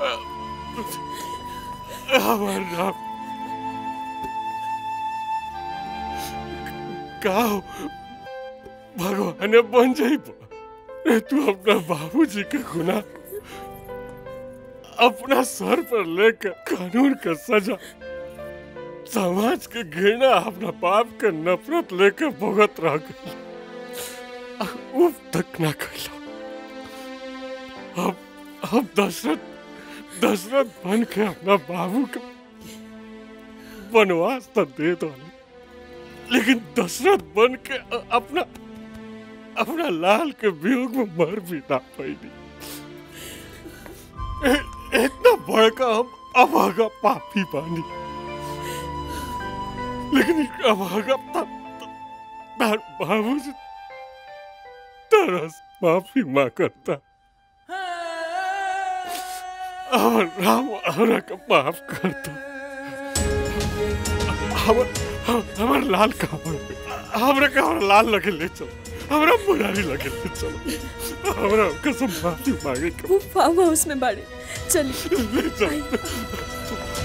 Speaker 3: हमार राम का हो? भगवान बन जाइब ए, तू अपना बाबूजी का गुनाह अपना सर पर लेकर कानून का सजा समाज के घृणा अपना बाप का नफरत लेकर भुगत रह गई उफ तक ना कैला अब अब दशरथ दशरथ बन के अपना बाबू का वनवास तो दे दो लेकिन दशरथ बन के अ- अपना अपना लाल के वियोग में मर भी ना पाएगी इ- इतना बड़का हम अभागा पापी बानी लेकिन एक अभागा त- त- तार बाबू से तरस माफी माँ करता और राम हमरा का माफ करता हमर हमर लाल का हमरा का हमरा लाल लगे ले चलो हमरा मुरारी लगे ले चलो हमरा कसम माफी मांगे के
Speaker 21: वो फार्म हाउस में बाड़े चलिए
Speaker 3: ले चलो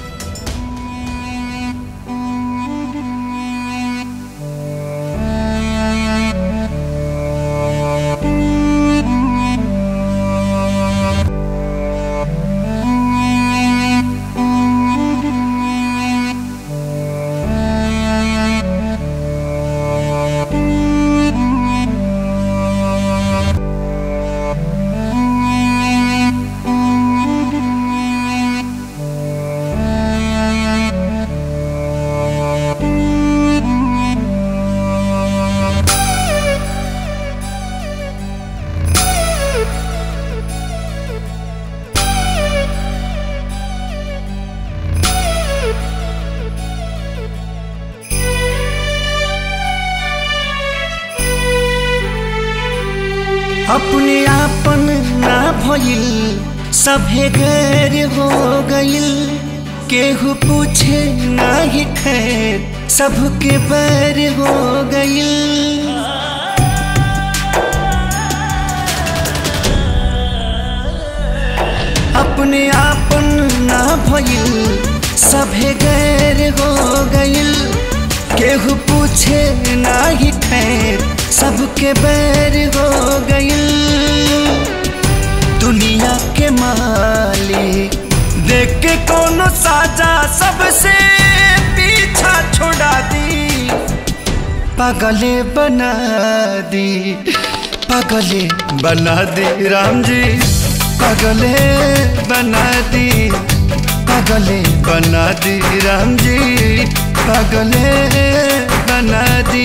Speaker 18: अपने आपन ना भइल सभे गैर हो गइल केहू पूछे ना ही खैर सबके बैर हो गइल अपने आपन ना भइल सभे गैर हो गइल केहू पूछे ना ही खैर सबके बैर हो गइल दुनिया के मालिक देख के कोनो साजा सबसे पीछा छोड़ा दी पागले बना दी पागले बना दी राम जी पागले बना दी पागले बना दी राम जी पागले बना दी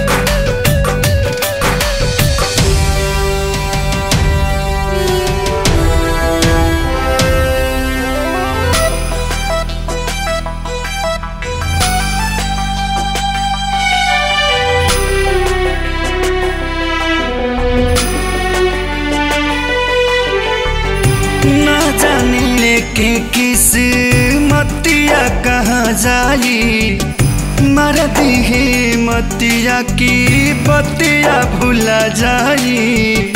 Speaker 18: ना जाने लेके किस मतिया कहाँ जाई मर दी मतिया की बतिया भूला जाई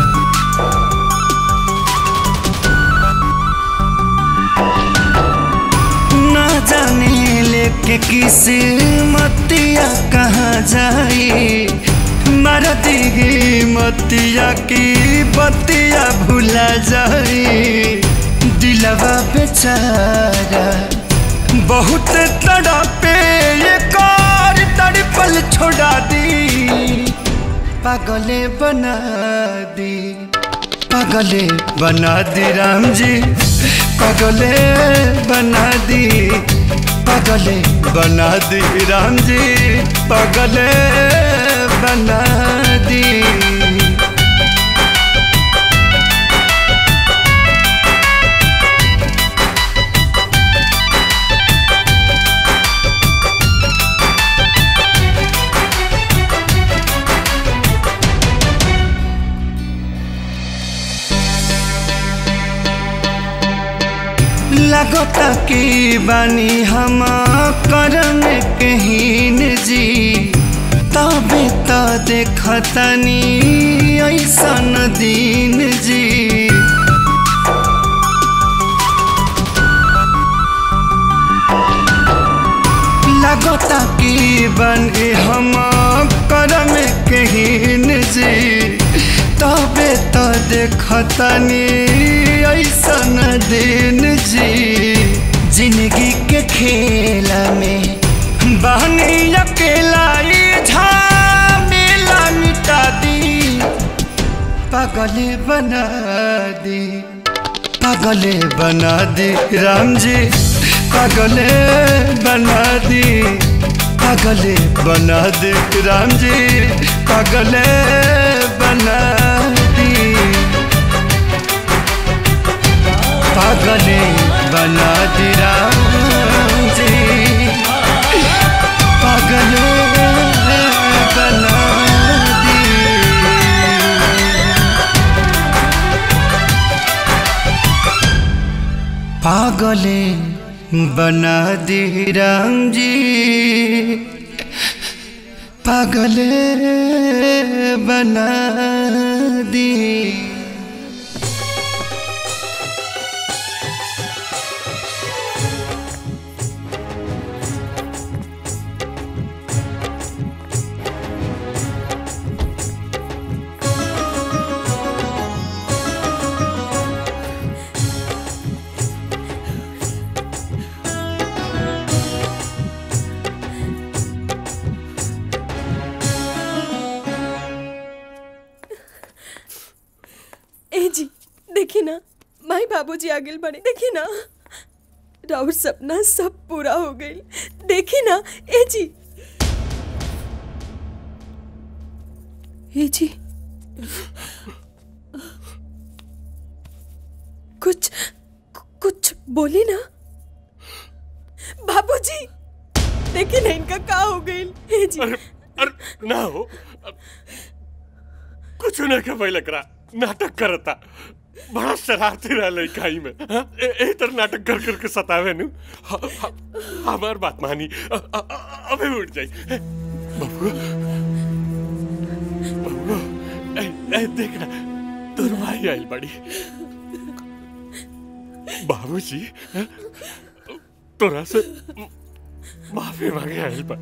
Speaker 18: ना जाने लेके किस मतिया कहाँ जाई मर दी मतिया की बतिया भूला जाई दिलवा बेचारा बहुत तड़पे ये कार तड़पल छोड़ा दी पागले बना दी पागले बना दी राम जी पागले बना दी पागले बना दी राम जी पागले बना दी लगता की बानी हम करम कहीन जी तबे तो देखतनी ऐसन दिन जी लगता की बनी हम करम कहीन जी तबे देखतनी ऐसन दिन जी जिंदगी के खेला में बहनी अकेला ई झमेला मिटा दी पागले बना दी पागले बना दी राम जी पागले बना दी पागले बना दी राम जी पागले बना दी पागले बना दी राम जी पागले बना दी पागले बना दी राम जी पागले बना दी
Speaker 21: ए जी देखी ना माई बाबूजी आगे बढ़े देखी ना राउर सपना सब पूरा हो गई देखी ना ए जी ए जी कुछ कुछ बोली ना बाबूजी देखी ना इनका का हो गई ए जी
Speaker 3: अरे ना हो कुछ ना के पहले करा नाटक करता बड़ा शरारती रहा लड़काई में हाँ? ए, ए तर नाटक कर करके सतावे नु ह- ह- हमार बात मानी अ- अ- अ- अबे उठ जाई बबुआ बबुआ ए, ए देख ना तोर भाई आई बड़ी बाबूजी हाँ? तोरा से माफी मांगे आइल बा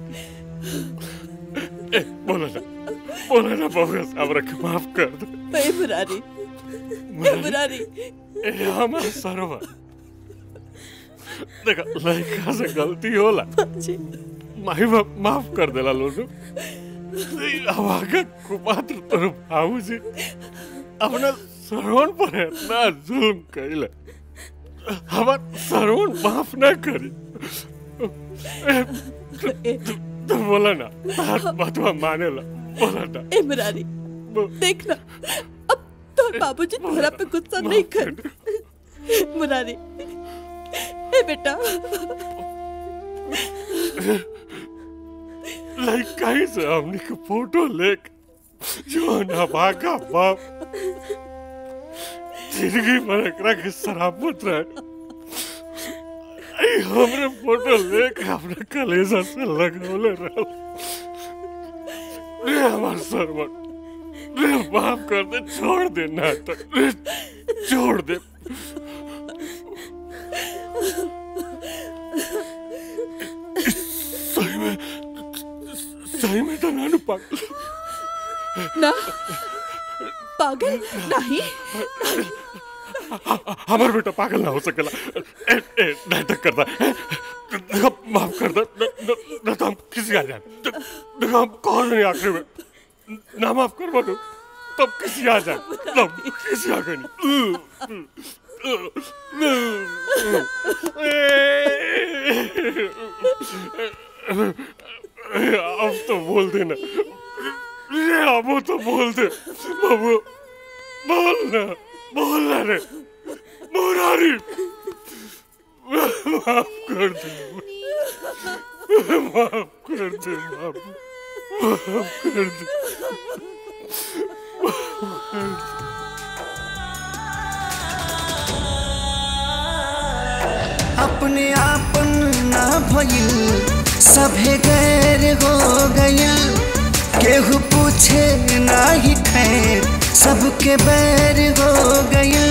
Speaker 3: ए बोलो ना बोलो ना बबुआ साहब रख माफ कर दे
Speaker 21: ए मुरारी ए मुरारी
Speaker 3: ए हमार सरवा देखा लड़का से गलती होला माही बाप माफ कर देला लोग हमारा कुपात्र तोर भाऊ जी अपना सरवण पर इतना जुल्म कैले हमार सरवण माफ ना करी ए, तू- तू- तू बोला ना बात बातवा माने ला बोला ना
Speaker 21: ए मुरारी देखना अब तोर बाबूजी तोरा पे गुस्सा नहीं कर मुरारी ए बेटा
Speaker 3: लड़काई से हमने के फोटो लेक जो ना भागा बाप जिंदगी भर एकरा के सरापत रहे आई हमरे फोटो लेके अपने कलेजा से लगौले रह रे हमार सरवर रे माफ कर दे छोड़ दे नाटक रे छोड़ दे सही में सही में तो नानू पागल
Speaker 21: ना पागल नहीं
Speaker 3: हमार बेटा पागल ना हो सकेला ए, ए, नाटक करता है देखो माफ कर दे न, न, न तो हम किसी आ जाए देखो हम कौन नहीं आखिरी में ना माफ कर तू तब किसी आ जाए तब किसी आ गई अब तो बोल देना रे अब तो बोल दे बाबू बोल ना बोल ना रे मुरारी माफ कर दे माफ कर दे बाबू माफ कर दे माफ कर दे
Speaker 18: अपने आपन ना भइल सभे गैर हो गइल केहू पूछे ना ही खैर सबके बैर हो गइल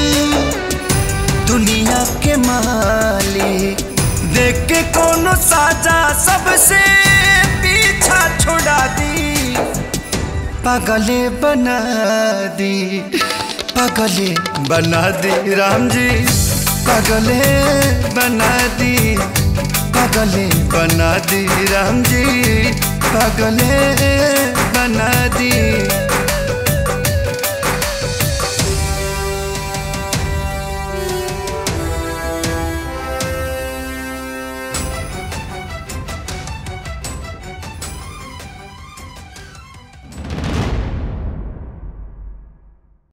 Speaker 18: दुनिया के मालिक देख के कोनो साजा सबसे पीछा छोड़ा दी पागले बना दी पागले बना दी राम जी पागले बना दी पागले बना दी राम जी पागले बना दी